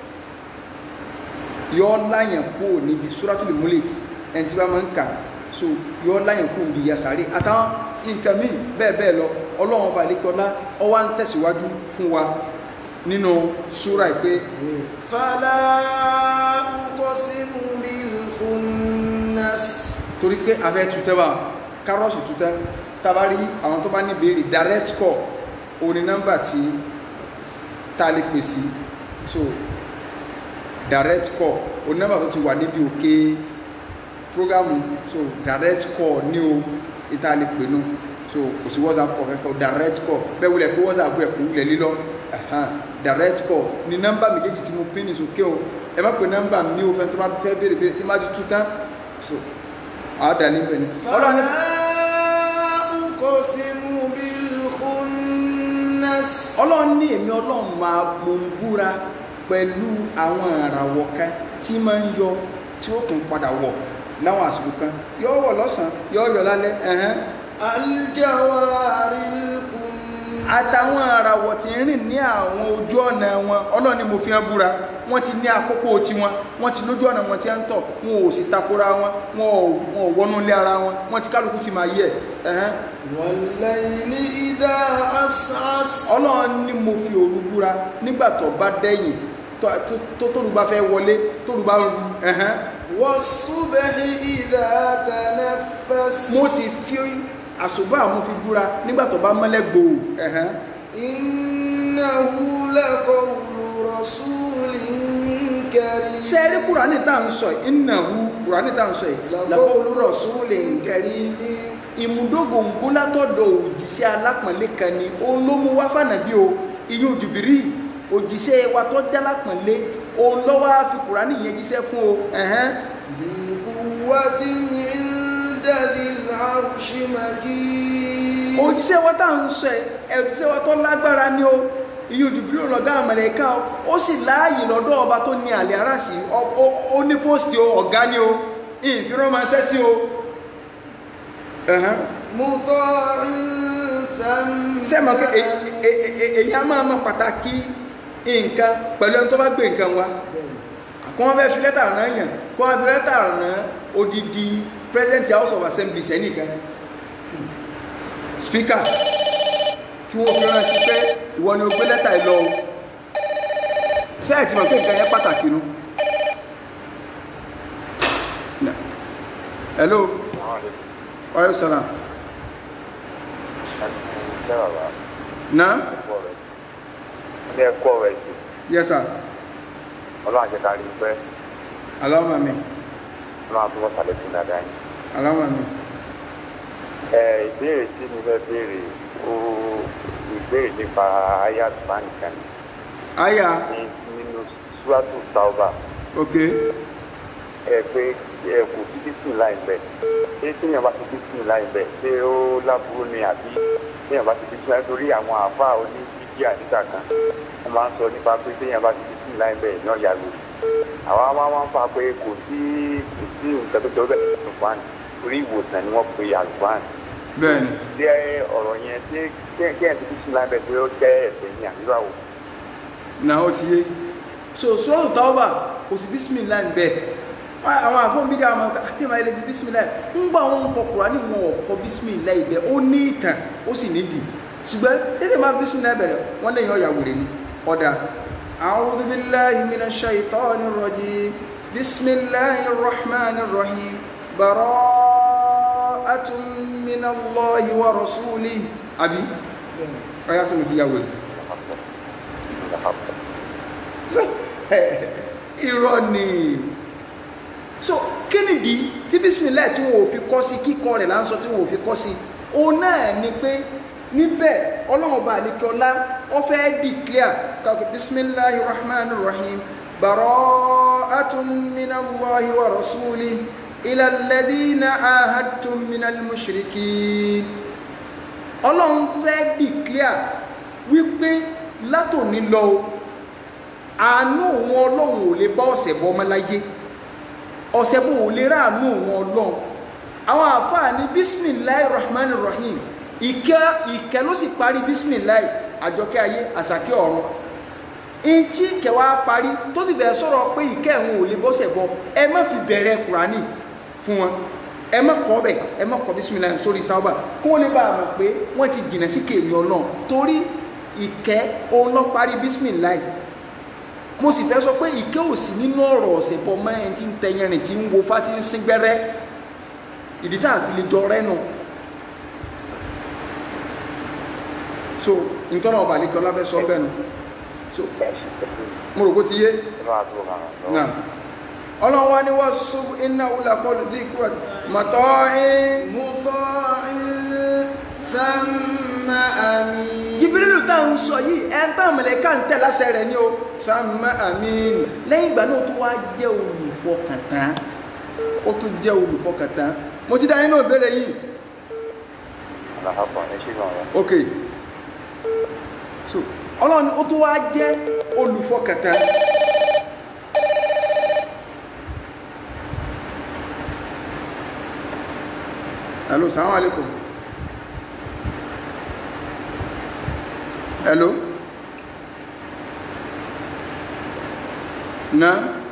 yọ́ láyàn kó níbi súrọ́tùlù múlìk ẹni tí bá máa ń kà so yọ́ láyàn kó níbi yasare àtàwọn nǹkan míì bẹ́ẹ̀ bẹ́ẹ̀ lọ ọlọ́run ọba àlékọ́lá ọwá ń tẹ̀síwájú fún wa nínú súra ìpé fala uqsimu bil khunnas torí pé afẹ́ tutẹ́wà kárọ́ọ̀sì tutẹ́ tabari àwọn tó bá ní béèrè direct call oní nọ́mbà tí ta lè pè sí so direct call oní nọ́mbà tó ti wà níbi òkè prógámù so direct call ní o ìta lè pè nù so kò sí whatsapp call kẹ́kọ̀ọ́ direct call bẹ́ẹ̀ wulẹ̀ pé whatsapp ẹ̀ kò wulẹ̀ lílọ ẹ̀hán direct call ní nọ́mbà méjèèjì tí mo pín ní sókè o ẹ má pè nọ́mbà mi ò fẹ́ tó bá fẹ́ béèrè béèrè tí má ti tú tán so àádà níbẹ̀ ni ọlọ́ni fala uqsimu bil khunnas ọlọ́run ní èmi ọlọ́run máa mò ń búra pẹ̀lú àwọn àràwọ̀ kan tí máa ń yọ tí ó tún padà wọ̀ láwọn àsìkò kan yọ wọ̀ lọ́sàn yọ yọ lálẹ́ ẹ̀hẹ́n aljawaril kunnas àtàwọn àràwọ̀ tí ń rìn ní àwọn ojú ọ̀nà wọn ọlọ́run ni mo fi hàn búra wọ́n ti ní àkókò tiwọn wọ́n ti lójú ọ̀nà wọn tí ń tọ̀ wọn ò sì takora wọn wọn ò wọn ò wọnú ilé ara wọn wọ́n ti kálukú ti máa yẹ ẹ̀hẹ́n wallayli idha as'as ọlọ́run ni mo fi òru búra nígbà tó bá dẹ́yìn tó- tó- tó tóru bá fẹ́ wọlé tóru bá ń ru ẹ̀hẹ́n was-subhi idha tanaffas mo sì fi àṣùbà mo fi búra nígbà tó bá mọ́lẹ̀ gbòò ẹ̀hẹ́n innahu laqawlu rasulin karim ṣe rí kùránì tá à ń sọ yìí innahu kùránì tá à ń sọ yìí laqawlu rasulin karim ìmúdógóńgó látọ̀dọ̀ òjíṣẹ́ alápọ̀nlé kan ni òun ló mú wá fànàbí o iyún jùbìrí òjíṣẹ́ wa tó jẹ́ alápọ̀nlé òun lọ́wọ́ á fi kùránì yẹn jíṣẹ́ fún o ẹ̀hẹ́n ذي قوة عند ذي العرش مكين òjíṣẹ́ wa tá à ń sọ ẹ̀ òjíṣẹ́ wa tó lágbára ni o iyún jùbìrí ọ̀lọ́gá àmàlẹ́ká o ó sì láàyè lọ́dọ̀ ọba tó ní àlẹ́ ara sí ọ- ó- ó ní pósìtì o ọ̀gá ni o ìfirọ́ máa ṣẹ́ sí o ẹ̀hẹ́n مطاع ثم sẹ́mọ̀ kí èyí a máa mọ pàtàkì nǹkan pẹ̀lú ẹni tó bá gbé nǹkan wa kọ́ wọ́n fẹ́ fi lẹ́tà rán yàn kọ́ wọ́n fi lẹ́tà rán odidi president house of assembly sẹ́nìkan speaker kí wọ́n fi rán sí pé ìwọ ni o gbé lẹ́tà yìí lọ o sẹ́ẹ̀ tí mọ̀ pé nǹkan yẹn pàtàkì nu hello ọ̀rẹ́ sọ̀rọ̀ náà ilé ẹ̀kọ́ rẹ̀ jù yes sir ọlọ́run àti kárí pẹ́ aláwọ̀ mi ọlọ́run àti wọ́n sàlẹ̀ fún dáadáa yìí. aláwọ̀ mi ẹ ìbéèrè tí mo fẹ́ béèrè ó ìbéèrè nípa ayat bankan aya ní nínú suwatu tauba ok ẹ pé ẹ kò sí bísí láì bẹ̀ ṣé téèyàn bá ti bísí láì bẹ̀ ṣé ó láburú ni àbí téèyàn bá ti bísí láì torí àwọn àáfàá oní bíbí àdìgbà kan wọ́n máa ń sọ nípa pé téèyàn bá ti bísí láì bẹ̀ náà yàgò àwa máa máa ń fa pé kò sí kò sí nǹkan tó jọ bẹ́ẹ̀ nínú fáànì torí ìwòsàn ni wọ́n pe àlùfáànì bẹ́ẹ̀ni ṣé ọ̀rọ̀ yẹn ṣé kéèyàn ti bísí láì bẹ̀ pé ó jẹ́ ẹ̀ṣẹ̀ ní àdúrà wò náà ó ti yé so sọ́rọ̀ tàwọ́bà kò sí bísmìlá ń bẹ̀ àwọn àfọ́n bídí àwọn ọmọ àtẹ́mà ilẹ̀ bísmìlá ń gbà wọn kọ Kùránì wọn ọ̀kọ́ bísmìlá ibẹ̀ ó ní ìtàn ó sì nídìí ṣùgbọ́n tètè máa bísmìlá bẹ̀rẹ̀ wọ́n lẹ́yìn ọ̀yà wèrè ni ọ̀dà a'udhu billahi minash shaitanir rajim bismillahir rahmanir rahim bara'atun minallahi wa rasulihi àbí ọ̀yà sọ mi ti yà wèrè irọ́ ni so kí nìdí tí bísímìlẹ̀ tí wọ́n ò fi kọ́ sí kíkọ́ rẹ̀ là ń sọ tí wọ́n ò fi kọ́ sí òun náà ni pé níbẹ̀ ọlọ́run ọba àlekíọlá ó fẹ́ declare kàkọ́ bisimilahi rahman rahim bara'atun minallahi wa rasuli ila alladhina ahadtum minal mushrikin ọlọ́run fẹ́ declare wípé látòní lọ o àánú òun ọlọ́run ò lè bá ọ̀sẹ̀ bọ́ ọmọ láyé ọ̀sẹ̀ bó ò lè rà àánú òun ọlọ́run àwọn àfáà ní bisimilahi rahman rahim ìkẹ́ ìkẹ́ ló sì parí bisimilahi àjọkẹ́ ayé àsàkẹ́ ọ̀run ìtí kẹwàá parí tó ti bẹ̀rẹ̀ sọ̀rọ̀ pé ìkẹ́ òun ò lè bọ́sẹ̀ bọ́ ẹ má fi bẹ̀rẹ̀ kùránì fún wọn ẹ má kọ́ bẹ̀ ẹ má kọ́ bisimilahi sórí tauba kí wọ́n lè bá a mọ̀ pé wọ́n ti jìnà sí kèmí ọlọ́run torí ìkẹ́ òun lọ parí bisimilahi mo sì fẹ́ sọ pé ìké ò sí nínú ọ̀rọ̀ ọ̀sẹ̀ bọ́ mọ́ ẹni tí ń tẹyẹrin tí ń wo fá tí ń sín gbẹ́rẹ́ ìdí tá a fi lè jọ rẹ́nu so nítorí ọba àlekẹ́ ọlá fẹ́ sọ bẹ́ẹ̀ nu so mo rò bó ti yé náà ọlọ́run wa ni wọ́n sún iná wúlà kọlu tí ikú rẹ̀ mọ̀tọ́ ẹ́ مطاع ثم أمين jibirilu tá à ń sọ yìí ẹ ń tàn mẹlẹ́ká ń tẹ̀ lásẹ̀ rẹ̀ ni o sàmà àmín lẹ́yìn ìgbà náà tó wá jẹ́ olùfọkàntán ó tún jẹ́ olùfọkàntán mo ti dá yín náà béèrè yìí àlàáfà ẹ ṣe náà yẹn. ok so ọlọ́run ó tún wá jẹ́ olùfọkàntán hello salaam alaikum hello na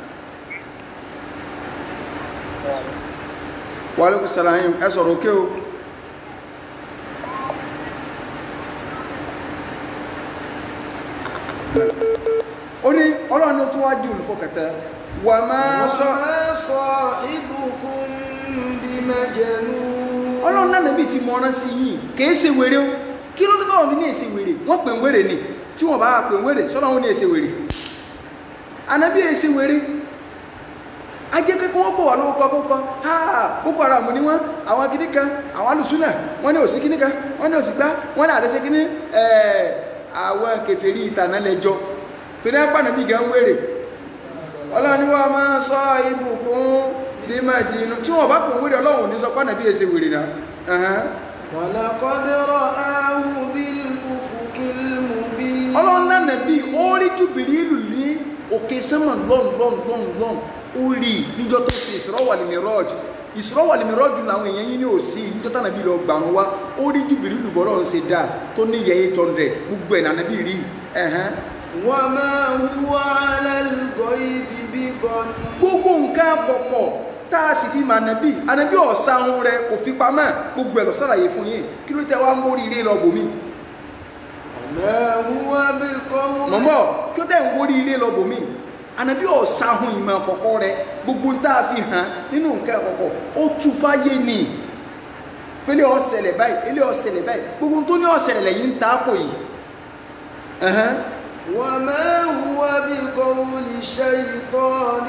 wa alaikum salaam ẹ sọ̀rọ̀ òkè o ó ní ọlọ́run ó tún wá jẹ́ olùfọkàntán wà máa sọ وما صاحبكم بمجنون ọlọ́run náà nàbí ti mọ̀rán sí yìí kìí ṣe wèrè o kí ló dé tọ́wọ́n ní ní èsè wèrè wọ́n pè ń wèrè ni tí wọ́n bá pè ń wèrè sọ́nà wọn ní èsè wèrè ànábì èsè wèrè ajẹ́ kẹ́kọ́ wọ́n pọ̀ wà lówó kọ́kọ́ ha boko haram ni wọ́n àwọn kìíní kan àwọn alùsùnà wọ́n ní òsì kìíní kan wọ́n ní òsì gbá wọ́n ní àdẹ́sẹ́ kìíní ẹ̀ẹ́ àwọn kèfèrí ìtànà lẹ́jọ́ tó ní apá nàbí gan wèrè ọlọ́run ni wọ́n máa sọ ibùkún bí máa jìnnà tí wọ́n bá pè ń wèrè ọlọ́run ò ní sọ pé ànábì èsè wèrè náà ẹ̀hán. ولقد رآه بالأفق المبين ọlọ́run náà nàbí ó rí jùbìrìlù ní òkè sánmà lọ́n lọ́n lọ́n lọ́n ó rí níjọ́ tó ṣe Isra wal Miraj Isra wal Miraj làwọn èèyàn yín ní òsì níjọ́ tá nàbí lọ gbà wọn wá ó rí jùbìrìlù bọ́lọ́ ń ṣe dáa tó ní yẹ eight hundred gbogbo ẹ̀ nàbí rí ẹ̀hán. وما هو على الغيب بضنين gbogbo nǹkan àkọ́kọ́ tá a sì fi mà nàbí ànàbí ọ̀sán rẹ kò fi pamọ́ gbogbo ẹ̀ lọ sàlàyé fún yín kí ló tẹ wá mórí ilé lọ bòmí وما هو بقول mọ̀mọ́ kí ó tẹ̀ ń wórí ilé lọ bòmí ànàbí ọ̀sáhun ìmọ̀ àkọ́kọ́ rẹ gbogbo ń tá a fi hàn nínú nǹkan àkọ́kọ́ ó tú fáyé ni pélé ọ̀sẹ̀lẹ̀ báyìí ilé ọ̀sẹ̀lẹ̀ báyìí gbogbo tó ní ọ̀sẹ̀lẹ̀ lẹ́yìn ń ta kò yìí ẹ̀hẹ́n. وما هو بقول شيطان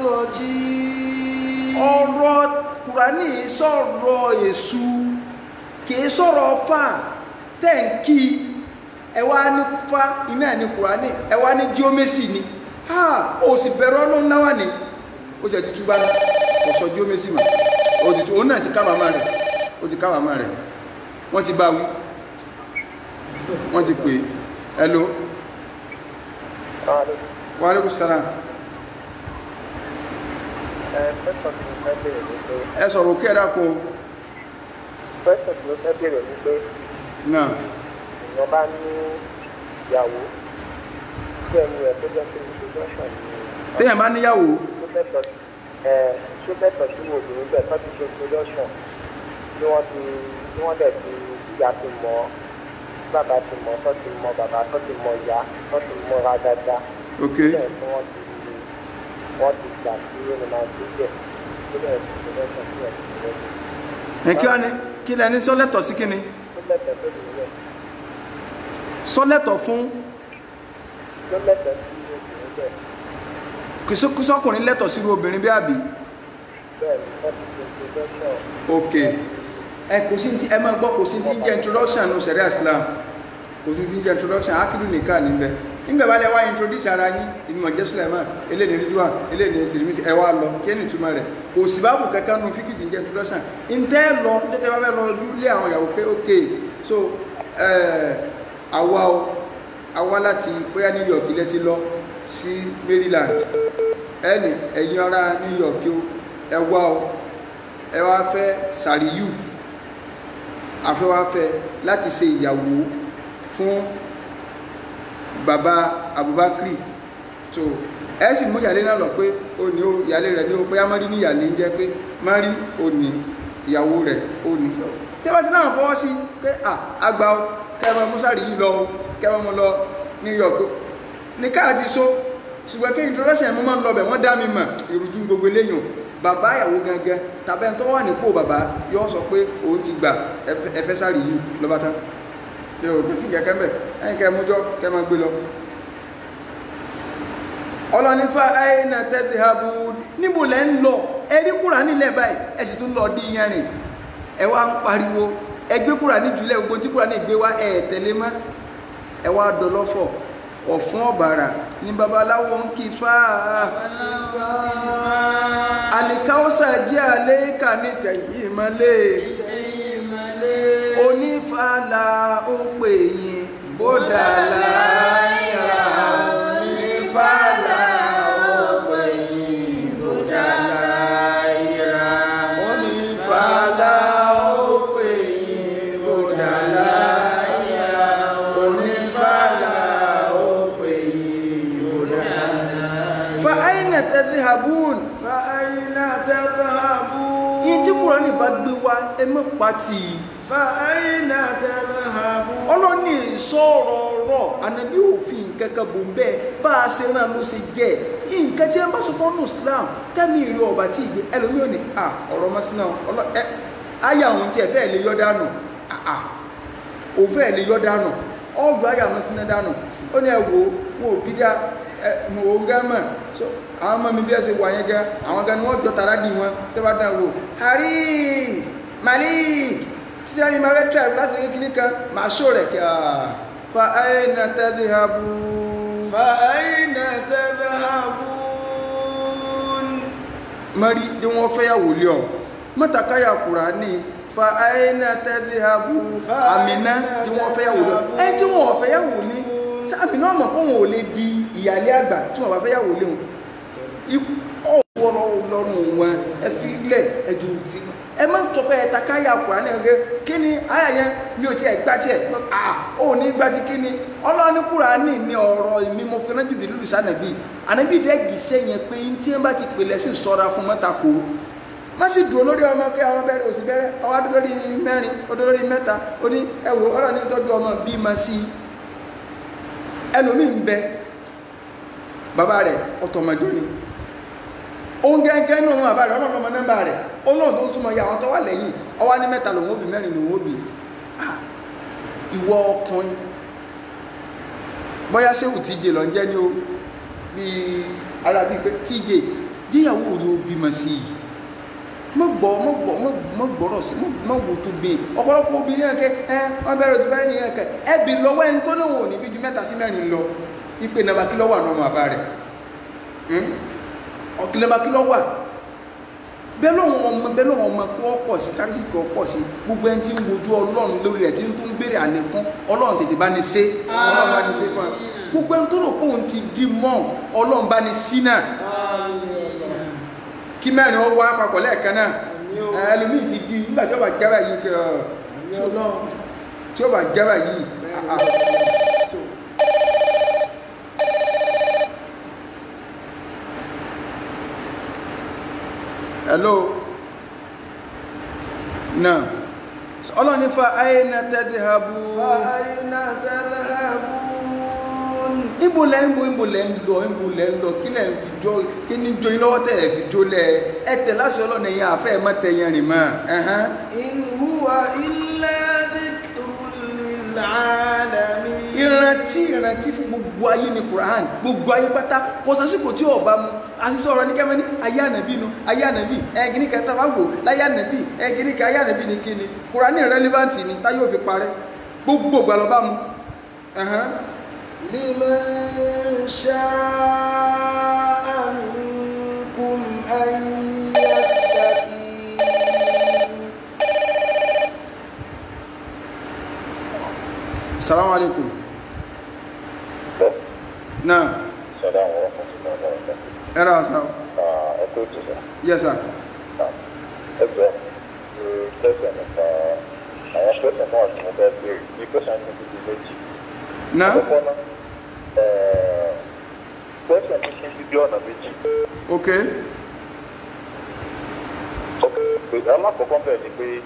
رجيم ọ̀rọ̀ kùránì sọ̀rọ̀ èṣù kìí sọ̀rọ̀ fà tẹ́ǹkì ẹwà ní fa iná ní kùránì ẹwà ní jíọ́mẹ́sì ni ha ó sì bẹ̀rẹ̀ ọlọ́run náwà ní ó sì ẹ̀tútù bá ní kò sọ jí ó mẹ́sì mà ó ti òun náà ti kábàámà rẹ̀ ó ti kábàámà rẹ̀ wọ́n ti bá wí wọ́n ti pè é hello wa alaikum salam pẹ́sọ̀ tí mo fẹ́ bèrè ni pé ẹ sọ̀rọ̀ òkè ẹ̀dá kó pẹ́sọ̀ tí mo fẹ́ bèrè ni pé náà èèyàn bá ní ìyàwó tí ẹni rẹ̀ tó jẹ́ pé introduction ni téèyàn bá níyàwó tó lẹ́tọ̀ ẹ̀ tó lẹ́tọ̀ sí obìnrin bẹ́ẹ̀ tó ti ṣe introduction tí wọ́n ti tí wọ́n dẹ̀ ti ìyá ti mọ̀ ọ́ bàbá ti mọ̀ ọ́ tó ti mọ̀ bàbá tó ti mọ̀ ìyá tó ti mọ̀ra dáadáa ok bẹ́ẹ̀ tí wọ́n ti wọ́n ti gbà sí ẹni máa gbé jẹ́ tó dẹ̀ ti introduction sí ẹ̀ ti introduction ẹ kí wá ní kí lẹni sọ́lẹ̀tọ̀ sí kíni tó lẹ́tọ̀ tó lè rẹ̀ sọ́lẹ̀tọ̀ fún tó lẹ́tọ̀ sí obìnrin bẹ́ẹ̀ kìsọ́kùnrin lẹ́tọ̀ sí irú obìnrin bí àbí bẹ́ẹ̀ ni wọ́n ti ṣe introduction ok ẹ kò sí ti ẹ máa gbọ́ kò sí ti ń jẹ́ introduction ní sẹ̀ríà Islam kò sí ti ń jẹ́ introduction akidu nìkan níbẹ̀ nígbà bá lẹ wá introduce ara yín ìmọ̀ jẹ́ Suleiman eléyìí ridwan eléyìí tìrìmísì ẹ wá lọ kí ẹni túmọ̀ rẹ̀ kò sí báàbù kankan nu fíkì tí ń jẹ́ introduction ntẹ́ lọ tẹ́tẹ́ bá fẹ́ lọ ojú lé àwọn ìyàwó pé ok so ẹ àwa o àwa láti bóyá New York ilẹ̀ ti lọ sí Maryland ẹni ẹ̀yin ará New York o ẹ wá o ẹ wá fẹ́ sàríyù àfẹ́ wá fẹ́ láti ṣe ìyàwó fún bàbá Abubakar tó ẹ sì mú ìyàlé náà lọ pé ó ní ó ìyàlé rẹ̀ ní ó bóyá mọ́rí ní ìyàlé ń jẹ́ pé mọ́rí ó ní ìyàwó rẹ̀ ó ní sọ tí wọ́n ti náà fọwọ́ sí pé à àgbà ó kẹmọ musari yìí lọ o kẹmọ mo lọ New York o ní káà ti so ṣùgbọ́n kí introduction mo máa ń lọ bẹ̀ wọ́n dá mi mọ̀ ìrújú gbogbo eléyìn bàbá ìyàwó gangan tàbí ẹni tó wà nípò bàbá yóò sọ pé òun ti gbà ẹfẹ́ sáré yìí lọ́ba tán yóò gbé sí kẹ̀kẹ́ mbẹ̀ ẹ̀yìn kẹ́ mújọ́ kẹ́ máa gbé lọ. ọlọ́nifá àìnà tẹ́tí habu níbo lẹ́ ń lọ ẹ̀rí kúrà nílẹ̀ báyìí ẹ sì tún lọ dí yẹn rìn ẹ wá ń pariwo ẹgbẹ́ kúrà ní ìjùlẹ̀ gbogbo tí kúrà ní ìgbé wá ẹ̀ tẹ̀lé mọ́ ẹ wá dọlọ́fọ̀ ọ̀fún ọ̀bàrà ní babaláwo ń kí fáà alikawusa jẹ́ àléékà ní tẹ̀yìn ìmọ̀lẹ́ onífàlà ó pè yín bódà láyà onífàlà ó pè yín bódà láyà onífàlà ó pè yín bódà láyà onífàlà ó pè yín bódà láyà. fa aina tadhhabun فأين تذهبون yín tí kúránì bá gbé wá ẹ mọ́ pàtì فأين تذهبون ọlọ́ni sọ̀rọ̀ ọ̀rọ̀ ànábí òfin kankan bò ń bẹ́ẹ̀ bá a ṣe náà ló ṣe jẹ́ nǹkan tí wọ́n bá sọ fọ́nù Islam tẹ́mi ìlú ọba tí ìgbé ẹlòmíì ò ní à ọ̀rọ̀ ọmọ sínú ọlọ ẹ ayé àwọn tí ẹ fẹ́ lè yọ dànù àà òun fẹ́ lè yọ dànù ọjọ́ ayé àwọn sínú dànù ó ní ẹ wo wọn ò bí dá ẹ mo ò gán mọ̀ so àwọn ọmọ mi bí ẹ ṣe wà yẹn gan àwọn gan ni wọ́n jọ tàrà dì wọn tẹ́ bá dàn wò Haris Malik tí a ní máa fẹ́ tribe láti rí kíní kan máa ṣó rẹ̀ kí a fa aina tadhhabun فأين تذهبون mari tí wọ́n fẹ́ yàwó lé ọ mọ́tàkáyà Kùránì fa aina tadhhabun àmìná tí wọ́n fẹ́ yàwó lé ọ ẹni tí wọ́n fẹ́ yàwó ní sàmìná ọmọ kó wọn ò lè di ìyàlẹ́ àgbà tí wọ́n bá fẹ́ yàwó lé wọn ọwọ́rọ̀ lọ́rùn wọn ẹ fi ilẹ̀ ẹjọ́ ti ẹ máa ń tọpẹ́ ẹ̀ta káyà Kùránì ẹ̀gẹ́ kí ni àyà yẹn mi ò tiẹ̀ gbá tiẹ̀ à ó ní gbá ti kí ni ọlọ́ọ̀ni Kùránì ní ọ̀rọ̀ ìmí mo fi rántí bìrì lùsà nàbí ànábì dẹ́gì sẹ́yìn pé tí wọ́n bá ti pè lẹ́sìn sọ́ra fún mọ́tàkó má sì dúró lórí ọmọ kí àwọn bẹ̀rẹ̀ òsì bẹ̀rẹ̀ ọwọ́ adó lórí mẹ́rin odó lórí mẹ́ta ó ní ẹwò ọ̀rọ̀ ní tọ́jú ọmọ bí ma sí ẹlòmíì ń bẹ bàbá rẹ̀ ọ̀tọ̀mọ̀jọ́ ni òun gẹ́gẹ́ ní ohun àbáyọ̀ ọlọ́run ọmọ nọ́mbà rẹ̀ olóòrùn tó ń túnmọ̀ ya àwọn tó wà lẹ́yìn ọwá ní mẹ́ta lòun òbí mẹ́rin lòun òbí Ah, ìwọ ọkùnrin bóyá séwù tíje lọ ń jẹ́ ní o bí ara bíi pé tíje díyàwó ni ó bímọ sí i mọ gbọ́ mọ gbọ́ mọ gbọ́rọ̀ sí mọ wò tó gbé ọ̀pọ̀lọpọ̀ obìnrin yẹn kẹ ẹ wọn bẹ̀rẹ̀ sí bẹ̀rẹ̀ nìyẹn kẹ ẹ bì lọ́wọ́ ẹni tó náà wò ní bí ju mẹ́ta sí mẹ́rin lọ ìpè nàbà kí lọ́wọ́ àná ọmọ àbá rẹ̀ ọ̀kìlẹ̀bà kí lọ wà bẹ́ẹ̀ lọ́wọ́ ọmọ bẹ́ẹ̀ lọ́wọ́ ọmọ kó pọ̀ sí kárísì kó pọ̀ sí gbogbo ẹni tí ń wojú ọlọ́run lórí rẹ̀ tí ń tún béèrè àlékún ọlọ́run tètè bá ní ṣe ọlọ́run bá ní ṣe fún ẹ gbogbo ẹni tó rò pé òun ti di mọ́ ọlọ́run bá ní sí náà kí mẹ́rin ó wá papọ̀ lẹ́ẹ̀kan náà ẹlòmíì ti di nígbà tí ó bá jábà yìí kí ọ tí ó bá jábà yìí ah, ah. So, hello náà ọlọ́run ní fa ayna tadhhabu فأين تذهبون níbo lẹ́ ń bo níbo lẹ́ ń lọ níbo lẹ́ ń lọ kí lẹ́ ń fi jó kí ní jó yín lọ́wọ́ tẹ̀ ẹ̀ fi jó lẹ̀ ẹ tẹ̀ láṣẹ ọlọ́run ẹ̀yìn àfẹ́ ẹ̀ má tẹ̀yìn rìn mọ́ ẹ̀hán. إن هو إلا ذكر للعالمين ìrántí ìrántí fún gbogbo ayé ní Quran gbogbo ayé pátá kò sásìkò tí ọba mu àṣìṣe ọ̀rọ̀ ní kẹ́mẹ́ ní ayé ànàbí nu ayé ànàbí ẹ̀gìní kẹta wá wò láyé ànàbí ẹ̀gìní kẹ ayé ànàbí ní kíni Quran relevant ni táyé òfin parẹ́ gbogbo ìgbà lọ́ba mu ẹ̀hán. لمن شاء منكم أن يستقيم salamu alaikum náà Salaam wa rahmatullahi wa barakatuh. ẹ̀rọ àṣà Ah, ẹ kó tó sọ. yes sir ẹ jọ tẹsán nípa àwọn tẹsán náà tí mo fẹ́ béèrè ní tẹsán ní ibi méjì. náà àkọ́kọ́ náà tẹsán ní kí n bí ọ̀nà méjì. ok pé alákọ̀ọ́kọ́ bẹ́ẹ̀ ni pé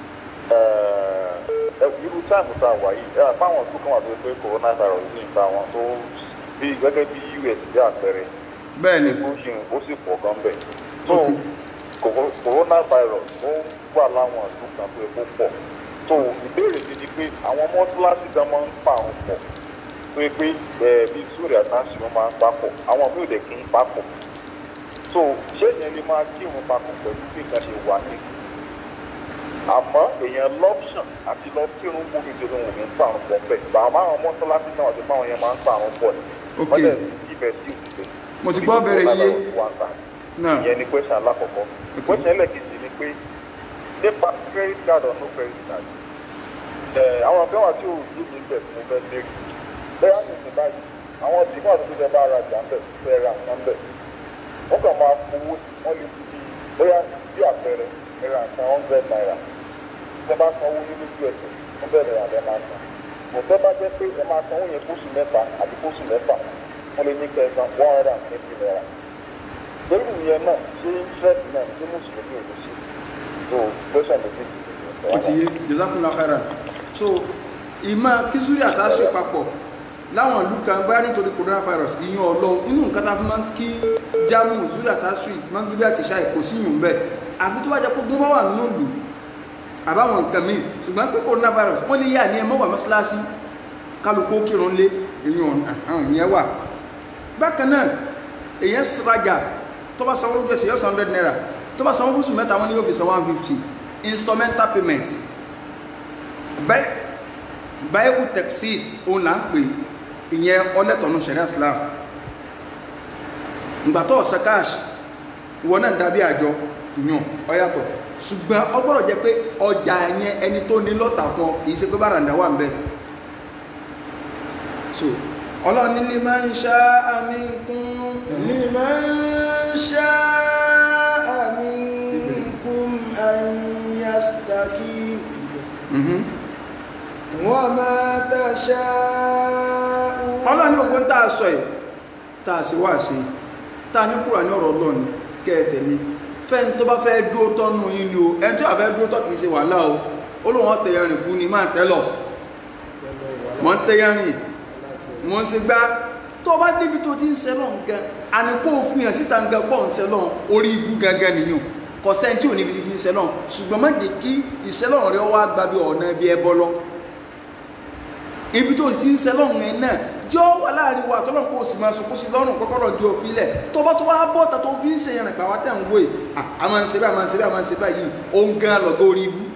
ẹ irú táìmù tá a wà yìí ẹ àpáwọn tó kàn wà tó pé coronavirus ní ìta wọn tó bí gẹ́gẹ́ bí US bí àpẹẹrẹ bẹ́ẹ̀ ni ó sì ó sì pọ̀ gan bẹ́ẹ̀. so Ok. co- coronavirus ó wà láwọn ìlú kan tó epo pọ̀ so ìbéèrè mi ni pé àwọn mọ́tíláṣí gan máa ń pa àwọn pọ̀ tó yẹ pé ẹ bí sórí àtàṣì wọn máa ń papọ̀ àwọn míì ò dẹ̀ kí ń papọ̀ so ṣé ìyẹn lè máa kírun papọ̀ pẹ̀lú bí nǹkan ṣe wà ní àmọ́ èèyàn lọ́pṣọ̀n àti lọ kírun gbómi ìdílé wọn ò ní pa àwọn pọ̀ bẹ́ẹ̀ bàbá àwọn mọ́tíláṣí náà ti pa àwọn yẹn máa ń pa àwọn pọ̀ ni Ok. wọ́n dẹ̀ ibẹ̀ sí òṣìṣẹ́ Mo ti gbọ́ bẹ̀rẹ̀ iye. náà ìyẹn ni question alákọ̀ọ́kọ́ question ẹlẹ́kejì ni pé nípa credit card or no credit card ẹ̀ àwọn ọ̀fẹ́ wà tí ò ní ní bẹ̀ fún fẹ́ lérí bẹ́ẹ̀ á ní ìsìn báyìí àwọn tí wọ́n àti fífẹ́ bá ara jà ń bẹ̀ fẹ́ ra nǹkan bẹ̀ wọ́n kàn máa fowó wọ́n lè fi bóyá bí àpẹẹrẹ ẹ ra nǹkan hundred naira tẹ́ bá sanwó ní lójú ẹsẹ̀ wọ́n bẹ̀rẹ̀ àbẹ́ máa san kò tẹ́ bá jẹ́ pé ẹ máa sanwó yẹn kóṣù mẹ́ta àbí kóṣù mẹ́fà wọ́n lè ní kẹsàn one hundred and twenty naira lórí ìyẹn náà ṣé interest náà ṣé mùsùlùmí ò ní ṣe so question the big ó ti yé jazakumullahu khairan so ìmọ̀ kísúrì àtàṣe papọ̀ láwọn ìlú kan bá nítorí coronavirus ìyún ọlọ inú nǹkan tá a fi máa ń kí jámù zúrì àtàṣe máa ń gbé bí àti ṣáì kò sí ìyún bẹ́ẹ̀ àfi tó bá jẹ́ pé gbé bá wà nínú ìlú àbáwọn nǹkan míì ṣùgbọ́n pé coronavirus wọ́n lè yà ní ẹmọ́ wà mọ́ṣáláṣí kálukú kírun lé ìyún ọ̀hún ìyẹn wà bákan náà èyàn rajà tó bá sanwó lójú ẹsẹ̀ yóò san hundred naira tó bá sanwó fúsù mẹ́ta wọn ni yóò fi san one fifty instrumental payment báyìí texit òun là ń pè ìyẹn ọlẹ́tọ̀nù sẹ̀ríà Islam ìgbà tó ọ̀sẹ̀ cash ìwọ náà dàbí àjọ yàn ọyàtọ̀ ṣùgbọ́n ọ gbọ́dọ̀ jẹ́ pé ọjà yẹn ẹni tó ní lọ́tà fún ọ kìí ṣe pé bàràǹdà wà ń bẹ̀ so ọlọ́run ní máa ń ṣá àmì kún لمن شاء منكم أن يستقيم وما تشاءون ọlọ́run ní ogun tá a sọ ẹ̀ tá a sì wá sí tá a ní kúrò ní ọ̀rọ̀ ọlọ́run kẹ́ẹ̀tẹ̀ ni fẹ́ni tó bá fẹ́ dúró tọ́nu yín ni o ẹni tí wà fẹ́ dúró tọ́ kìí ṣe wàhálà o ó lóun ọ̀ tẹ̀yẹ rìn kú ni máa tẹ́lọ̀ mọ̀ ń tẹ́yẹ rìn mọ̀ ń ṣe gbá tó bá débi tó ti ń sẹ́lọ̀ nǹkan àní kó o fi hàn síta nǹkan pọ̀ ń sẹ́lọ̀ orí ibú gangan nìyàn kò sẹ́ni tí ò níbi ti ń sẹ́lọ̀ ṣùgbọ́n má jẹ́ kí ìsẹ́lọ̀ rẹ wá gba bí ọ̀nà bí ẹbọ lọ ibi tó ti ń sẹ́lọ̀ yẹn náà jọ́ wà láàrin wa tọ́lọ̀ kó o sì máa sọ kó o sì lọ́rùn kọ́kọ́rọ̀ ju òfin lẹ̀ tó bá tó wá bọ́ ta tó fi ń sèyàn nípa wa tẹ̀ ń wò yìí a máa ń ṣe báyìí a máa ń ṣe báyìí a máa ń ṣe báyìí ó ń gan lọ́gọ́ orí ibú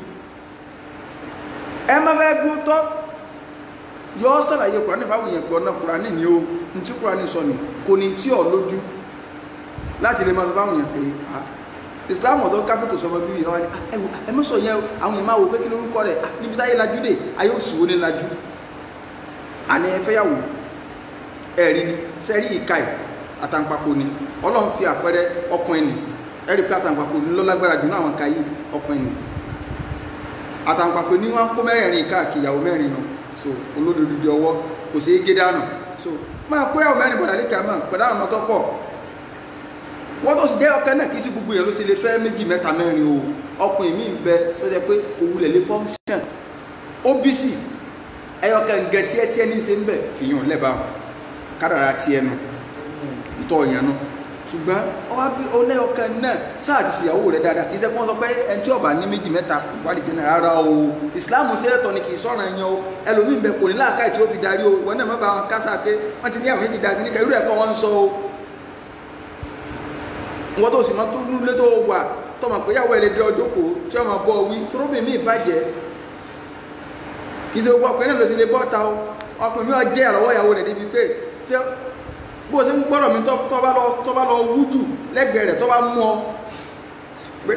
ẹ má fẹ́ dúró tọ́ yọ sàlàyé kùránì fáwọn èèyàn gbọ́n náà kùránì ni ó ní tí kùránì sọ ni kò ní tí ọ lójú láti lè máa sọ fáwọn èèyàn pé islam ọ̀dọ́ káfíńtò sọmọ bíbí ọ̀hún ẹ wò ẹ mọ̀ sọ yẹn o àwọn èèyàn máa wò pé kí lórúkọ rẹ̀ ah, níbi táyé lajú dé ayé òsì wo ni lajú àní ẹ fẹ́ yàwó ẹ̀rí ni sẹ́rí ìka ẹ̀ àtàǹpàkò ni ọlọ́run fi àpẹẹrẹ ọkùnrin ni ẹ̀rí pé àtàǹpàkò ni lọ́lágbára jù náà àwọn ka yìí ọkùnrin ni àtàǹpàkò ni wọ́n kó mẹ́rẹ̀ẹ̀rin káàkiri ìyàwó mẹ́rin nù so olódòdó ọwọ́ kò sí gé dànù so máa kó ìyàwó mẹ́rin bọ̀dà níkà máa pẹ̀lú àwọn ọmọ tó pọ̀ wọ́n tó sì jẹ́ ọkàn náà kì í sí gbogbo yẹn ló sì lè fẹ́ méjì mẹ́ta mẹ́rin o ọkùnrin mi ń bẹ tó jẹ́ pé kò wulẹ̀ lè function ó bí sì ẹyọkàn gẹ tiẹ tiẹ ní ṣe ń bẹ fìyàn lẹba kádàrà tiẹ nu ntọ yẹn nu ṣùgbọ́n ọwọ́ bí ọlẹ́yọkàn náà sáà ti ṣìyàwó rẹ dáadáa kì í ṣe kí wọ́n sọ pé ẹni tí ọba ní méjì mẹ́ta wádìí jẹ́ náà rárá o ìsìláàmù sẹ́lẹ̀tọ̀ ni kì í sọ̀rọ̀ ẹ̀yàn o ẹlòmíín bẹ kò ní láàkáì tí ó fi darí o wọn náà má ba wọn kásá pé wọ́n ti ní àwọn méjì dájú níkà irú ẹ̀kọ́ wọn ń sọ o wọ́n tó sì máa tó lulẹ̀ tó wà tọmọ pé yàwó ẹ̀ lè dé ọjọ́ kó tí ọmọ bọ́ wí toróbì mí ìbàjẹ́ kì í ṣe gbogbo ọkùnrin náà ló sì lè bọ́ ta o ọkùnrin mi ò jẹ́ àlọ́wọ́ ìyàwó rẹ̀ débi pé tí bó ṣe ń gbọ́dọ̀ mi tó bá lọ tó bá lọ wújù lẹ́gbẹ̀ẹ́ rẹ̀ tó bá mú ọ pé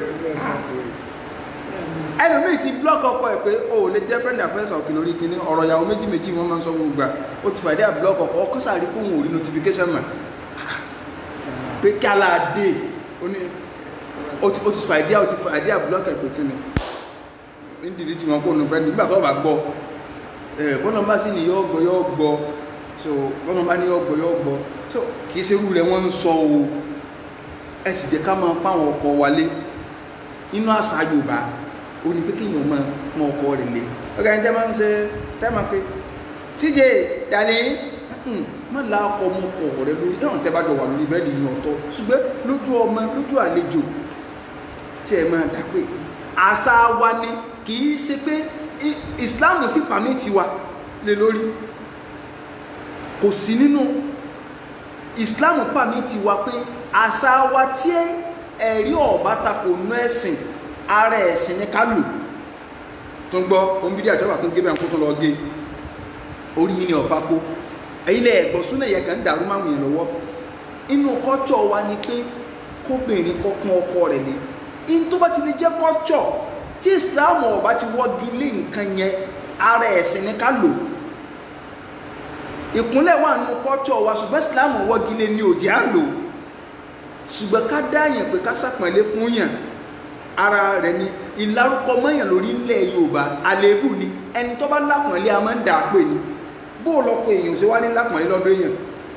ẹlòmíì ti blọọkì ọkọ ẹ pé o ò lè jẹ́ friend affairs ọ̀kì lórí kinní ọ̀rọ̀ ìyàwó méjì méjì wọ́n máa ń sọ gbogbo gbà ó ti fàdé àblọọkì ọkọ ọkọ sàrí kó òun ò rí notification mọ̀ pé kí aláàdé ó ní ó ti ó ti fàdé ó ti fàdé àblọọkì ẹ pé kinní nídìrí tí wọn kó nu friend nígbà tó bá gbọ́ ẹ bọ́nà bá sì ní yọ gbọ́ yọ gbọ́ so bọ́nà bá ní yọ gbọ́ yọ gbọ́ so kì í ṣe irú rẹ̀ wọ́n ń sọ o ẹ sì jẹ́ ká máa pa àwọn ọkọ wálé nínú àṣà Yorùbá ó ní pé kéèyàn máa mọ ọkọ rẹ̀ lé ọgá ẹni tẹ́ máa ń ṣe tẹ́ máa pé tíje dàní má la ọkọ ọmọ ọkọ rẹ lórí ẹ̀wọ̀n tẹ́ bá jọ wà lórí bẹ́ẹ̀ ni ọ̀tọ̀ ṣùgbọ́n lójú ọmọ lójú àlejò tí ẹ máa dá pé àṣà wa ni kì í ṣe pé ìsìláàmù sì pàmì tiwa lé lórí kò sí nínú ìsìláàmù pàmì tiwa pé àṣà wa tí ẹ̀rí ọ̀bá tako nú ẹ̀sìn ara ẹ̀sìn ní ká lò tó ń gbọ́ ohun bídí àjọba tó ń gé bẹ́ẹ̀ kó tó lọ gé orí yìí ni ọ̀pá kó ẹ̀yin lẹ̀ ẹ̀gbọ́n súnà yẹ kàn ń dàrú máa wùyàn lọ́wọ́ inú kọ́tsọ̀ wa ni pé kóbìnrin kọ́kún ọkọ rẹ̀ lé in tó bá ti lè jẹ́ kọ́tsọ̀ tí ìsìláàmù ọ̀bá ti wọ́gi lé nǹkan yẹn ara ẹ̀sìn ní ká lò ìkúnlẹ̀ wà nù kọ́tsọ̀ wa ṣùgbọ́n ìsìláàmù wọ́gi lé ní òjì á lò ṣùgbọ́n ká dá yẹn pé ká sàpọ̀nlé fún yàn ara rẹ̀ ni ìlárúkọ mọ́yàn lórí ilẹ̀ yorùbá àléébù ni ẹni tó bá lápọ̀nlé a máa ń dà á pè ní bó lọ́pọ̀ èèyàn ṣe wá ní lápọ̀nlé lọ́dọ̀ èèyàn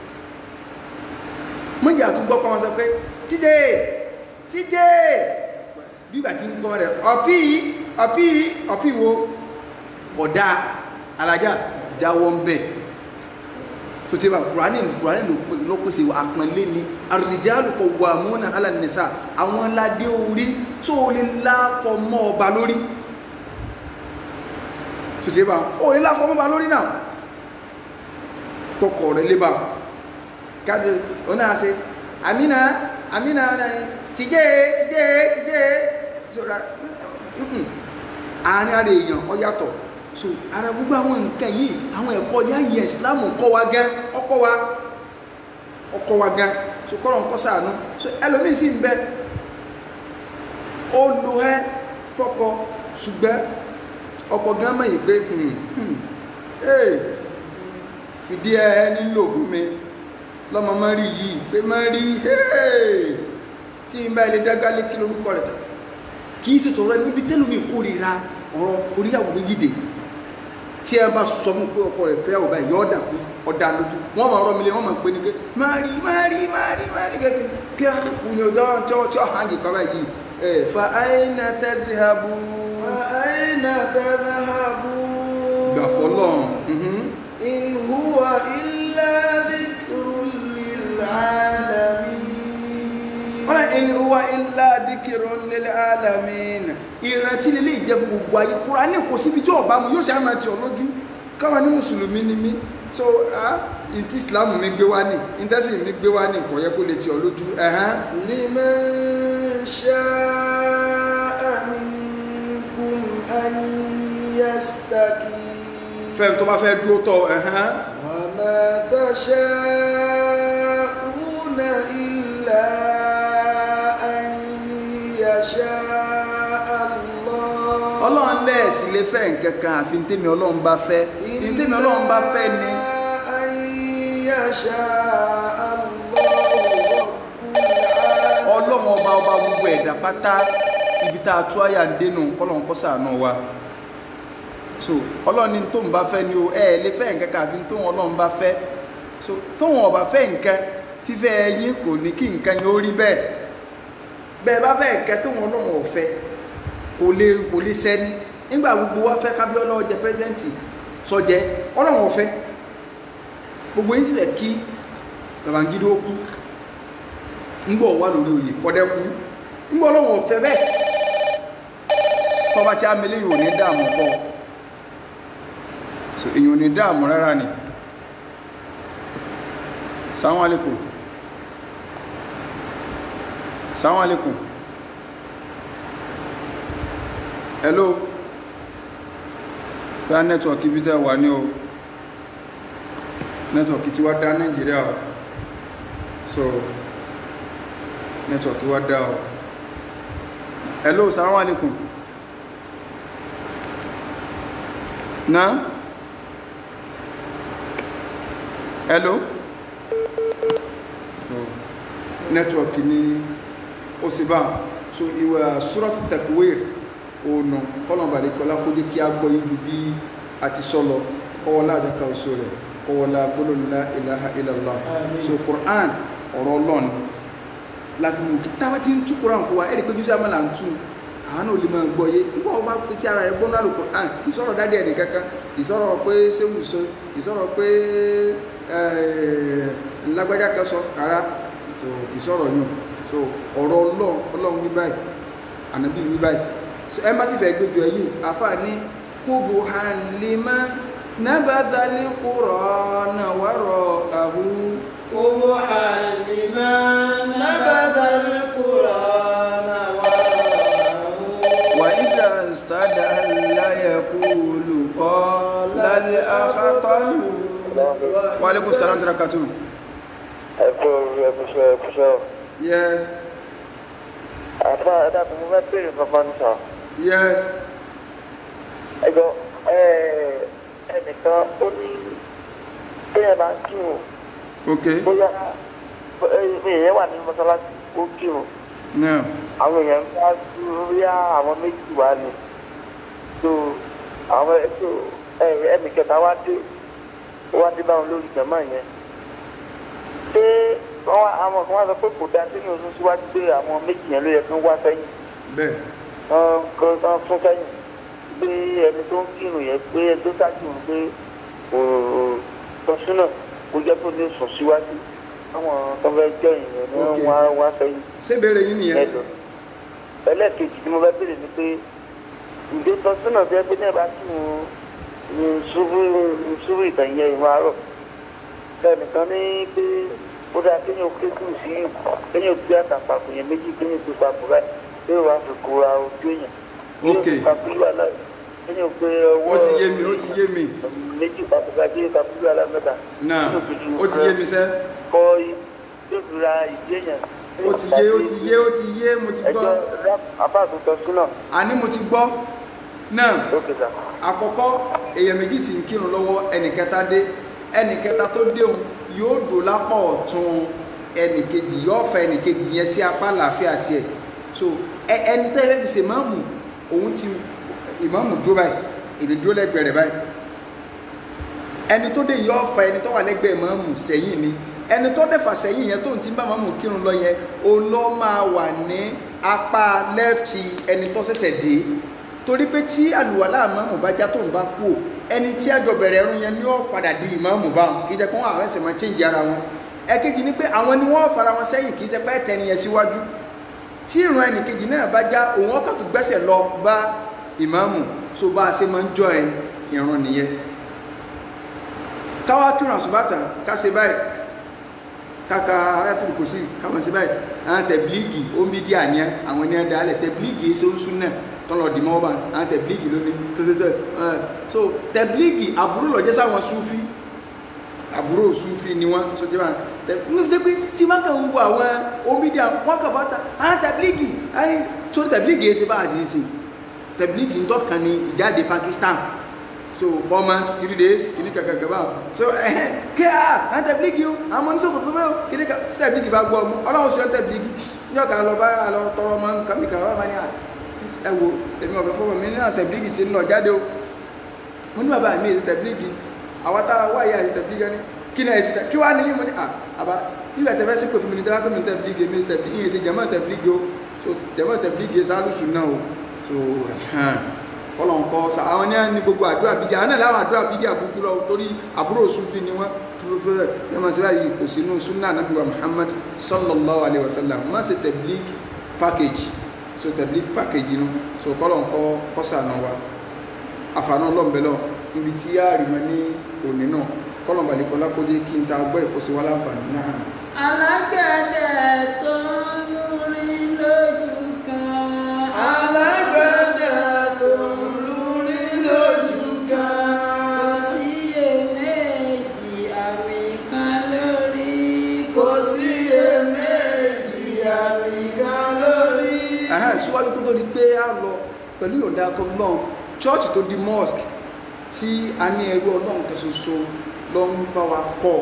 mọ́jà tó gbọ́ kọ́ wọn sọ pé tíjé tíjé bígbà tí ń gbọ́ rẹ̀ ọ̀pí ọ̀pí ọ̀pí wo kódà alájà jáwọ́ ń bẹ̀ tó ti bá kùránì kùránì ló pèsè àpọ̀nlé ni àrìjálù qawwamuna 'ala an-nisa àwọn ládé orí tó lè lákọ mọ́ ọba lórí tó ti bá ó lè lákọ mọ́ ọba lórí náà kọkọ̀ rẹ̀ lébà káàdì ọ̀nà àṣẹ àmìnà àmìnà tìjẹ́ tìjẹ́ tìjẹ́ àárín ara èèyàn ọ yàtọ̀ so ara gbogbo àwọn nǹkan yìí àwọn ẹ̀kọ́ yáyẹ ìsìláàmù kọ́ wa gán ọkọ́ wa ọkọ́ wa gán so kọ́rọ̀ ń kọ́ sàánú so ẹlòmíì sì ń bẹ ó lo ẹ fọ́kọ ṣùgbọ́n ọkọ gán mọ̀ yìí pé fìdí ẹ nílò fún mi lọ́mọ mọ́ rí yìí pé mọ́ rí tí n bá ilé dágálé kí lórúkọ rẹ̀ tà kì í ṣètò rẹ níbi tẹ́lómi kórìíra ọ̀rọ̀ oníyàwó méjìdè tí ẹ bá sọ fún pé ọkọ rẹ̀ fẹ́ ọba yọ ọ̀dà kú ọ̀dà lójú wọ́n máa rọ́ mi lé wọ́n máa pè ní pé máa rí máa rí máa rí máa rí kẹ́kẹ́ kí á kú ní ọjọ́ tí ó tí ó hàn kí kọ́ba yìí ẹ̀ fa aina tadhhabu fa aina tadhhabu gbà fọlọ́ in huwa illa dhikrun lil alamin wọ́n in huwa illa dhikrun lil alamin ìrántí lè lè jẹ́ fún gbogbo ayé Kùránì kò síbi tí ọba mu yóò ṣe àmà tí ọ lójú káwọn ní mùsùlùmí ni mí so ah ìtí islam mi gbé wá ní ìtẹ́sì mi gbé wá ní kò yẹ kó lè tí ọ lójú ẹ̀hán liman sha'a minkum an yastaqim fẹ́ tó bá fẹ́ dúró tọ́ ẹ̀hán wa ma tasha'una illa an lè fẹ́ nǹkan kan àfi ntẹ́mi ọlọ́run bá fẹ́ ntẹ́mi ọlọ́run bá fẹ́ ni أن يشاء الله رب ọlọ́run ọba ọba gbogbo ẹ̀dá pátá ibi tá a tú àyà ń dénú kọ́lọ̀ ń kọ́ sàánú wa so ọlọ́run ní tóun bá fẹ́ ni o ẹ lè fẹ́ nǹkan kan àfi tóun ọlọ́run bá fẹ́ so tóun ọba fẹ́ nǹkan fífẹ́ ẹyin kò ní kí nǹkan yẹn ó rí bẹ́ẹ̀ bẹ́ẹ̀ bá fẹ́ nǹkan tóun ọlọ́run ò fẹ́ kò lè kò lè sẹ́ni nígbà gbogbo wa fẹ́ kábíọ́lá ọjẹ́ pẹ́sẹ́ǹtì sọjẹ́ ọlọ́run ò fẹ́ gbogbo yín sì fẹ́ kí Babangida ó kú ńgbọ́ wà lórí oyè kọ́dẹ́kú ńgbọ́ ọlọ́run ò fẹ́ bẹ́ẹ̀ tọ́ba tí a mẹ́lẹ́ yóò ní dààmú pọ̀ so èyàn ò ní dààmú rárá ni salamu alaikum salamu alaikum hello bá nẹ́tọ̀ọ̀kì bí tẹ́ wà ní o nẹ́tọ̀ọ̀kì tí wá dá nàìjíríà o so nẹ́tọ̀ọ̀kì wá dá o hello salamu alaikum na hello so nẹ́tọ̀ọ̀kì ni ó sì bá so ìwà suratu takwir òònà kọ́lọ̀bàdé kọlá kó jẹ́ kí a gbọ́ yíjú bí a ti sọ́lọ kọwọ́lá àjọka òṣò rẹ̀ kọwọ́lá gbólóńlá ilaha illallah so Qur'an ọ̀rọ̀ Ọlọ́run láfihàn kí tábà ti ń tú Qur'an kó wa ẹ̀rí pé jùsí àmàlà ń tú àánú olè máa gbọ́ yé nígbà wọn bá fi ti ara rẹ̀ gbọ́nà lò Qur'an ìsọ̀rọ̀ dádì ẹnì kankan ìsọ̀rọ̀ pé sẹ́wù sọ ìsọ̀rọ̀ pé lágbájá kan sọ rárá ìsọ̀rọ̀ yàn so ọ̀rọ̀ Ọlọ́run Ọlọ́run wí báyìí ànábì wí báyìí ẹ má sì fẹ́ gbójú ẹ̀yìn àfà ní kóbo halima nábàdàlẹ̀ kúrọ̀ náà wàrọ̀ àhú. kóbo halima nábàdàlẹ̀ kúrọ̀ náà wàrọ̀ àhú. wà ìdá stada láyé kúlù kọ́ lálẹ́ àkàtọ́lù. wa alaikum salam drakatu. ẹ kú ẹ kú sọ ẹ kú sọ. yes àfa ẹ dàpọ̀ mo fẹ́ bèrè kankan ní sọ. yes ẹjọ ẹnìkan ó ní bẹ́ẹ̀ bá ń kírun ok bóyá èèyàn wà ní mọ́sálásí ó kírun now àwọn èèyàn ń bá bóyá àwọn méjì wá ni tó àwọn ètò ẹnì kẹta wá dé ó wá dé báwọn lórí jàmá yẹn ṣé wọ́n wá àwọn kan wá sọ pé kò dáa sínú oṣù síwájú pé àwọn méjì yẹn ló yẹ kí wọ́n wá sẹ́yìn bẹ́ẹ̀ wọ́n kan fún sẹ́yìn pé ẹni tó ń kírun yẹn pé ẹni tó ṣáájú ń pé tọ́sínà kó jẹ́ kó lè sùn síwájú àwọn tó fẹ́ jẹ́ ìyẹn ni Ok. wọ́n wá wá sẹ́yìn ṣé béèrè yín nìyẹn ẹ̀dọ̀ ẹlẹ́ẹ̀kejì tí mo fẹ́ béèrè ni pé ǹjẹ́ tọ́sínà tó yẹ pé náà bá kí wọn ní ṣubú ṣubú ìtàyẹ ìwọ̀n àárọ̀ lẹ́nìkan ní pé ó dáa kéèyàn ké kù sí kéèyàn gbé àtàpàkò yẹn méjì kéèyàn gbé papò báyìí kéèyàn wá fi kóra ojú èèyàn Ok. kéèyàn kapúlù aláì kéèyàn gbé ọwọ́ ó ti yé mi ó ti yé mi méjì papò báyìí kéèyàn kapúlù aláì mẹ́ta náà ó ti yé mi sẹ́ kọ́ yóò fi ra ìdí èèyàn ó ti yé ó ti yé ó ti yé mo ti gbọ́ ẹjọ́ apá àtúntò súnà àní mo ti gbọ́ náà lókè sá. àkọ́kọ́ èèyàn méjì tí ń kírun lọ́wọ́ ẹnì kẹta dé ẹnì kẹta tó déhùn yóò dò lápá ọ̀tún ẹnì kejì yóò fa ẹnì kejì yẹn sí apá àlàáfíà tiẹ̀ so ẹ ẹni tẹ́ ẹ fi ṣe máàmù òun ti ìmáàmù dúró báyìí èdè dúró lẹ́gbẹ̀ẹ́ rẹ̀ báyìí ẹni tó dé yóò fa ẹni tó wà lẹ́gbẹ̀ẹ́ máàmù sẹ́yìn ni ẹni tó dẹ̀fà sẹ́yìn yẹn tó ń ti bá máàmù kírun lọ yẹn òun ló máa wà ní apá lẹ́fti ẹni tó ṣẹ̀ṣẹ̀ dé torí pé tí àlùwàlá ìmáàmù bá já tó ń bá kú ẹni tí àjọ bẹ̀rẹ̀ ẹ̀rùn yẹn ni ó padà di ìmáàmù bá wọn kì í jẹ́ pé wọ́n àwọn ẹ̀sẹ̀ máa change ara wọn ẹ̀kejì ni pé àwọn ni wọ́n fara wọn sẹ́yìn kì í jẹ́ pé ẹ̀tẹ̀ nìyẹn síwájú tí ìrun ẹnìkejì náà bá já òun ọkọ̀ tó gbẹ́sẹ̀ lọ bá ìmáàmù so bá a ṣe máa ń jọ ẹ ìrun nìyẹn káwá kírun àṣùbàtà ká ṣe báyìí kaka ayatul kursi kama ṣe báyìí àwọn tẹ̀blíìgì omi díà ní àwọn ní ẹ̀dá alẹ̀ tẹ̀blíìgì ṣe ń sún náà tọ́lọ̀ dì mọ́ bá àwọn tẹ̀blíìgì lónìí tẹ́tẹ́tẹ́ ẹ̀ so tẹ̀blíìgì àbúrò lọ́jẹ́ sáwọn súfí àbúrò súfí ni wọ́n so tí wọ́n tẹ́ pé tí wọ́n kàn ń wo àwọn omi díà wọ́n kàn bá ta àwọn tẹ̀blíìgì àwọn sórí tẹ̀blíìgì ṣe bá àti ṣe tẹ̀blígì ń tọ́kan ní ìjáde Pakistan so four months three days kìíní kẹ̀kẹ̀kẹ̀ báwọn so ẹ̀hẹ́n kí á á tẹ̀blígì o àwọn ọmọ oníṣòwò tó fẹ́ o kìíní kẹ̀ tí tẹ̀blígì bá gbọ́ ọmọ ọlọ́run sí ọ tẹ̀blígì ní ọ̀kà lọ bá lọ tọrọ ọmọ nǹkan mi kà wá máa ní à ẹ wo èmi ọ̀fẹ́ fọwọ́ mi ní à tẹ̀blígì ti ń lọ jáde o mo ní bàbá mi èsì tẹ̀blígì àwọn táwa wá ìyá èsì tẹ̀blígì ni kí ni èsì tẹ̀blígì kí wá ní yín mo ní à àbá nígbà tẹ̀fẹ́ sí pé fún mi ní tẹ́wá pé mi tẹ̀blígì èmi èsì tẹ̀blígì ìyẹn èsì jẹ̀mọ́ tẹ̀blígì o so jẹ̀mọ́ tẹ̀blígì sálùsù náà o so kọlọ̀ nǹkan sa àwọn ní ní gbogbo àdúrà bídí àwọn náà láwọn àdúrà bídí àbúkú lọ torí àbúrò Sufi ni wọ́n tó fẹ́ ẹ máa ṣe báyìí kò sínú sunna anabi wa Muhammad sallallahu alayhi wa sallam má ṣe tabligh package so tabligh package inú so kọlọ̀ nǹkan kọ́sà náà wa àfààní ọlọ́mbẹ́lọ́ níbi tí a rí mọ́ ní òní náà kọlọ̀ balẹ̀kọ́lá kó jẹ́ kí n ta gbọ́ ìkọ́sí wa láǹfààní náà alágbẹ̀dẹ tó ń lórí lójú kan. alágbẹ̀dẹ tó ń lórí lójú kan. kò sí èméjì àmì kan lórí. kò sí iyèméjì àmì kan lórí. ẹ̀hẹ́n síwájú tó tó di pé a lọ pẹ̀lú ìyọ̀ǹda tó lọ́n church tó di mosque tí a ní ẹrú ọlọ́run kan ṣoṣo ló ń bá wa kọ́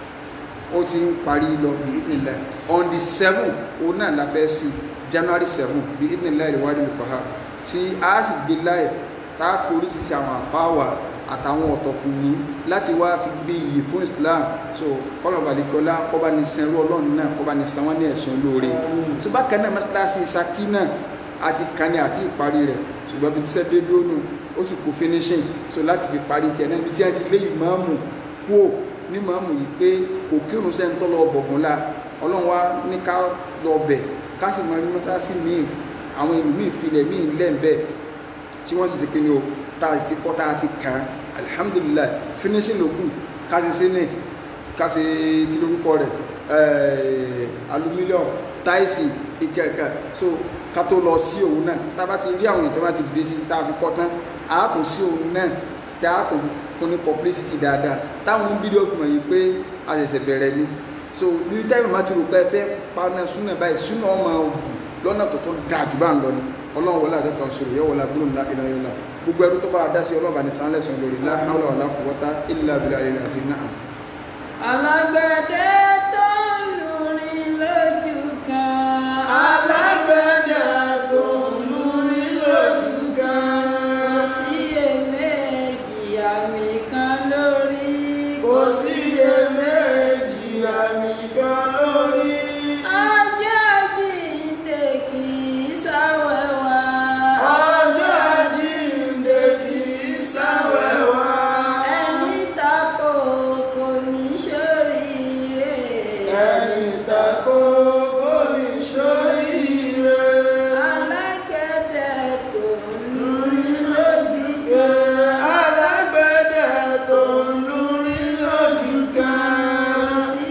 ó ti ń parí lọ bí ìdílé on the seven òun náà la fẹ́ sí january seven bí ìdílé ìwádìí nìkan ha tí a sì gbé láì tá a kó oríṣiríṣi àwọn àfáwà àtàwọn ọ̀tọ̀kùnrin láti wá fi gbé iyì fún islam so kọ́lọ̀ balẹ̀kọ́lá kọ́ba ní sanwó ọlọ́run náà kọ́ba ní sanwó ní ẹ̀sùn olóore so bákan náà mọ́sálásí saki náà àti kani àti ìparí rẹ̀ ṣùgbọ́n bí ti sẹ́ dé dúró nù ó sì kú finishing so láti fi parí tiẹ̀ náà ibi tí a ti lé ìmáàmù kúò ní ìmáàmù yìí pé kò kírun sẹ́ńtọ́ lọ bọ̀gùn la ọlọ́run wa ní ká lọ bẹ̀ ká sì máa rí mọ́sálásí míì àwọn ìlú míì filẹ̀ míì lẹ́ǹbẹ̀ tí wọ́n sì ṣe kí ni o tá a ti kọ́ tá a ti kàn án alihamudulilayi finishing ló kù ká ṣe ṣe ní ká ṣe kí lórúkọ rẹ̀ alumílíọ̀n táìsì ìkẹ̀kẹ̀ so ká tó lọ sí òun náà tá a bá ti rí àwọn ìtọ́ bá ti dìde sí tá a fi kọ́ tán a tún sí òun náà tí a tún fún ní publicity dáadáa táwọn fídíò fi mọ̀ yìí pé a ṣẹ̀ṣẹ̀ bẹ̀rẹ̀ ni so bí táìmù máa ti rò pé ẹ fẹ́ paná súnà báyìí súnà ọmọ ògùn lọ́nà tó tó dáa jù bá ń lọ ni ọlọ́run wọlé àjọ kan sọ̀rọ̀ yẹ wọlé agbóhùn ńlá ìlànà ìlànà gbogbo ẹrú tó bá dá sí ọlọ́ba ní sàn lẹ́sùn lórí la hawla wala quwwata illa billahi al-azim náà. alágbẹ̀dẹ tó ń lórí lójú kan. alágbẹ̀dẹ tó ń lórí lójú kò kan. sí èméjì àmì kan lórí. kò sí iyèméjì àmì kan lórí. ajá jíǹde kì í sáwẹ́wà. ọjọ́ àjíǹde kì í sáwẹ́wà. ẹni tako kò ní ṣoríire. ẹni tako kò ní ṣoríire. alágbẹ̀dẹ tó ń lórí lójú Ẹ kan. alágbẹ̀dẹ tó ń lórí lójú kò kan. sí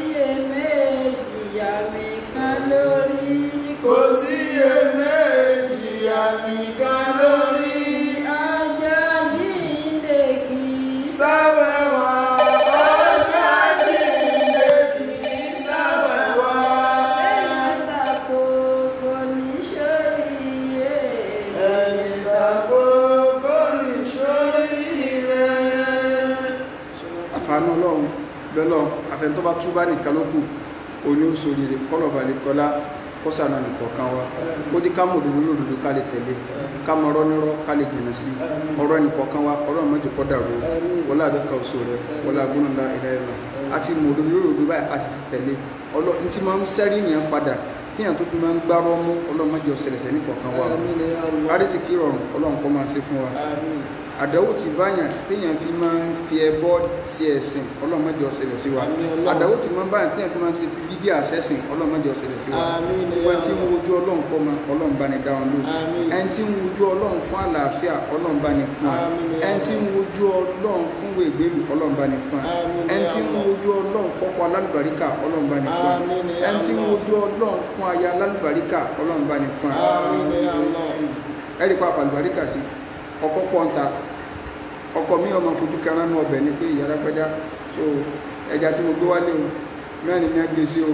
èméjì àmì kan lórí. kò sí iyèméjì àmì kan lórí. ajá jíǹde kì í sáwẹ́wà ọjọ́ àjíǹde kì í sáwẹ́wà. ẹni tako kò ní ṣoríire. ẹni tako kò ní ṣoríire. àfààní ọlọ́run bẹ́lọ̀ àfẹnutọ́ bá túbá nìkan ló kù òní ó sòrìrè kọ́lọ̀ balẹ̀ kọ́lá kọ́sànà nìkọ̀ọ̀kan wa ó dí ká mọ̀ òdodo lòdòdó ká lè tẹ̀lé ká mọ̀ ọ̀rọ̀ nírọ̀ ká lè jìnà sí ọ̀rọ̀ ẹnìkọ̀ọ̀kan wa ọ̀rọ̀ mọ́jọ kọ́ dàrú wọlé àdọ́ka òṣò rẹ wọlé agbóhùnlá ìlà ìlà àti mọ̀ òdodo lòdòdó báyìí àti ti tẹ̀lé ọlọ́ ní ti máa ń sẹ́rí yẹn padà tíyàn tó fi máa ń gbárọ́ mú ọlọ́mọdé ọ̀sẹ̀lẹ̀sẹ̀ nìkọ̀ọ̀kan wa Àmín ya Allah. àrísìkí rọrùn ọlọ́run kọ́ máa ṣe fún wa Àmín. àdáwò tí báyàn téèyàn fi máa ń fi ẹbọ sí ẹ̀sìn ọlọ́mọdé ọ̀sẹ̀lẹ̀ sí wa Àmín Ọlọ́run. àdáwò tí máa ń báyàn téèyàn fi máa ń ṣe fi bídíà àṣẹ́sìn ọlọ́mọdé ọ̀sẹ̀lẹ̀ sí wa Àmín ya gbogbo ẹni tí ń Allah. wojú ọlọ́run fọ́mọ ọlọ́run bá ní dáhùn lójú Àmín. ẹni tí ń wojú ọlọ́run fún àlàáfíà ọlọ́run bá ní fún wa Àmín ya ẹni tí ń Allah. wojú ọlọ́run fún wègbèlú ọlọ́run bá ní fún wa Àmín ya ẹni tí ń Allah. wojú ọlọ́run fọ́kọ alálùbáríkà ọlọ́run bá ní fún wa Àmín ya ẹni tí ń Allah. wojú ọlọ́run fún aya alálùbáríkà ọlọ́run bá ní fún wa Àmín ya Allah. ẹ̀rí pa àlùbáríkà sí ọkọ pọ́ńta ọkọ mi ọmọ fojú kẹran nú ọbẹ̀ ni pé ìyára pẹ́já so ẹja tí mo gbé wálé o mẹ́rin ní ẹgbẹ́ sí o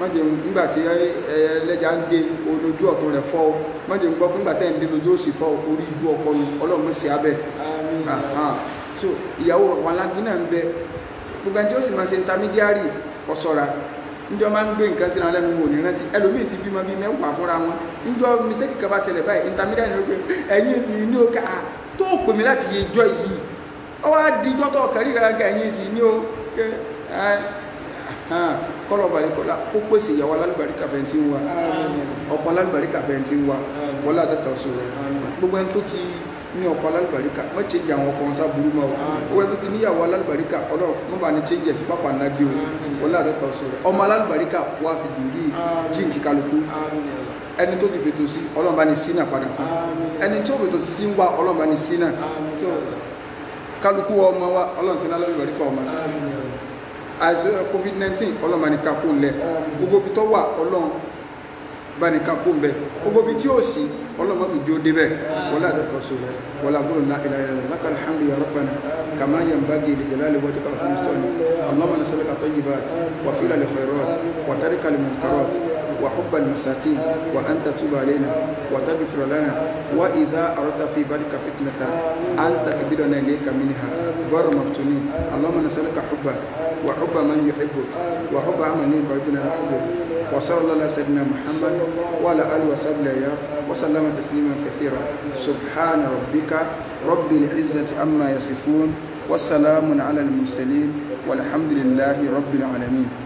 mọ́jẹ̀ nígbà tí ẹlẹ́jà ń dé olójú ọ̀tún rẹ̀ fọ́ o mọ́jẹ̀ ń gbọ́ pé nígbà tẹ́ ń dé lójú òsì fọ́ o orí ibú ọkọ nu ọlọ́run mọ̀ sí abẹ́ àmín Aha. so ìyàwó wàlágí náà ń bẹ gbogbo ẹni tí ó sì máa ṣe intermediary kó ṣọ́ra níjọ́ máa ń gbé nǹkan síra lẹ́nu wò ní rántí ẹlòmíì ti bímọ bíi mẹ́wàá fúnra wọn níjọ́ mistake kan bá ṣẹlẹ̀ báyìí intermediary ló pé ẹ̀yin sì ní o ká tó pè mí láti yẹ ijọ́ yìí ó wá di ijọ́ tó kẹ́rì gàgà ẹ̀yin sì ní o ẹ ẹ kọ́lọ̀ balẹ̀kọ́lá kó pèsè ìyàwó alálùbáríkà fẹ́ tí ń wa ọkọ alálùbáríkà fẹ́ tí ń wa wọlé àtẹ́tọ̀ sọ rẹ̀ gbogbo ẹni tó ti ní ọkọ alálùbáríkà má ṣe jẹ àwọn ọkọ wọn sábúrú mọ́ o gbogbo ẹni tó ti níyàwó alálùbáríkà ọlọ́run má bàa ní change sí pápá ńlá bí o wọlé àtẹ́tọ̀ sọ rẹ̀ ọmọ alálùbáríkà wà fi jìngí jíǹkì kálukú ẹni tó ti fètò sí ọlọ́run bá ní sínà padà fún ẹni tó fètò sí sí ń wá ọlọ́run bá ní sínà kálukú ọmọ wa ọlọ́run sínà alálùbáríkà ọmọ àìsàn covid nineteen ọlọ́run bá ní kakó ńlẹ̀ gbogbo ibi tó wà ọlọ́run bá ní kakó ńbẹ gbogbo ibi tí ó sì ọlọ́run má tó jó débẹ̀ wọlé àtẹ̀kọ́ sọ rẹ̀ wọlé àbúrò ńlá ìlà ìlà lákà alhamdu ya rabbana kàmá yẹn bá gé lè jẹ́lá lè wọ́n ti kàlọ́ fún mustapha allahumma nasalaka tayyibat wa fila li khairat wa tarika li munkarat wa hubba al masakin wa anta tuba alaina wa taghfir lana wa idha aradta fi balika fitnata anta kbirana ilayka minha غير مفتونين اللهم نسألك حبك وحب من يحبك وحب عمل يقربنا إلى حبك وصلى الله على سيدنا محمد وعلى آله وصحبه أيام وسلم تسليما كثيرا سبحان ربك رب العزة عما يصفون والسلام على المرسلين والحمد لله رب العالمين